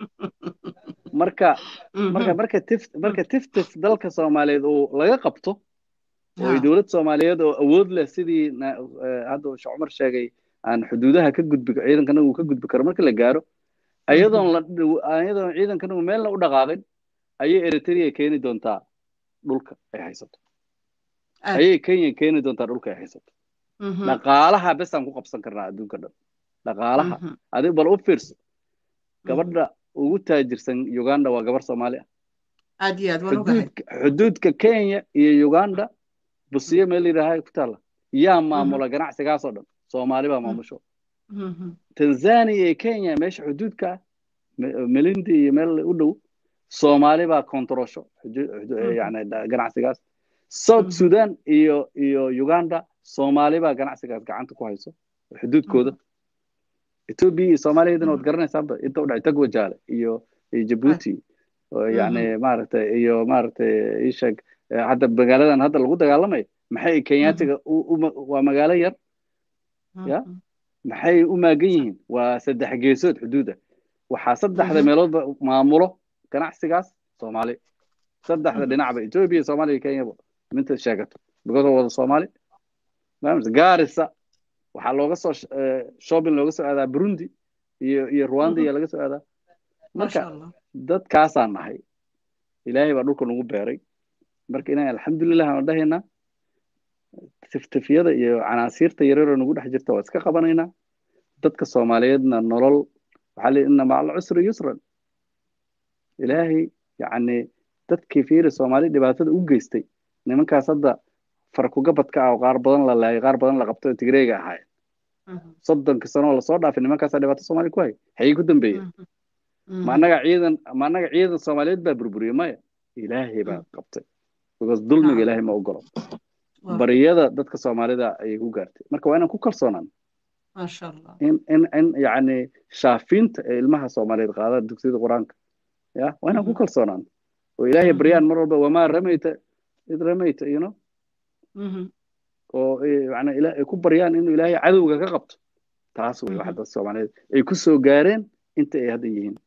marka marka Mhm. marka tif marka tiftif dalka soomaaliyeed uu laga qabto oo ay Ha. dowlad soomaaliyeed oo awood leh sidii na- eh, hadda uu sheekh cumar sheegay aan xuduudaha ka gudbi ciidankana uu ka gudbi karo marka la gaaro ayadoon la ayadoon ciidankana uu meelna u dhaqaaqin ayay eritrea keeni doontaa dhulka ay haysato Aad. ayay kenya keeni doontaa dhulka ay haysato Mhm. dhaqaalaha besaan ku qabsan karnaa adduunka dhan dhaqaalaha Mhm. adiga bal u fiirso gabadha ugu taajirsan uganda waa gabar soomaali ah aad iyo aad waan ogahay xuduudka xuduudka kenya iyo uganda busiyo meel yidhaaha ku taalla yaa maamula ganacsigaasoo dhan soomaali baa maamusho Mhm. tanzania iyo kenya meesha xuduudka ah Me- melindi iyo meel u dhow soomaali baa kontorosho xudu- xudu- Mhm. yani da- ganacsigaas south Mhm. sudan iyo iyo uganda soomaali baa ganacsigaas gacanta ku hayso xuduudkooda ethiopia iyo soomaaliyadana waad garanaysaaba inta u dhacay tagwajaale iyo iyo jabuuti oo yani maaragtay iyo maaragtay isheeg eh, hadda magaaladan hadda lagu dagaalamayo maxay kenyaatiga u- u- waa magaalo yar ya maxay u maagan yihiin waa saddex geesood xuduuda waxaa saddexda Mhm. meeloodba maamulo ganacsigaas soomaali saddexda Mhm. dhinacba ethiopia soomaaliya kenyaba minta sheegato because wada soomaali fahamsa gaarisa waxaa looga soo sh- eh, shopping looga soo aadaa burundi iyo iyo rwanda iyo laga soo aadaa maasha marka allah dadkaasaan nahay ilaahay baa dhulka nagu beeray marka inaan alxamdulilah aan dhahaynaa tiftifyada iyo canaasiirta yaryaroo nagu dhex jirta waa iska qabanaynaa dadka soomaaliyeedna nolol waxaa la inna maca alcusri yusran ilaahay yacni dadkii fiiri soomaali dhibaatada u geystay nimankaas hadda farkugabadka ah oo qaar badan la laayay qaar badan la qabtay oo tigreega ahaayeen Mhm. soddonka sano oo lasoo dhaafay nimankaasaa dhibaato soomaali ku hay xayay ku dambeeyeen Mhm. ma annaga ciidan ma annaga ciidan soomaaliyeed baa burburiyey maya ilaahay baa qabtay because dulmiga Nacam. ilaahay ma ogolo Waa- bariyada dadka soomaalida ayay ku gaartay marka waa inaan ku kalsoonaan maasha allah in in in yacni shaafiinta ee ilmaha soomaaliyeed qaada dugsiyada qur-aanka ya waa inaan ku Mhm. kalsoonaan oo ilaahay Mhm. baryaan mar walba wamaa ramayta id ramayta you know Mhm. oo eh, yacni ila- ay ku baryaan inuu ilaahay cadowga ka qabto taas wey waxa Mhm. dadka soomaaliyeed ay ku soo gaareen inta ay hadda yihiin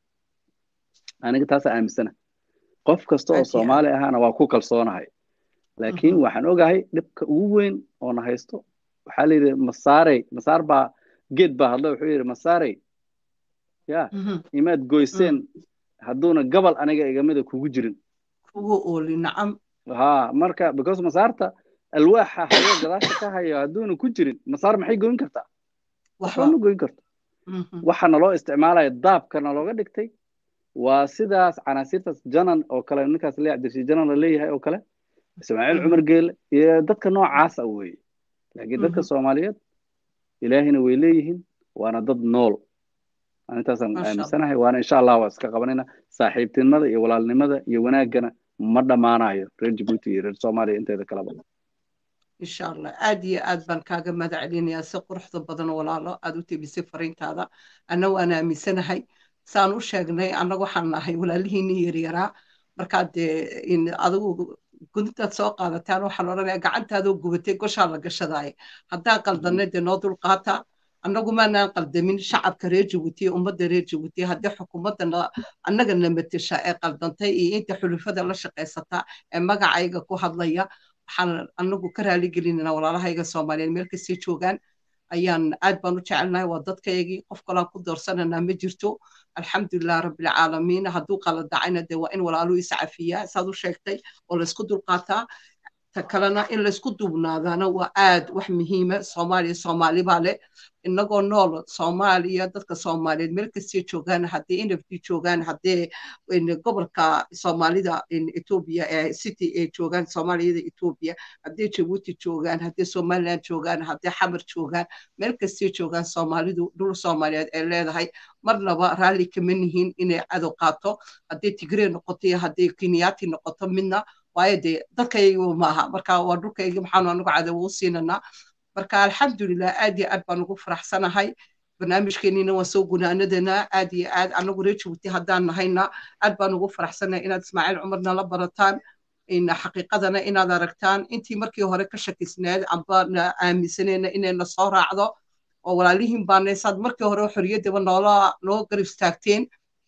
aniga taasaa aaminsana qof kasta oo Aad iyo aad. soomaali ahaana waa ku kalsoonahay laakiin Mhm. waxaan ogahay dhibka ugu weyn oo na haysto waxaa la yidhi masaarey masaar baa geed baa hadla wuxuu yidhi masaarey ya Mhm. imaad goyseen hadduuna gabal aniga igamida kugu jirin kugu ooli nacam ha marka because masaarta alwaaxa hayo gadaasha ka hayo hadduuna ku jirin masaar maxay goyn kartaa waxba waxba ma goyn karto Mhm. waxa naloo isticmaalaya daabka nalooga dhigtay waa sidaas canaasiirtaas janan oo kale ninkaas lee cabdirashiid janan la leeyahay oo kale ismaaciil Mhm. cumar geele iyo dadka noocaasa weeye laakiin dadka Mhm. soomaaliyeed ilaahina way leeyihiin waana dad nool Aan intaasaan Masha Allah. aaminsanahay waana insha allah waa iska qabanayna saaxiibtinimada iyo walaalnimada iyo wanaaggana ma dhammaanayo reer jabuuti iyo reer soomaaliya inteeda kaleba insha allah aad iyo aad baan kaaga mahad celinayaa si quruxda badan walaalo aad u tebisay fariintaada anna waan aaminsanahay saan u sheegnay annaga waxaan nahay walaalihiinii yaryaraa markaa dee in adigu gudintaad soo qaadataan waxaan odhanayaa gacantaadoo gubatay goshaa la gashadaay haddaan qaldanay dee noo dulqaata annagu maanaan qaldamin shacabka reer jabuuti ummadda reer jabuuti haddii xukuumadda na- annaga na matasha ee qaldantay iyo inta xulufada la shaqaysata ee magacayga ku hadlaya waxaan anagu ka raali gelinana walaalahayga soomaaliyeed meel kastay joogaan ayaan aad baan u jecelnahay waa dadkaygii qof kalaan ku doorsananaa ma jirto alxamdulilah rabbilcaalamiin hadduu qaladacayna dee waa in walaaluu iscafiyaa saad u sheegtay oo laysku dulqaataa ta kalena in laysku duubnaadaana waa aad wax muhiima soomaaliya soomaali baa leh inagoo nool soomaaliya dadka soomaaliyeed meel kastay joogaan haddii nfd joogaan haddee gobolka soomaalida etoobiya ee city ee joogaan soomaaliyada etoobiya haddii jabuuti joogaan haddii somaliland joogaan haddii xamar joogaan meel kastay joogaan soomaalidu dhul soomaaliyeed ay leedahay marnaba raalli kama nihiin inay cadow qaato haddii tigree noqoto iyo haddii kenyaati noqoto midna waayo dee dadkaygu maaha marka waa dhulkaygi maxaanu anagu cadowo u siinanaa marka alxamdulilah aad iyo aad baan ugu faraxsanahay barnaamijkeenina waa soo gunaanadana aad iyo aad anagu reer jabuuti haddaan nahayna aad baan ugu faraxsanahay inaad ismaaciil cumarna la barataan xaqiiqadana inaad aragtaan intii markii hore ka shakisneed amba na aaminsaneyna inayna soo raacdo oo walaalihiin baanaysaad markii hore xorriyaddaba noola noo garab istaagteen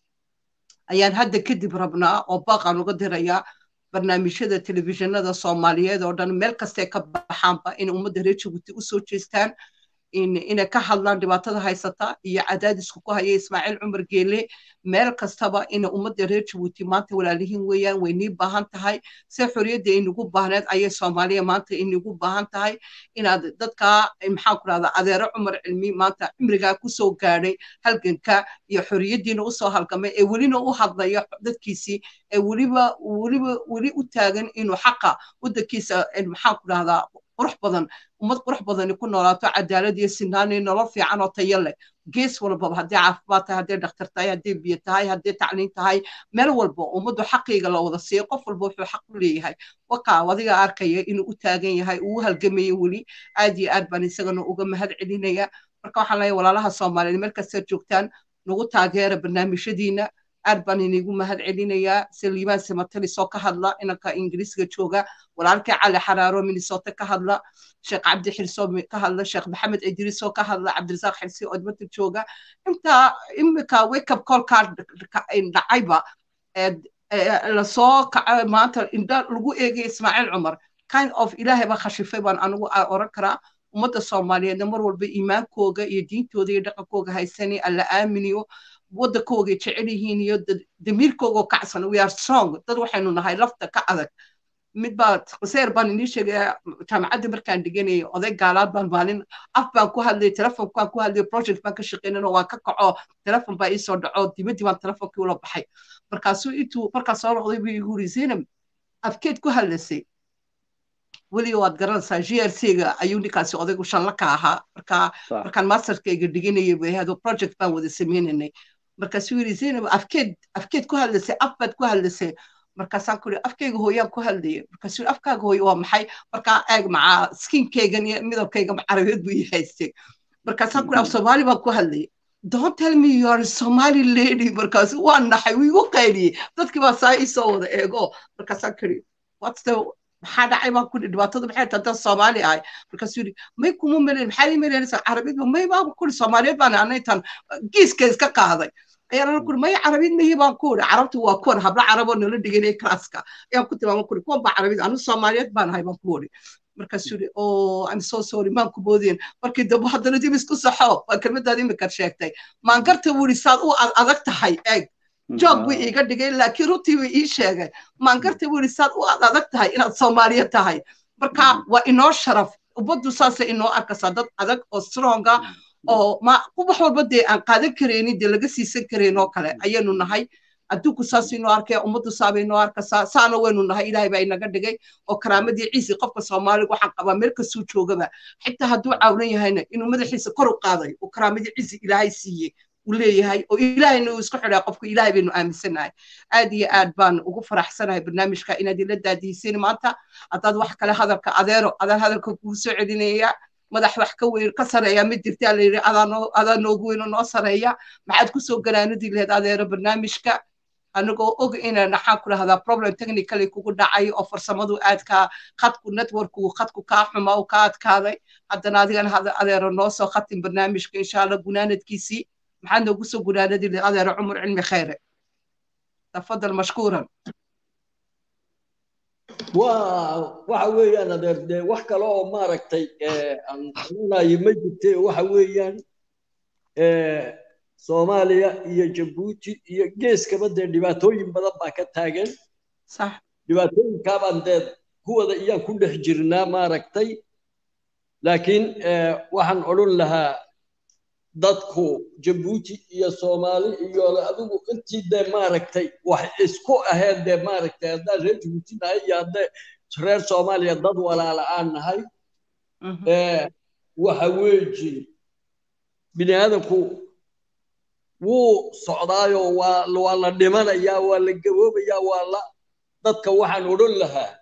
ayaan hadda kadib rabnaa oo baaqaan uga dirayaa barnaamijyada telefishinada soomaaliyeed oo dhan meel kastay ka baxaanba in ummadda reer jabuuti u soo jeestaan inay ka hadlaan dhibaatada haysata iyo cadaadisku ku haya ismaaciil cumar geele meel kastaba ina ummadda reer jabuuti maanta walaalihiin weeyaan way nii baahan tahay se xorriyadda inagu baahneed ayay soomaaliya maanta inagu baahan tahay inaad dadka maxaan ku rahdaa adeero cumar cilmi maanta cimrigaa kusoo gaadhay halganka iyo xorriyaddiina usoo halgamay ee welina u hadlaya dadkiisii ee weliba weliba weli u taagan inuu xaqa waddankiisa maxaan ku rahdaa qurux badan ummad qurux badani ku noolaato cadaalad iyo sinaan iyo nolol fiican oo tayo leh gees walbaba haddii caafimaad tahay haddii dhakhtar tahay haddii biyo tahay haddii tacliin tahay meel walba ummaddu xaqiiga la wada siiyo qof walba wuxuu xaq u leeyahay wakaa adiga arkaya inuu u taagan yahay uu u halgamayo weli aad iyo aad baan isagana uga mahad celinaya marka waxaan leeyahay walaalaha soomaaliyeed meel kastaad joogtaan nagu taageera barnaamijyadiina aad baan inigu mahad celinayaa saliimaan simatalis oo ka hadla inanka ingiriisga jooga walaalkii cali xaraaro minnesota ka hadla sheekh cabdi xirso ka hadla sheekh maxamed idriis oo ka hadla cabdirasaaq xirsi oo dibadda jooga intaa imika wake up call kaa dhacayba lasoo kaca maanta indha lagu eegay ismaaciil cumar kind of ilaahay baa khashifay baan anigu oran karaa ummadda soomaaliyeedna mar walba iimaankooga iyo diintooda iyo dhaqankooga haysanay alla aaminiyo waddankoogay jecel yihiin iyo damiirkoogoo kacsan we are strong dad waxaynu nahay lafta ka adag mid baa quseer baan inii sheegaya jaamacadda markaan dhiganayay oday gaalaad baan maalin af baan ku hadlayay telefonkaan ku hadlayay project baan ka shaqeynana waan ka kaco telefon baa iisoo dhaco dibaddii baan telefonkii ula baxay markaasuu intuu markaas soo noqday buu igu yiri zainab afkeed ku hadlasay weliga waad garanaysaa g r c-ga ayuu ninkaasi odaygu shanla ka ahaa marka markaan masterkayga dhiganayay bay ahado project baan wada sameynaynay markaasuu yiri zainab afkeed afkeed ku hadlasay af baad ku hadlasay markaasaan ku afkayga hooyaan ku hadlaya markaasuu afkaaga hooyo waa maxay markaa eeg macaa skinkaygan iyo midabkayga carabeed buu ii haystay markaasaan ku af soomaali baan ku hadlaya don't tell me you are a somali lady markaasu waa naxay wuu igu qayliyey dadkii baa saa ii soo wada eego markaasaan kuri what's the maxaa dhacay baan ku dhibaatada maxay tahay haddaan soomaali ahay markaasuu yidhi may kuma melen maxaa ii meleynaysaa carabiid may baan kuri soomaaliyeed baan anaytan giiska iska qaaday ayaan ana kuri may carabiid mahi baan ku uri carabtu waa kuwan hablo caraboo nala dhiganaya klaaska ayaan ku tilmaama kuri kuwan baa carabiid anu soomaaliyeed baan ahay baan ku uri markaasuu yidhi oh i'm so sorry maan ku moodeen markii dambe haddana dib isku saxo waa kelmadaad imika sheegtay maangarta wuri saad u adag tahay eeg joog buu iiga dhigay laakiin runtii buu ii sheegay maangarta wuri saad u adag tahay inaad soomaaliya tahay marka waa inoo sharaf ummaddu saasay inoo arkaysaa dad adag oo stronga oo ma wax walba dee aan qaadan karaynin dee laga siisan karayn oo kale ayaynu nahay adduunku saas inoo arkaya ummaddu saabay inoo arkaysaa saana waynu nahay ilaahay baa inaga dhigay oo karaamadii ciisi qofka soomaaliga waxaan qabaa meel kastuu joogaba xitaa hadduu caawilan yahayna inuu madaxiisa kor u qaaday oo karaamadii ciisi ilaahay siiyey uu leeyahay oo ilaahayna uu isku xidhaa qofku ilaahay baynu aaminsanahay aad iyo aad baan ugu faraxsanahay barnaamijka inaad ila daadihisin maanta haddaad wax kale hadalka adeero adaan hadalka kugu soo celinaya madax wax ka weyn ka sareeya ma jirtaa la yidhi adaa noogu weyn oo noo sareeya maxaad kusoo garaanadi laheed adeero barnaamijka anigoo og inaan maxaan ku dhahdaa problem technically kugu dhacay oo farsamadu aadka khadku networku khadku kaa xuma oo kaa adkaaday haddana adigana adeero noo soo khatin barnaamijka insha allah gunaanadkiisii maxaad noogu soo gunaanadi laheed adeero cumar cilmi khayre tafadal mashkuuran waa waxa weeyaan adeer dee wax kale oo maaragtay eh, aan xunayo ma jirte waxa weeyaan eh, soomaaliya iyo jabuuti iyo geeskaba dee dhibaatooyin badan baa ka taagan sax dhibaatooyinkaabaan dee kuwada iyaan ku dhex jirnaa maaragtay laakiin eh, waxaan odhan lahaa dadku jabuuti iyo soomaali iyo adigu intii dee maaragtay wax isku aheen dee maaragtay haddaan reer jabuuti nahay iyo haddee reer soomaaliya dad walaala aan nahay eh, waxa weeji bini aadamku wuu socdaayo waa waa la dhimanayaa waa la gaboobayaa waa la dadka waxaan odhan lahaa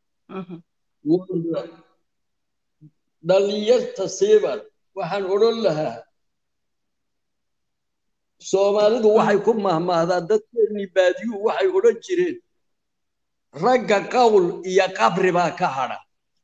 waa dhalinyarta siiban waxaan odhan lahaa soomaalidu waxay ku mahmahdaa dadkeennii baadiyuhu waxay odhan jireen ragga qawl iyo qabri baa ka hadha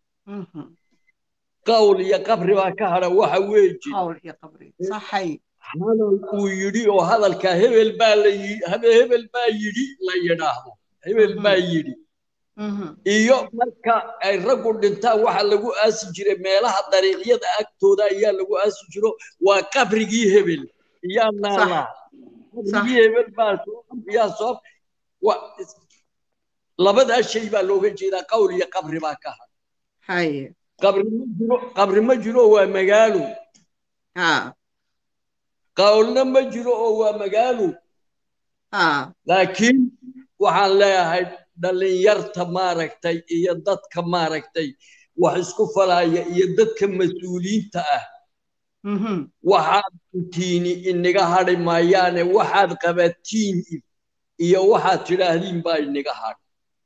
qawl iyo qabri baa ka hadha waxa weeji qawl iyo qabri saxay hadal uu yidhi oo hadalka hebel baa la yi- habe- hebel baa yidhi la yidhaahdo hebel baa yidhi iyo marka ay raggu dhintaan waxa lagu aasi jiray meelaha dariiqyada agtooda ayaa lagu aasi jiro waa qabrigii hebel iyaa naalaa qabrigii hebel baa soo yaa soo wa- labadaa shay baa looga jeedaa qawl iyo qabri baa ka hadha haye qabri ma jiro qabri ma jiro waa magaalo ha qawlna ma jiro oo waa magaalo ha laakiin waxaan leeyahay dhalinyarta maaragtay iyo dadka maaragtay wax isku falaya iyo dadka mas-uuliyiinta ah waxaad intiini inaga hadhi maayaane waxaad qabatiin iyo waxaad tidhaahdiin baa inaga hadh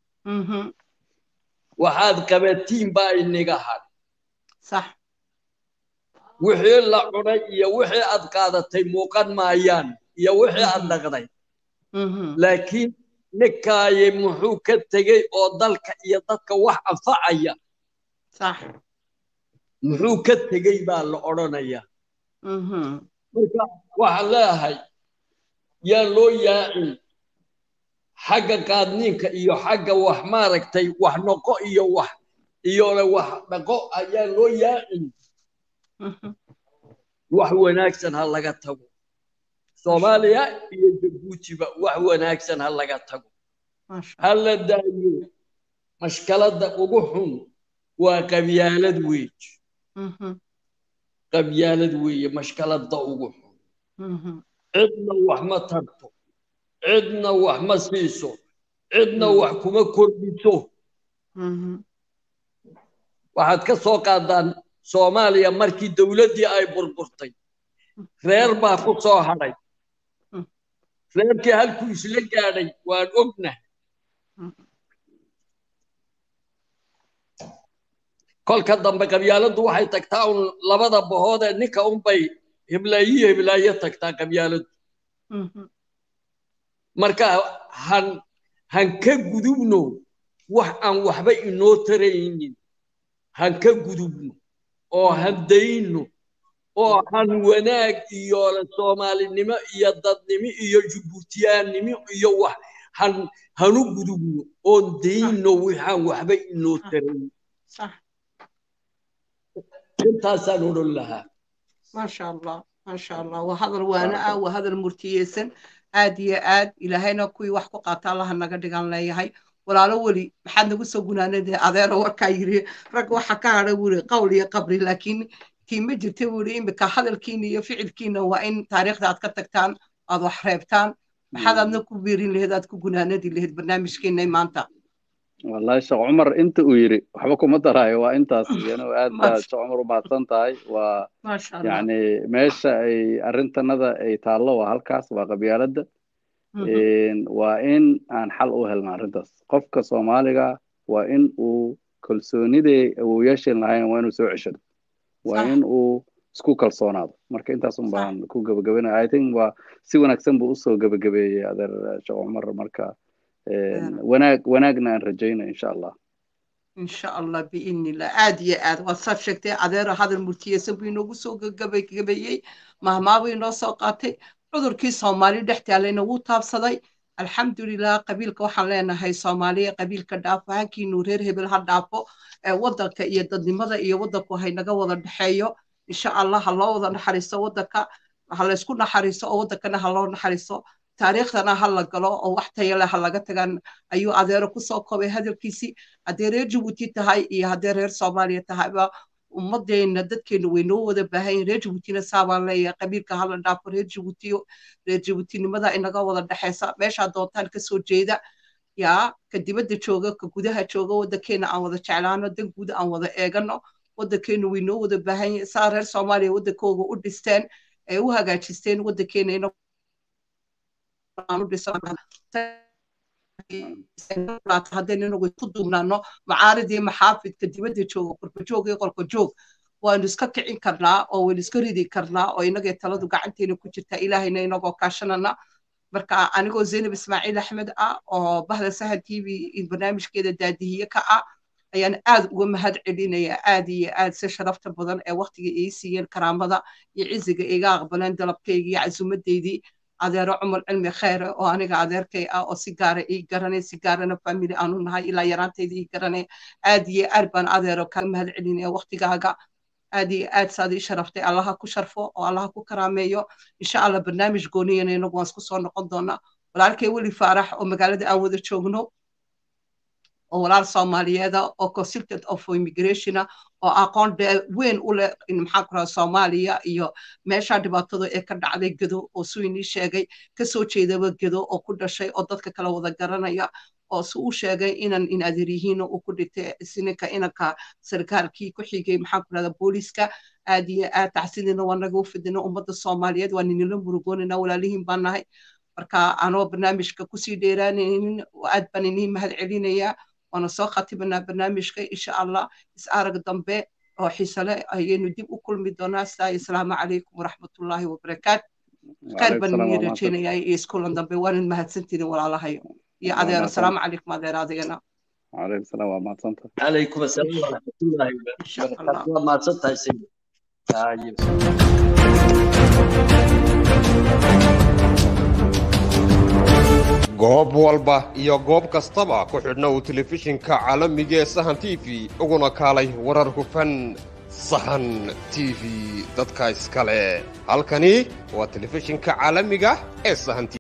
waxaad qabatiin baa inaga hadh sax wixii la cunay iyo wixii aad qaadatay muuqan maayaan iyo wixii aad dhaqday laakiin ninkaaye muxuu ka tegey oo dalka iyo dadka wax anfacaya sax muxuu ka tegey baa la odhanaya marka waxaan leeyahay yaa loo yaacin xagga qaadniinka iyo xagga wax maaragtay wax noqo iyo wax iyo le wax dhaqo ayaa loo yaacin wax wanaagsan ha laga tago soomaaliya iyo jabuutiba wax wanaagsan ha laga tago ha la daayo mashkaladda ugu xun waa qabyaalad weej qabyaalad weeye mashkaladda ugu xun cidna wax ma tarto cidna wax ma siiso cidna wax kuma kordhiso waxaad ka soo qaadaan soomaaliya markii dowladdii ay burburtay reer baa ku soo hadhay reerkii halkuu isla gaadhay waan ognahay kolka dambe qabyaaladdu waxay tagtaa un labada bahood ee ninka unbay hiblaayiyo hiblaayo tagtaa qabyaaladdu marka han han ka gudubno wax aan waxba inoo taraynin han ka gudubno oo han dayno oo han wanaag iyo soomaalinimo iyo dadnimo iyo jubuutiyaannimo iyo wax han hanu gudubno oon dayno waxaan waxba inoo tarayn intaasaan odhan lahaa maasha allah maasha allah waa hadal waana ah waa hadal murtiyeysan aad iyo aad ilaahayna kuwii wax ku qaata allaha naga dhigan leeyahay walaalo weli maxaad nagu soo gunaanadee adeero warkaa yiri rag waxa ka hadha wuri qowl iyo qabri laakiin tii ma jirta wuri imika hadalkiina iyo ficilkiina waa in taariikhda aad ka tagtaan aad wax reebtaan maxaad aadna ku biirin laheed aad ku gunaanadi laheed barnaamijkeena maanta wallahi sheekh cumar inta uu yiri waxba kuma daraayo waa intaas iyana aad baa sheekh cumar u mahadsan tahay waa yani meesha ay arrintanada ay taallo waa halkaas waa qabyaaladda waa in aan xal u helna arrintaas qofka soomaaliga waa in uu kalsoonidee awooyaasheen lahayn waa inuu soo ceshado waa in uu isku kalsoonaado marka intaas un baan ku gabagabaynaya i think waa si wanaagsan buu usoo gabagabeeyey adeer sheekh cumar marka wanaag wanaagna aan rajayna insha allah insha allah biidni illah aad iyo aad waad saad sheegtay adeero hadal murtiyeysan buu inoogu soo gabagabeeyey mahmaabuu inoo soo qaatay cudurkii soomaali dhex taalayna wuu taabsaday alxamdulilah qabiilka waxaan leenahay soomaaliya qabiilka dhaafo hankiinu reer hebel ha dhaafo waddanka iyo dadnimada iyo waddanku haynaga wada dhexeeyo insha allah ha loo wada naxariisto waddanka ha laysku naxariisto oo waddankana ha loo naxariisto taariikhdana ha la galo oo wax tayo leh ha laga tagan ayuu adeero kusoo koobay hadalkiisii haddee reer jabuuti tahay iyo haddee reer soomaaliya tahayba ummadeenna dadkeenu way noo wada baahan yihin reer jabuutina saabaan leeyahay qabiilka hala dhaafo reer jabuutiyo reer jabuutinimada inaga wada dhexeysa meeshaa doontaan kasoo jeeda yaa ka dibadda jooga ka gudaha jooga waddankeena aan wada jeclaano dan guud aan wada eegano waddankeenu way noo wada baahan yihin saa reer soomaaliya waddankooga u dhisteen ee u hagaajisteen waddankeena ina haddaynu inagu isku duubnaano macaaridii maxaafidka dibadda jooga qurbajoog iyo qolka joog waanu iska kicin karnaa oo waynu iska ridi karnaa oo inagee taladu gacanteena ku jirta ilaahayna inagoo kaashanana marka anigoo zaynab ismaaciil axmed ah oo bahda sahan t v barnaamijkeeda daadihiye ka ah ayaan aad uga mahad celinaya aad iyo aad si sharafta badan ee waktiga ii siiyeen karaamada iyo ciziga iga aqbaleen dalabkayga iyo casuumadeydii adeero cumar cilmi kheyre oo aniga adeerkay ah oo si gaara ii garanay si gaarana family aanu nahay ilaa yaraantayda ii garanay aad iyo aad baan adeero kaga mahad celinaya waktigaaga aad iyo aad saad ii sharaftay allaha ku sharfo oo allaha ku karaameeyo insha allah barnaamij gooniyana inagu waan isku soo noqon doonaa walaalkay weli faarax oo magaalada aan wada joogno oo walaal soomaaliyeeda oo consultant of immigration oo aqoon weyn u leh maxaa ku raha soomaaliya iyo meesha dhibaatada ee ka dhacday gedo oo suu inii sheegay kasoo jeedaba gedo oo ku dhashay oo dadka kala wada garanaya oo si uu sheegay inan in adeer yihiin uu ku dhintay sininka inanka sarkaalkii ku xigay maxaa ku rahda booliska aad iyo aad tacsidiina waa naga u fidina ummadda soomaaliyeed waa ninila murugoonina walaalihiin baan nahay marka anoo barnaamijka kusii dheeraanaynin aad baan inii mahad celinayaa waana soo khatibanaa barnaamijka insha allah is arag dambe oo xiisale ayaynu dib u kulmi doonaa sidaa asalaamu calaykum waraxmatullaahi wabarakaat khayr baan inii rajaynayaa iyo iskulan dambe waanan mahadsantihin walaalahayo iyo adeero asalaamu calaykum adeer adigana عليكم السلام ورحمة الله عليكم السلام ورحمة الله وبركاته ما تصدق سيدي goob walba iyo goob kastaba ku xidhna uu telefishinka caalamiga ee sahan t v uguna kaalay warar hufan sahan t v dadka iskale halkani waa telefishinka caalamiga ee sahan